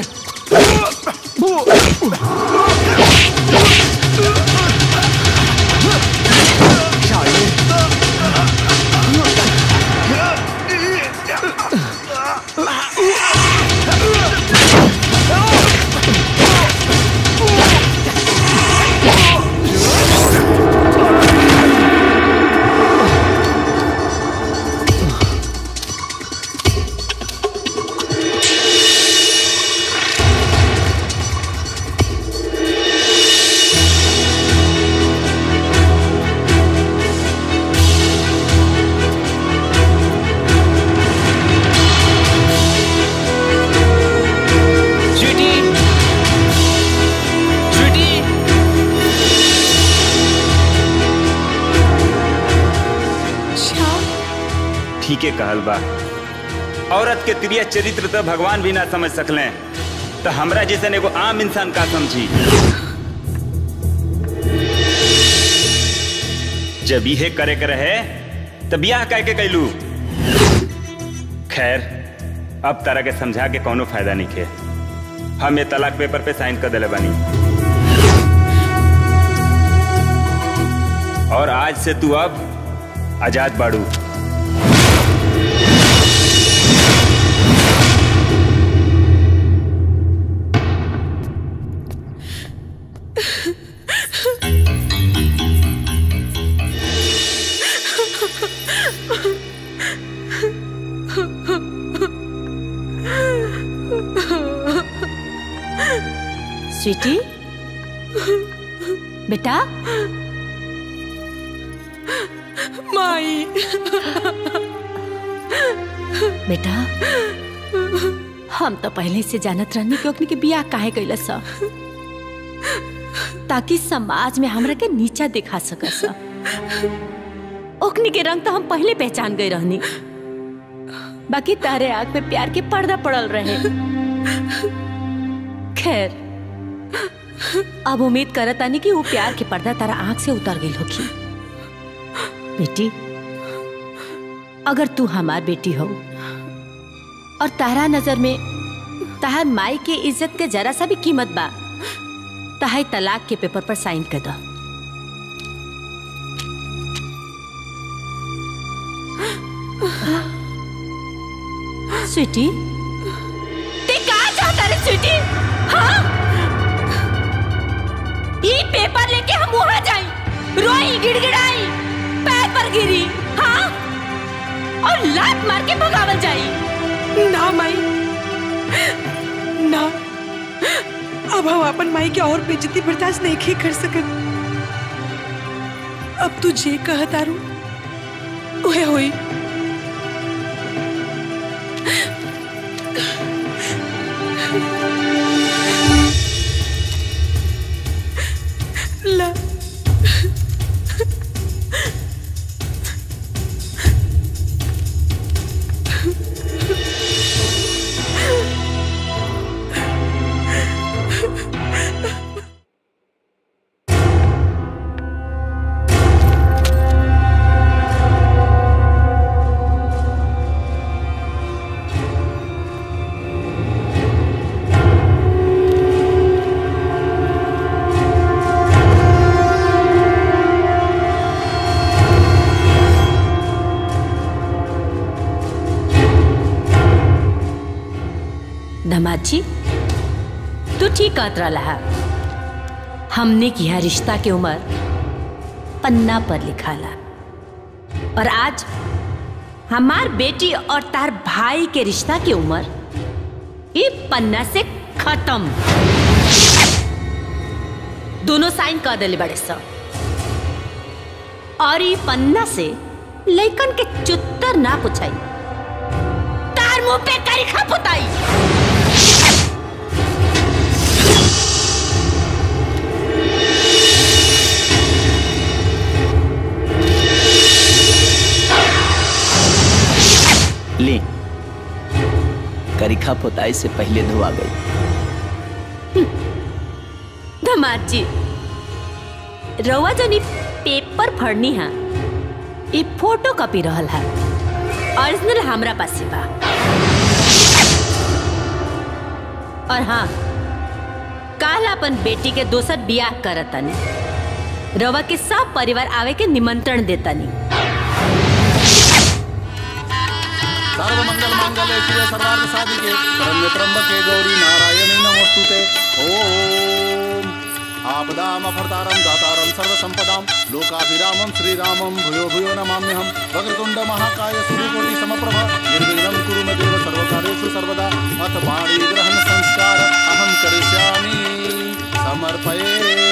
के कहल बा औरत के त्रिय चरित्र तो भगवान भी ना समझ सकले तो हमरा जैसन एगो आम इंसान का समझी जब इहे करे के रहे तब बियाह कह के कैलू खैर अब तरह के समझा के कोनो फायदा नहीं खे हम ये तलाक पेपर पे साइन कर दिले बानी और आज से तू अब आजाद बाड़ू स्वीटी बेटा माई बेटा हम तो पहले से जानत रहनी कि ओकनी के बियाह काहे कैला सा ताकि समाज में हमरा के नीचा दिखा सक सा ओकनी के रंग तो हम पहले पहचान गए रहनी बाकी तारे आग में प्यार के पर्दा पड़ल रहे खैर अब उम्मीद करत आनी कि वो प्यार के पर्दा तारा आंख से उतर गई होगी बेटी अगर तू हमार बेटी हो और तारा नजर में तहार माई के इज्जत के जरा सा भी कीमत बा तहाई तलाक के पेपर पर साइन कर दो स्वीटी ते कहा चाहता रे स्वीटी हाँ ई पेपर लेके हम वहां जाई रोई गिड़गिड़ाई पैर पर गिरी हाँ और लात मार के भगावल जाई ना माई ना अब हम अपन माई के और बेइज्जती बर्दाश्त नहीं कर सकत अब तू जे कह तारू ओहे होई ला दामाद जी तू ठीक कहत रहा हमने किया रिश्ता के उम्र पन्ना पर लिखाला और आज हमार बेटी और तार भाई के रिश्ता की उम्र ये पन्ना से खत्म दोनों साइन कर दिले बड़े सब और ये पन्ना से लइकन के चुत्तर ना पुछाई तार मुंह पे करिखा पुताई ले करिखा पोताई से पहले धोआ गई धमाद जी रउआ जनी पेपर फड़नी है ये फोटो कॉपी रहल है ओरिजिनल हमरा पास बा और हाँ काल अपन बेटी के दोसर बियाह करतनी रवा के सब परिवार आवे के निमंत्रण देतनी सर्वमंगल मांगल्ये शिवे सर्वार्थ साधिके शरण्य त्र्यंबके गौरी नारायणी नमोस्तुते ओम आपदाम अफरतारम दातारम सर्वसंपदाम लोकाभिरामम श्रीरामम भूयो भूयो नमाम्यहम वक्रतुंड महाकाय सूर्यकोटि समप्रभ निर्विघ्नं कुरु मे देव सर्वकार्येषु सर्वदा अथ वाणी ग्रहण संस्कार अहं करिष्यामि समर्पये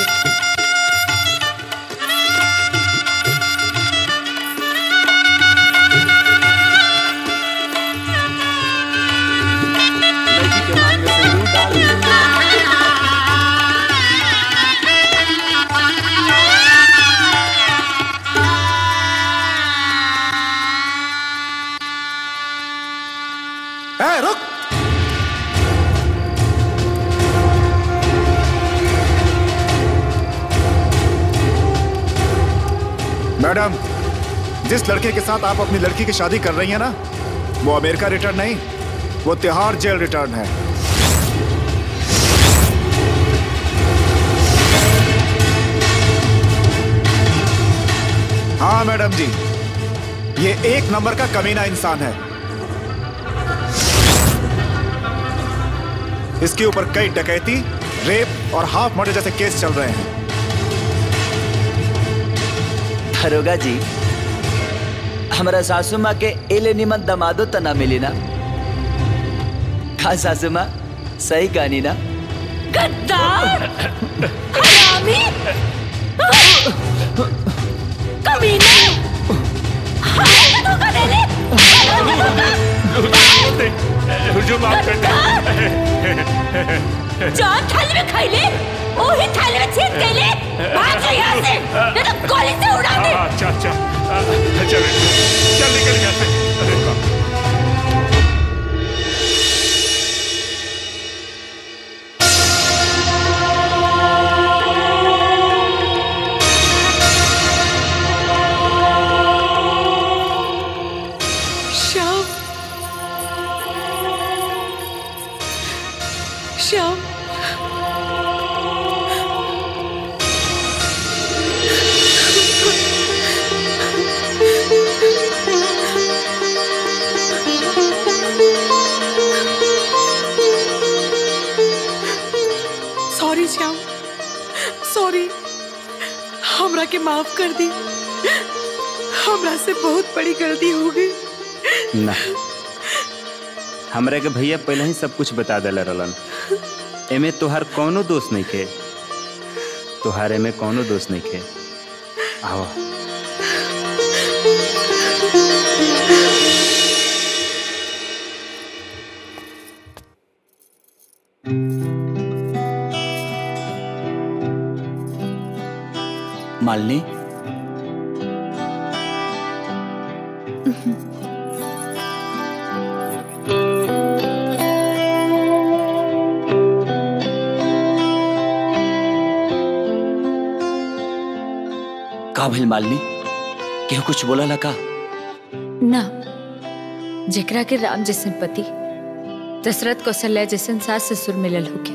लड़की के मांग में सिंदूर डाल ए, रुक मैडम जिस लड़के के साथ आप अपनी लड़की की शादी कर रही हैं ना वो अमेरिका रिटर्न नहीं वो तिहाड़ जेल रिटर्न है हाँ मैडम जी ये एक नंबर का कमीना इंसान है इसके ऊपर कई डकैती रेप और हाफ मर्डर जैसे केस चल रहे हैं दरोगा जी हमरा सासू माँ के एले निमन दमादो त ना मिली ना का सासू माँ सही कहानी ना गद्दार हरामी कमीने हाय तो धोखा दे ले हुजूम माफ कर जान थाली में खाई ले ओही थाली में छीन गई ले भाग जा यहाँ से नहीं तो गोली से उड़ा दे अच्छा अच्छा आ, चल चल निकल यहाँ से अरे बाप श्याम श्याम सॉरी श्याम सॉरी हमरा के माफ कर दी हमरा से बहुत बड़ी गलती हो गई ना हमरा के भैया पहले ही सब कुछ बता देले रहलन एमे तोहार कोनो दोष नहीं के तोहार एमे कोनो दोष नहीं के आओ मालिनी का भइल मालिनी केहू कुछ बोला ला का ना जेकरा के राम जैसन पति दशरथ कौशल्या जैसन सास ससुर मिलल होके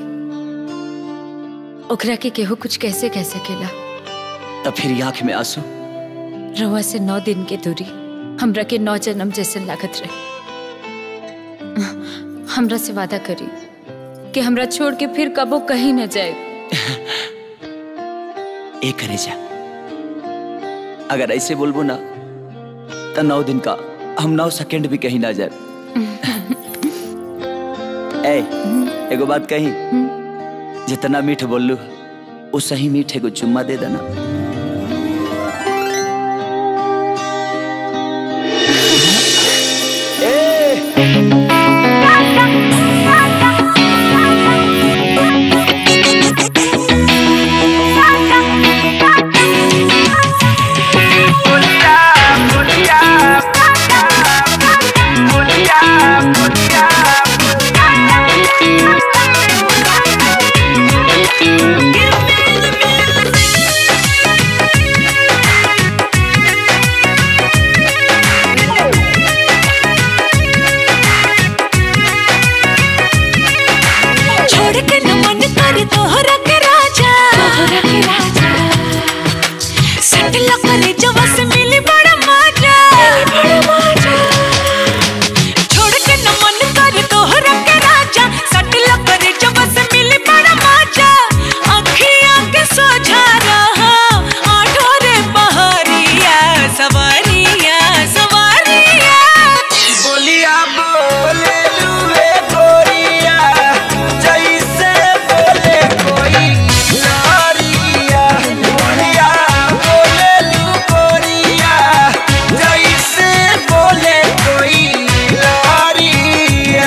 ओकरा के केहू कुछ कैसे कह सकेला तब फिर आंख में आंसू रहुआ से नौ दिन के दूरी हमरा के नौ जन्म जैसन लागत रहे हमरा से वादा करी कि हमरा छोड़ के फिर कबो कहीं न जाए ए करे जा अगर ऐसे बोलबो ना तो नौ दिन का हम नौ सेकंड भी कहीं ना जाए ए एगो बात कही जितना मीठ बोललू वो सही मीठ एगो चुम्मा दे देना छोड़ के न मन कर तोहरा के राजा तोहरा के राजा सट लकरे जवा से मिली बड़ा मजा बड़ा मजा छोड़ के न मन कर तोहरा के राजा सट लकरे जवा से मिली बड़ा मजा अखियां के सोझा रहा आठो रे बहरिया सवारिया सवारिया बोलिया बोले लुए गोरिया जैसे बोले कोई लारिया बोलिया बोले लू गोरिया जैसे बोले कोई लारिया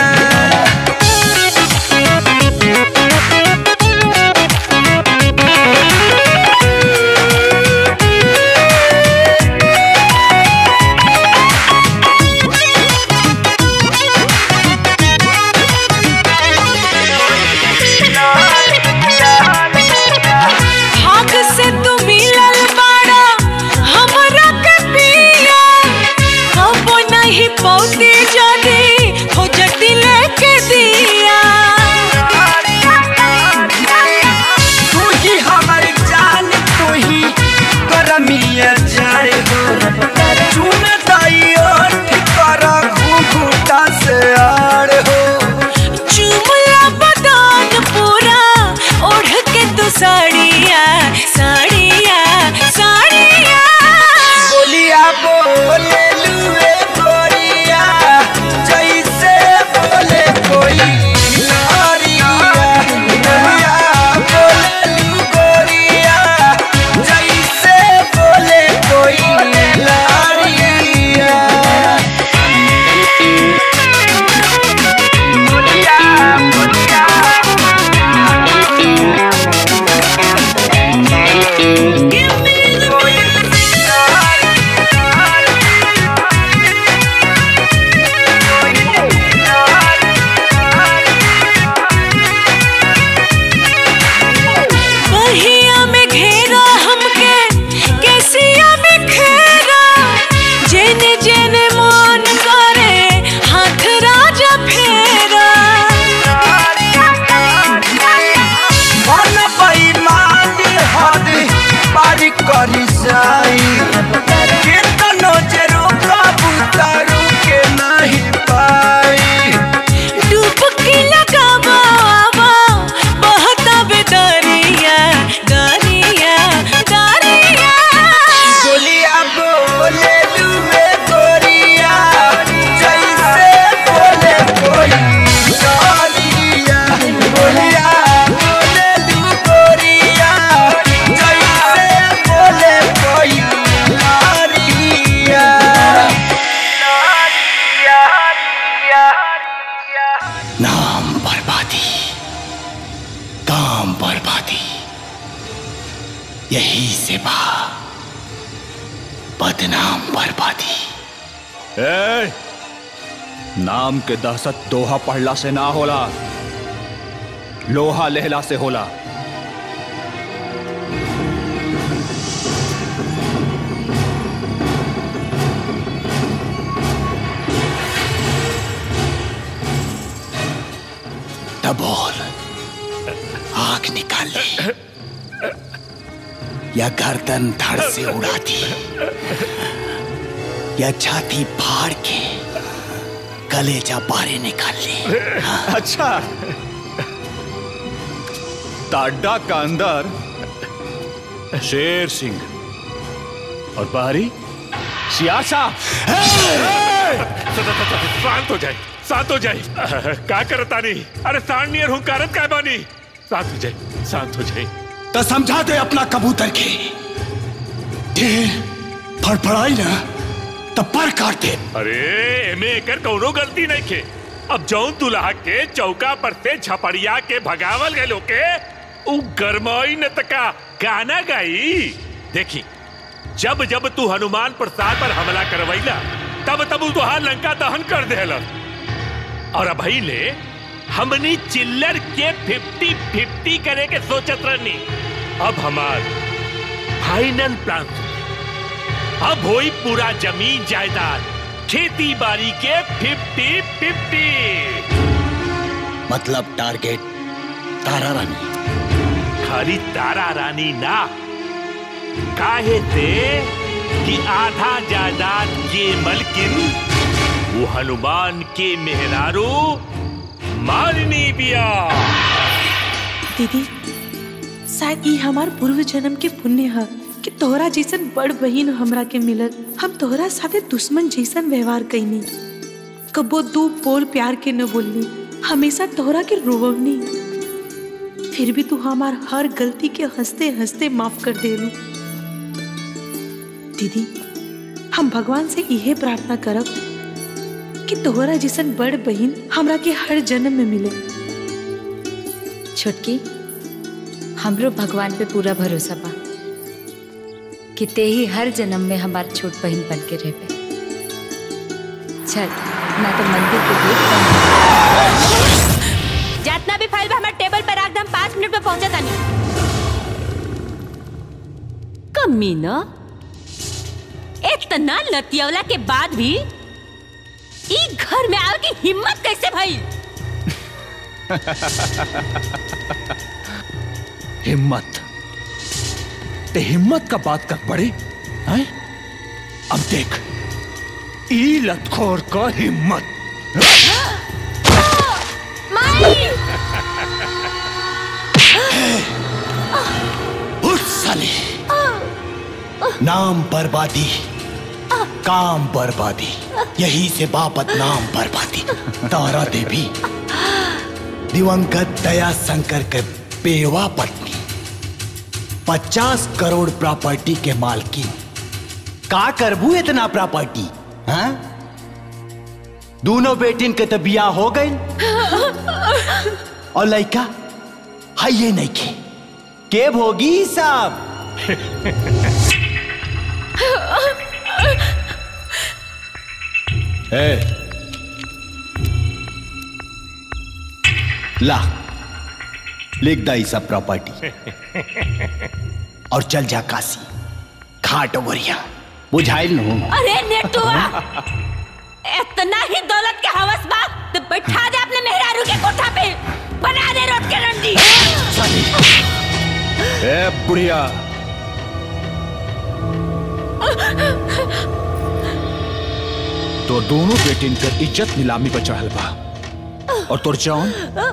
यही से बा बदनाम बर्बादी ए, नाम के दहशत दोहा पढ़ला से ना होला लोहा लेहला से होला बोल आग निकाल ले या गर्दन धड़ से उड़ा दी या छाती फाड़ के कलेजा बारे निकाल ले अच्छा ताड्डा का अंदर शेर सिंह और बाहरी सियासा शांत हो जाए शांत हो जाए का करता नहीं अरे सांडियर हूँ कारत का बानी शांत हो जाए शांत हो जाए तो समझा दे अपना कबूतर के ढेर फड़फड़ाई ना तो पर काट दे अरे एमे एकर कौनो गलती नहीं के अब जौन दुल्हा के चौका पर से झपड़िया के भगावल गए लोग के उ गरमाई न तका गाना गाई देखी जब जब तू हनुमान प्रसाद पर हमला करवैला तब तब उ तुहार लंका दहन कर देहलन और अब ले हमनी चिल्लर के फिफ्टी फिफ्टी करे के सोचत रहनी अब हमार फाइनल प्लान अब होई पूरा जमीन जायदाद खेती बाड़ी के फिफ्टी फिफ्टी मतलब टारगेट तारा रानी खाली तारा रानी ना काहे से कि आधा जायदाद के मलकिन वो हनुमान के मेहरारू मारनी बिया दीदी शायद ई हमार पूर्व जन्म के पुण्य है कि तोहरा जैसन बड़ बहिन हमरा के मिलल हम तोहरा साथे दुश्मन जैसन व्यवहार कैनी कबो दू बोल प्यार के न बोलनी हमेशा तोहरा के रोवनी फिर भी तू हमार हर गलती के हंसते हंसते माफ कर देलू दीदी हम भगवान से इहे प्रार्थना करब कि तोहरा जैसन बड़ बहिन हमरा के हर जन्म में मिले छोटकी हमरो भगवान पे पूरा भरोसा बा कि ते ही हर जन्म में हमार छोट बहन बन के रहे चल ना तो मंदिर के गेट बंद जितना भी फाइल बा हमारे टेबल पर रख दे हम पाँच मिनट में पहुंचा तानी कमी न इतना लतियवला के बाद भी ई घर में आवे की हिम्मत कैसे भई हिम्मत ते हिम्मत का बात कर पड़े हैं? अब देख ई लतखोर का हिम्मत उठ साले नाम बर्बादी काम बर्बादी यही से बापत नाम बर्बादी तारा देवी दिवंगत दया शंकर के बेवा पत्नी पचास करोड़ प्रॉपर्टी के मालकी का करबू इतना प्रॉपर्टी हाँ दोनों बेटिन के तो बिया हो गई और लड़का है ये नहीं के के भोगी साहब ए, ला लिख दा सब प्रॉपर्टी और चल जा काशी घाट वरिया बुझाइल नु अरे नेटुआ इतना ही दौलत के हवस बा तो बैठा दे अपने मेहरारू के कोठा पे बना दे रोट के रंडी ए बुढ़िया तो दोनों बेटिन कर इज्जत नीलामी पर चढ़ल बा और तोर जौन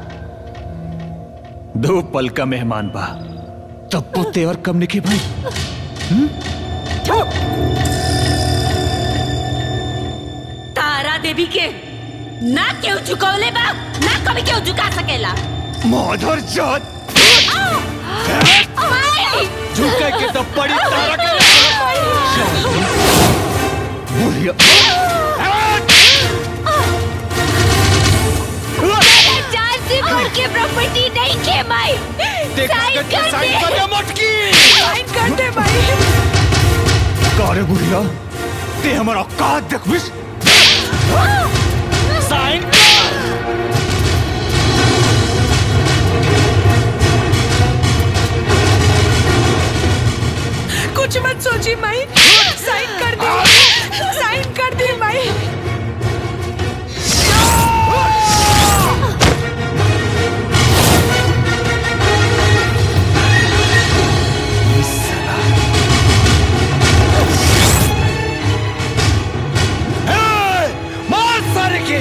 दो पल का मेहमान बा तब वो तेवर कम निके भाई तारा देवी के ना क्यों झुकौले बा ना कभी क्यों झुका सकेला माधर जात माई! झुके के तो पड़ी तारा के बुढ़िया मेरे जान से बढ़ के प्रॉपर्टी नहीं खे माई देख साइन कागज पे कर साइन दे। कर दे मोटकी साइन कर दे भाई कारे बुढ़िया ते हमारा औकात देख बिस साइन कुछ मत सोचिए माई साइन कर दे साइन कर दे माई मार सारे के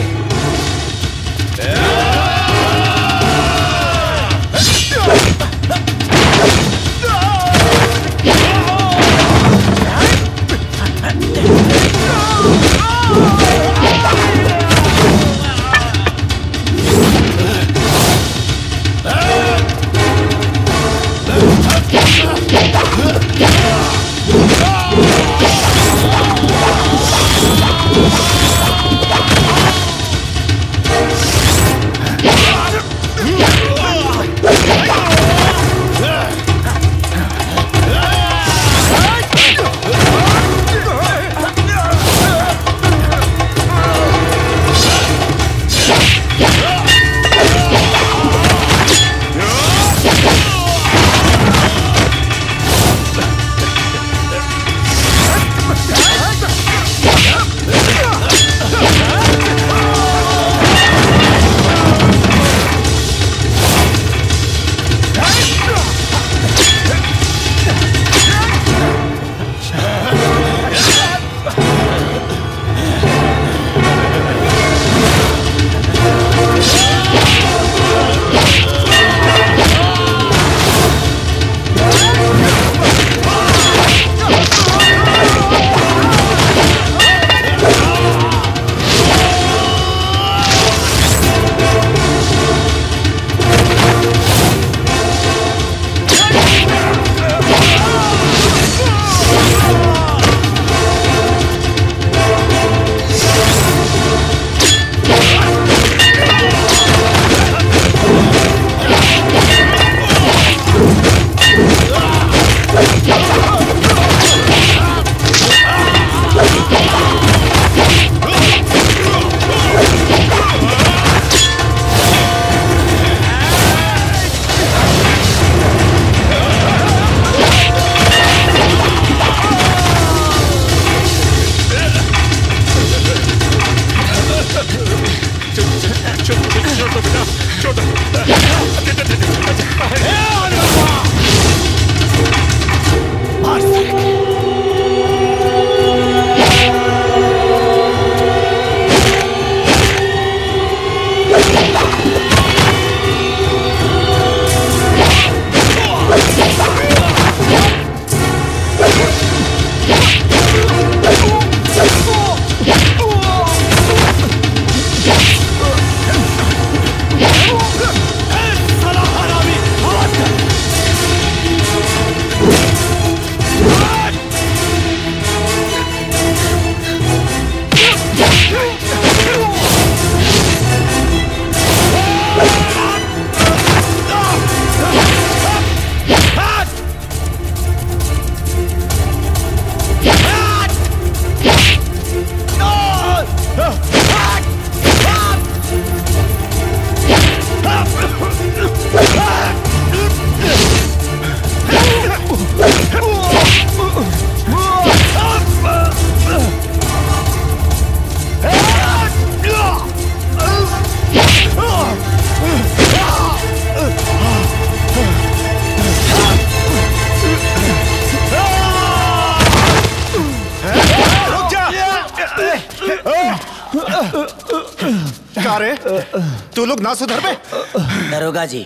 का रे तू लोग ना सुधर बे दरोगा जी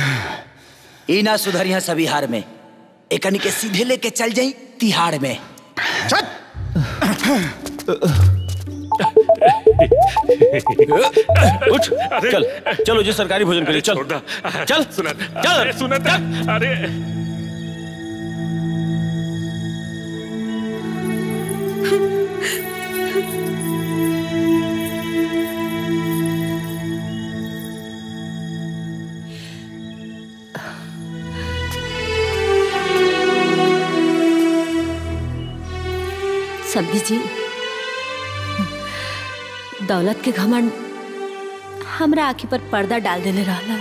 ई ना सुधरिया सभी हार में एकनी के सीधे लेके चल जाई तिहाड़ में उठ चल चलो जी सरकारी भोजन करिए चल चल सुना चल अरे सुना अरे समझी जी दौलत के घमंड हमरा आंखी पर पर्दा डाल देले रहला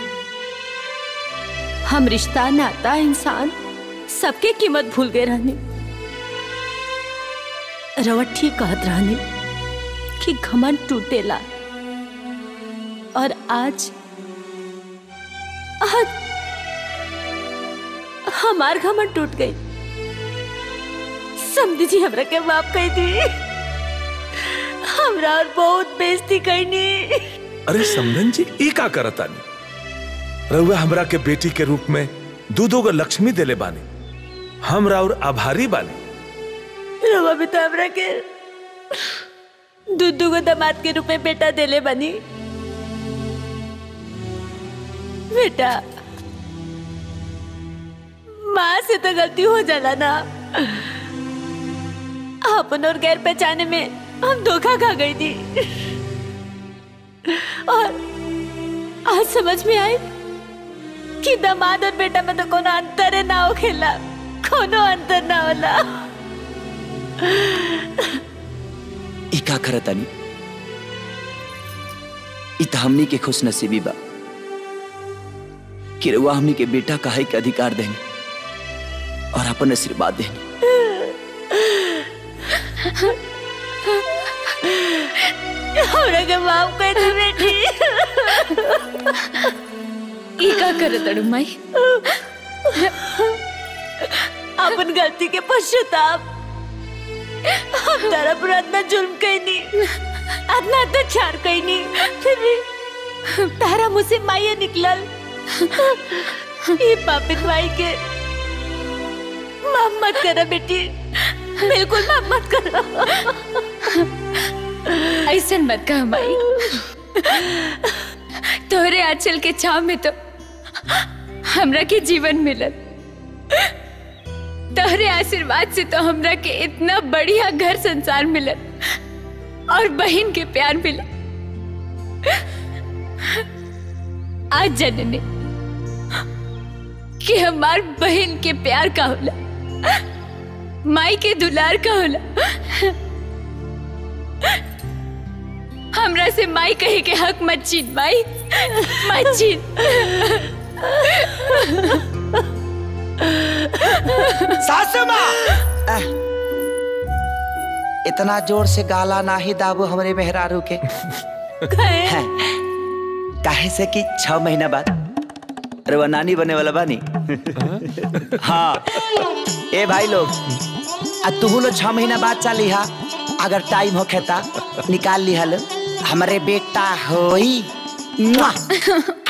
हम रिश्ता नाता इंसान सबके कीमत भूल गए रहनी रवट ठीक कहत रहनी कि घमंड टूटेला और आज आज हमार घमंड टूट गई समझी जी हमरा के माफ कर दी हमरा और बहुत बेइज्जती करनी अरे समरन जी ई का करतानी रउआ हमरा के बेटी के रूप में दू दो गो लक्ष्मी देले बानी हमरा और आभारी बानी रवा भी तो हमरा के दूधू को दामाद के रूप में बेटा देले बनी बेटा माँ से तो गलती हो जाला ना अपन और गैर पहचाने में हम धोखा खा गई थी और आज समझ में आई कि दामाद और बेटा में तो कोनो अंतर ना हो खेला कोनो अंतर ना होला ई का करतानी ई त हमनी के खुश नसीबी बा कि रउआ हमनी के बेटा कहे के अधिकार देनी और अपन आशीर्वाद देनी हमरा के माफ कर दे बेटी ई का करे तड़ू माई अपन गलती के पश्चाताप हम तारा पर इतना जुल्म कैनी इतना अत्याचार कैनी फिर भी तारा मुझसे माये निकलल ये पापित माई के माफ मत करा बेटी बिल्कुल माफ मत करो ऐसा मत कह माई तोहरे आंचल के छाव में तो हमरा के जीवन मिलत तोहरे आशीर्वाद से तो हमरा के इतना बढ़िया घर संसार मिलत और बहन के प्यार मिला आज जनने कि हमार बहन के प्यार का होला माई के दुलार का होला हमरा से माई कहे के हक मत छीन माई मत छीन सासू माँ अह, इतना जोर से गाला ना ही दाबो हमरे मेहरारू के हैं, काहे से कि छह महीना बाद रवा नानी बने वाला बानी हाँ ए भाई लोग आ तू लोग छह महीना बाद चली हा अगर टाइम हो खेता निकाल ली हल हमरे बेटा होई मुआ।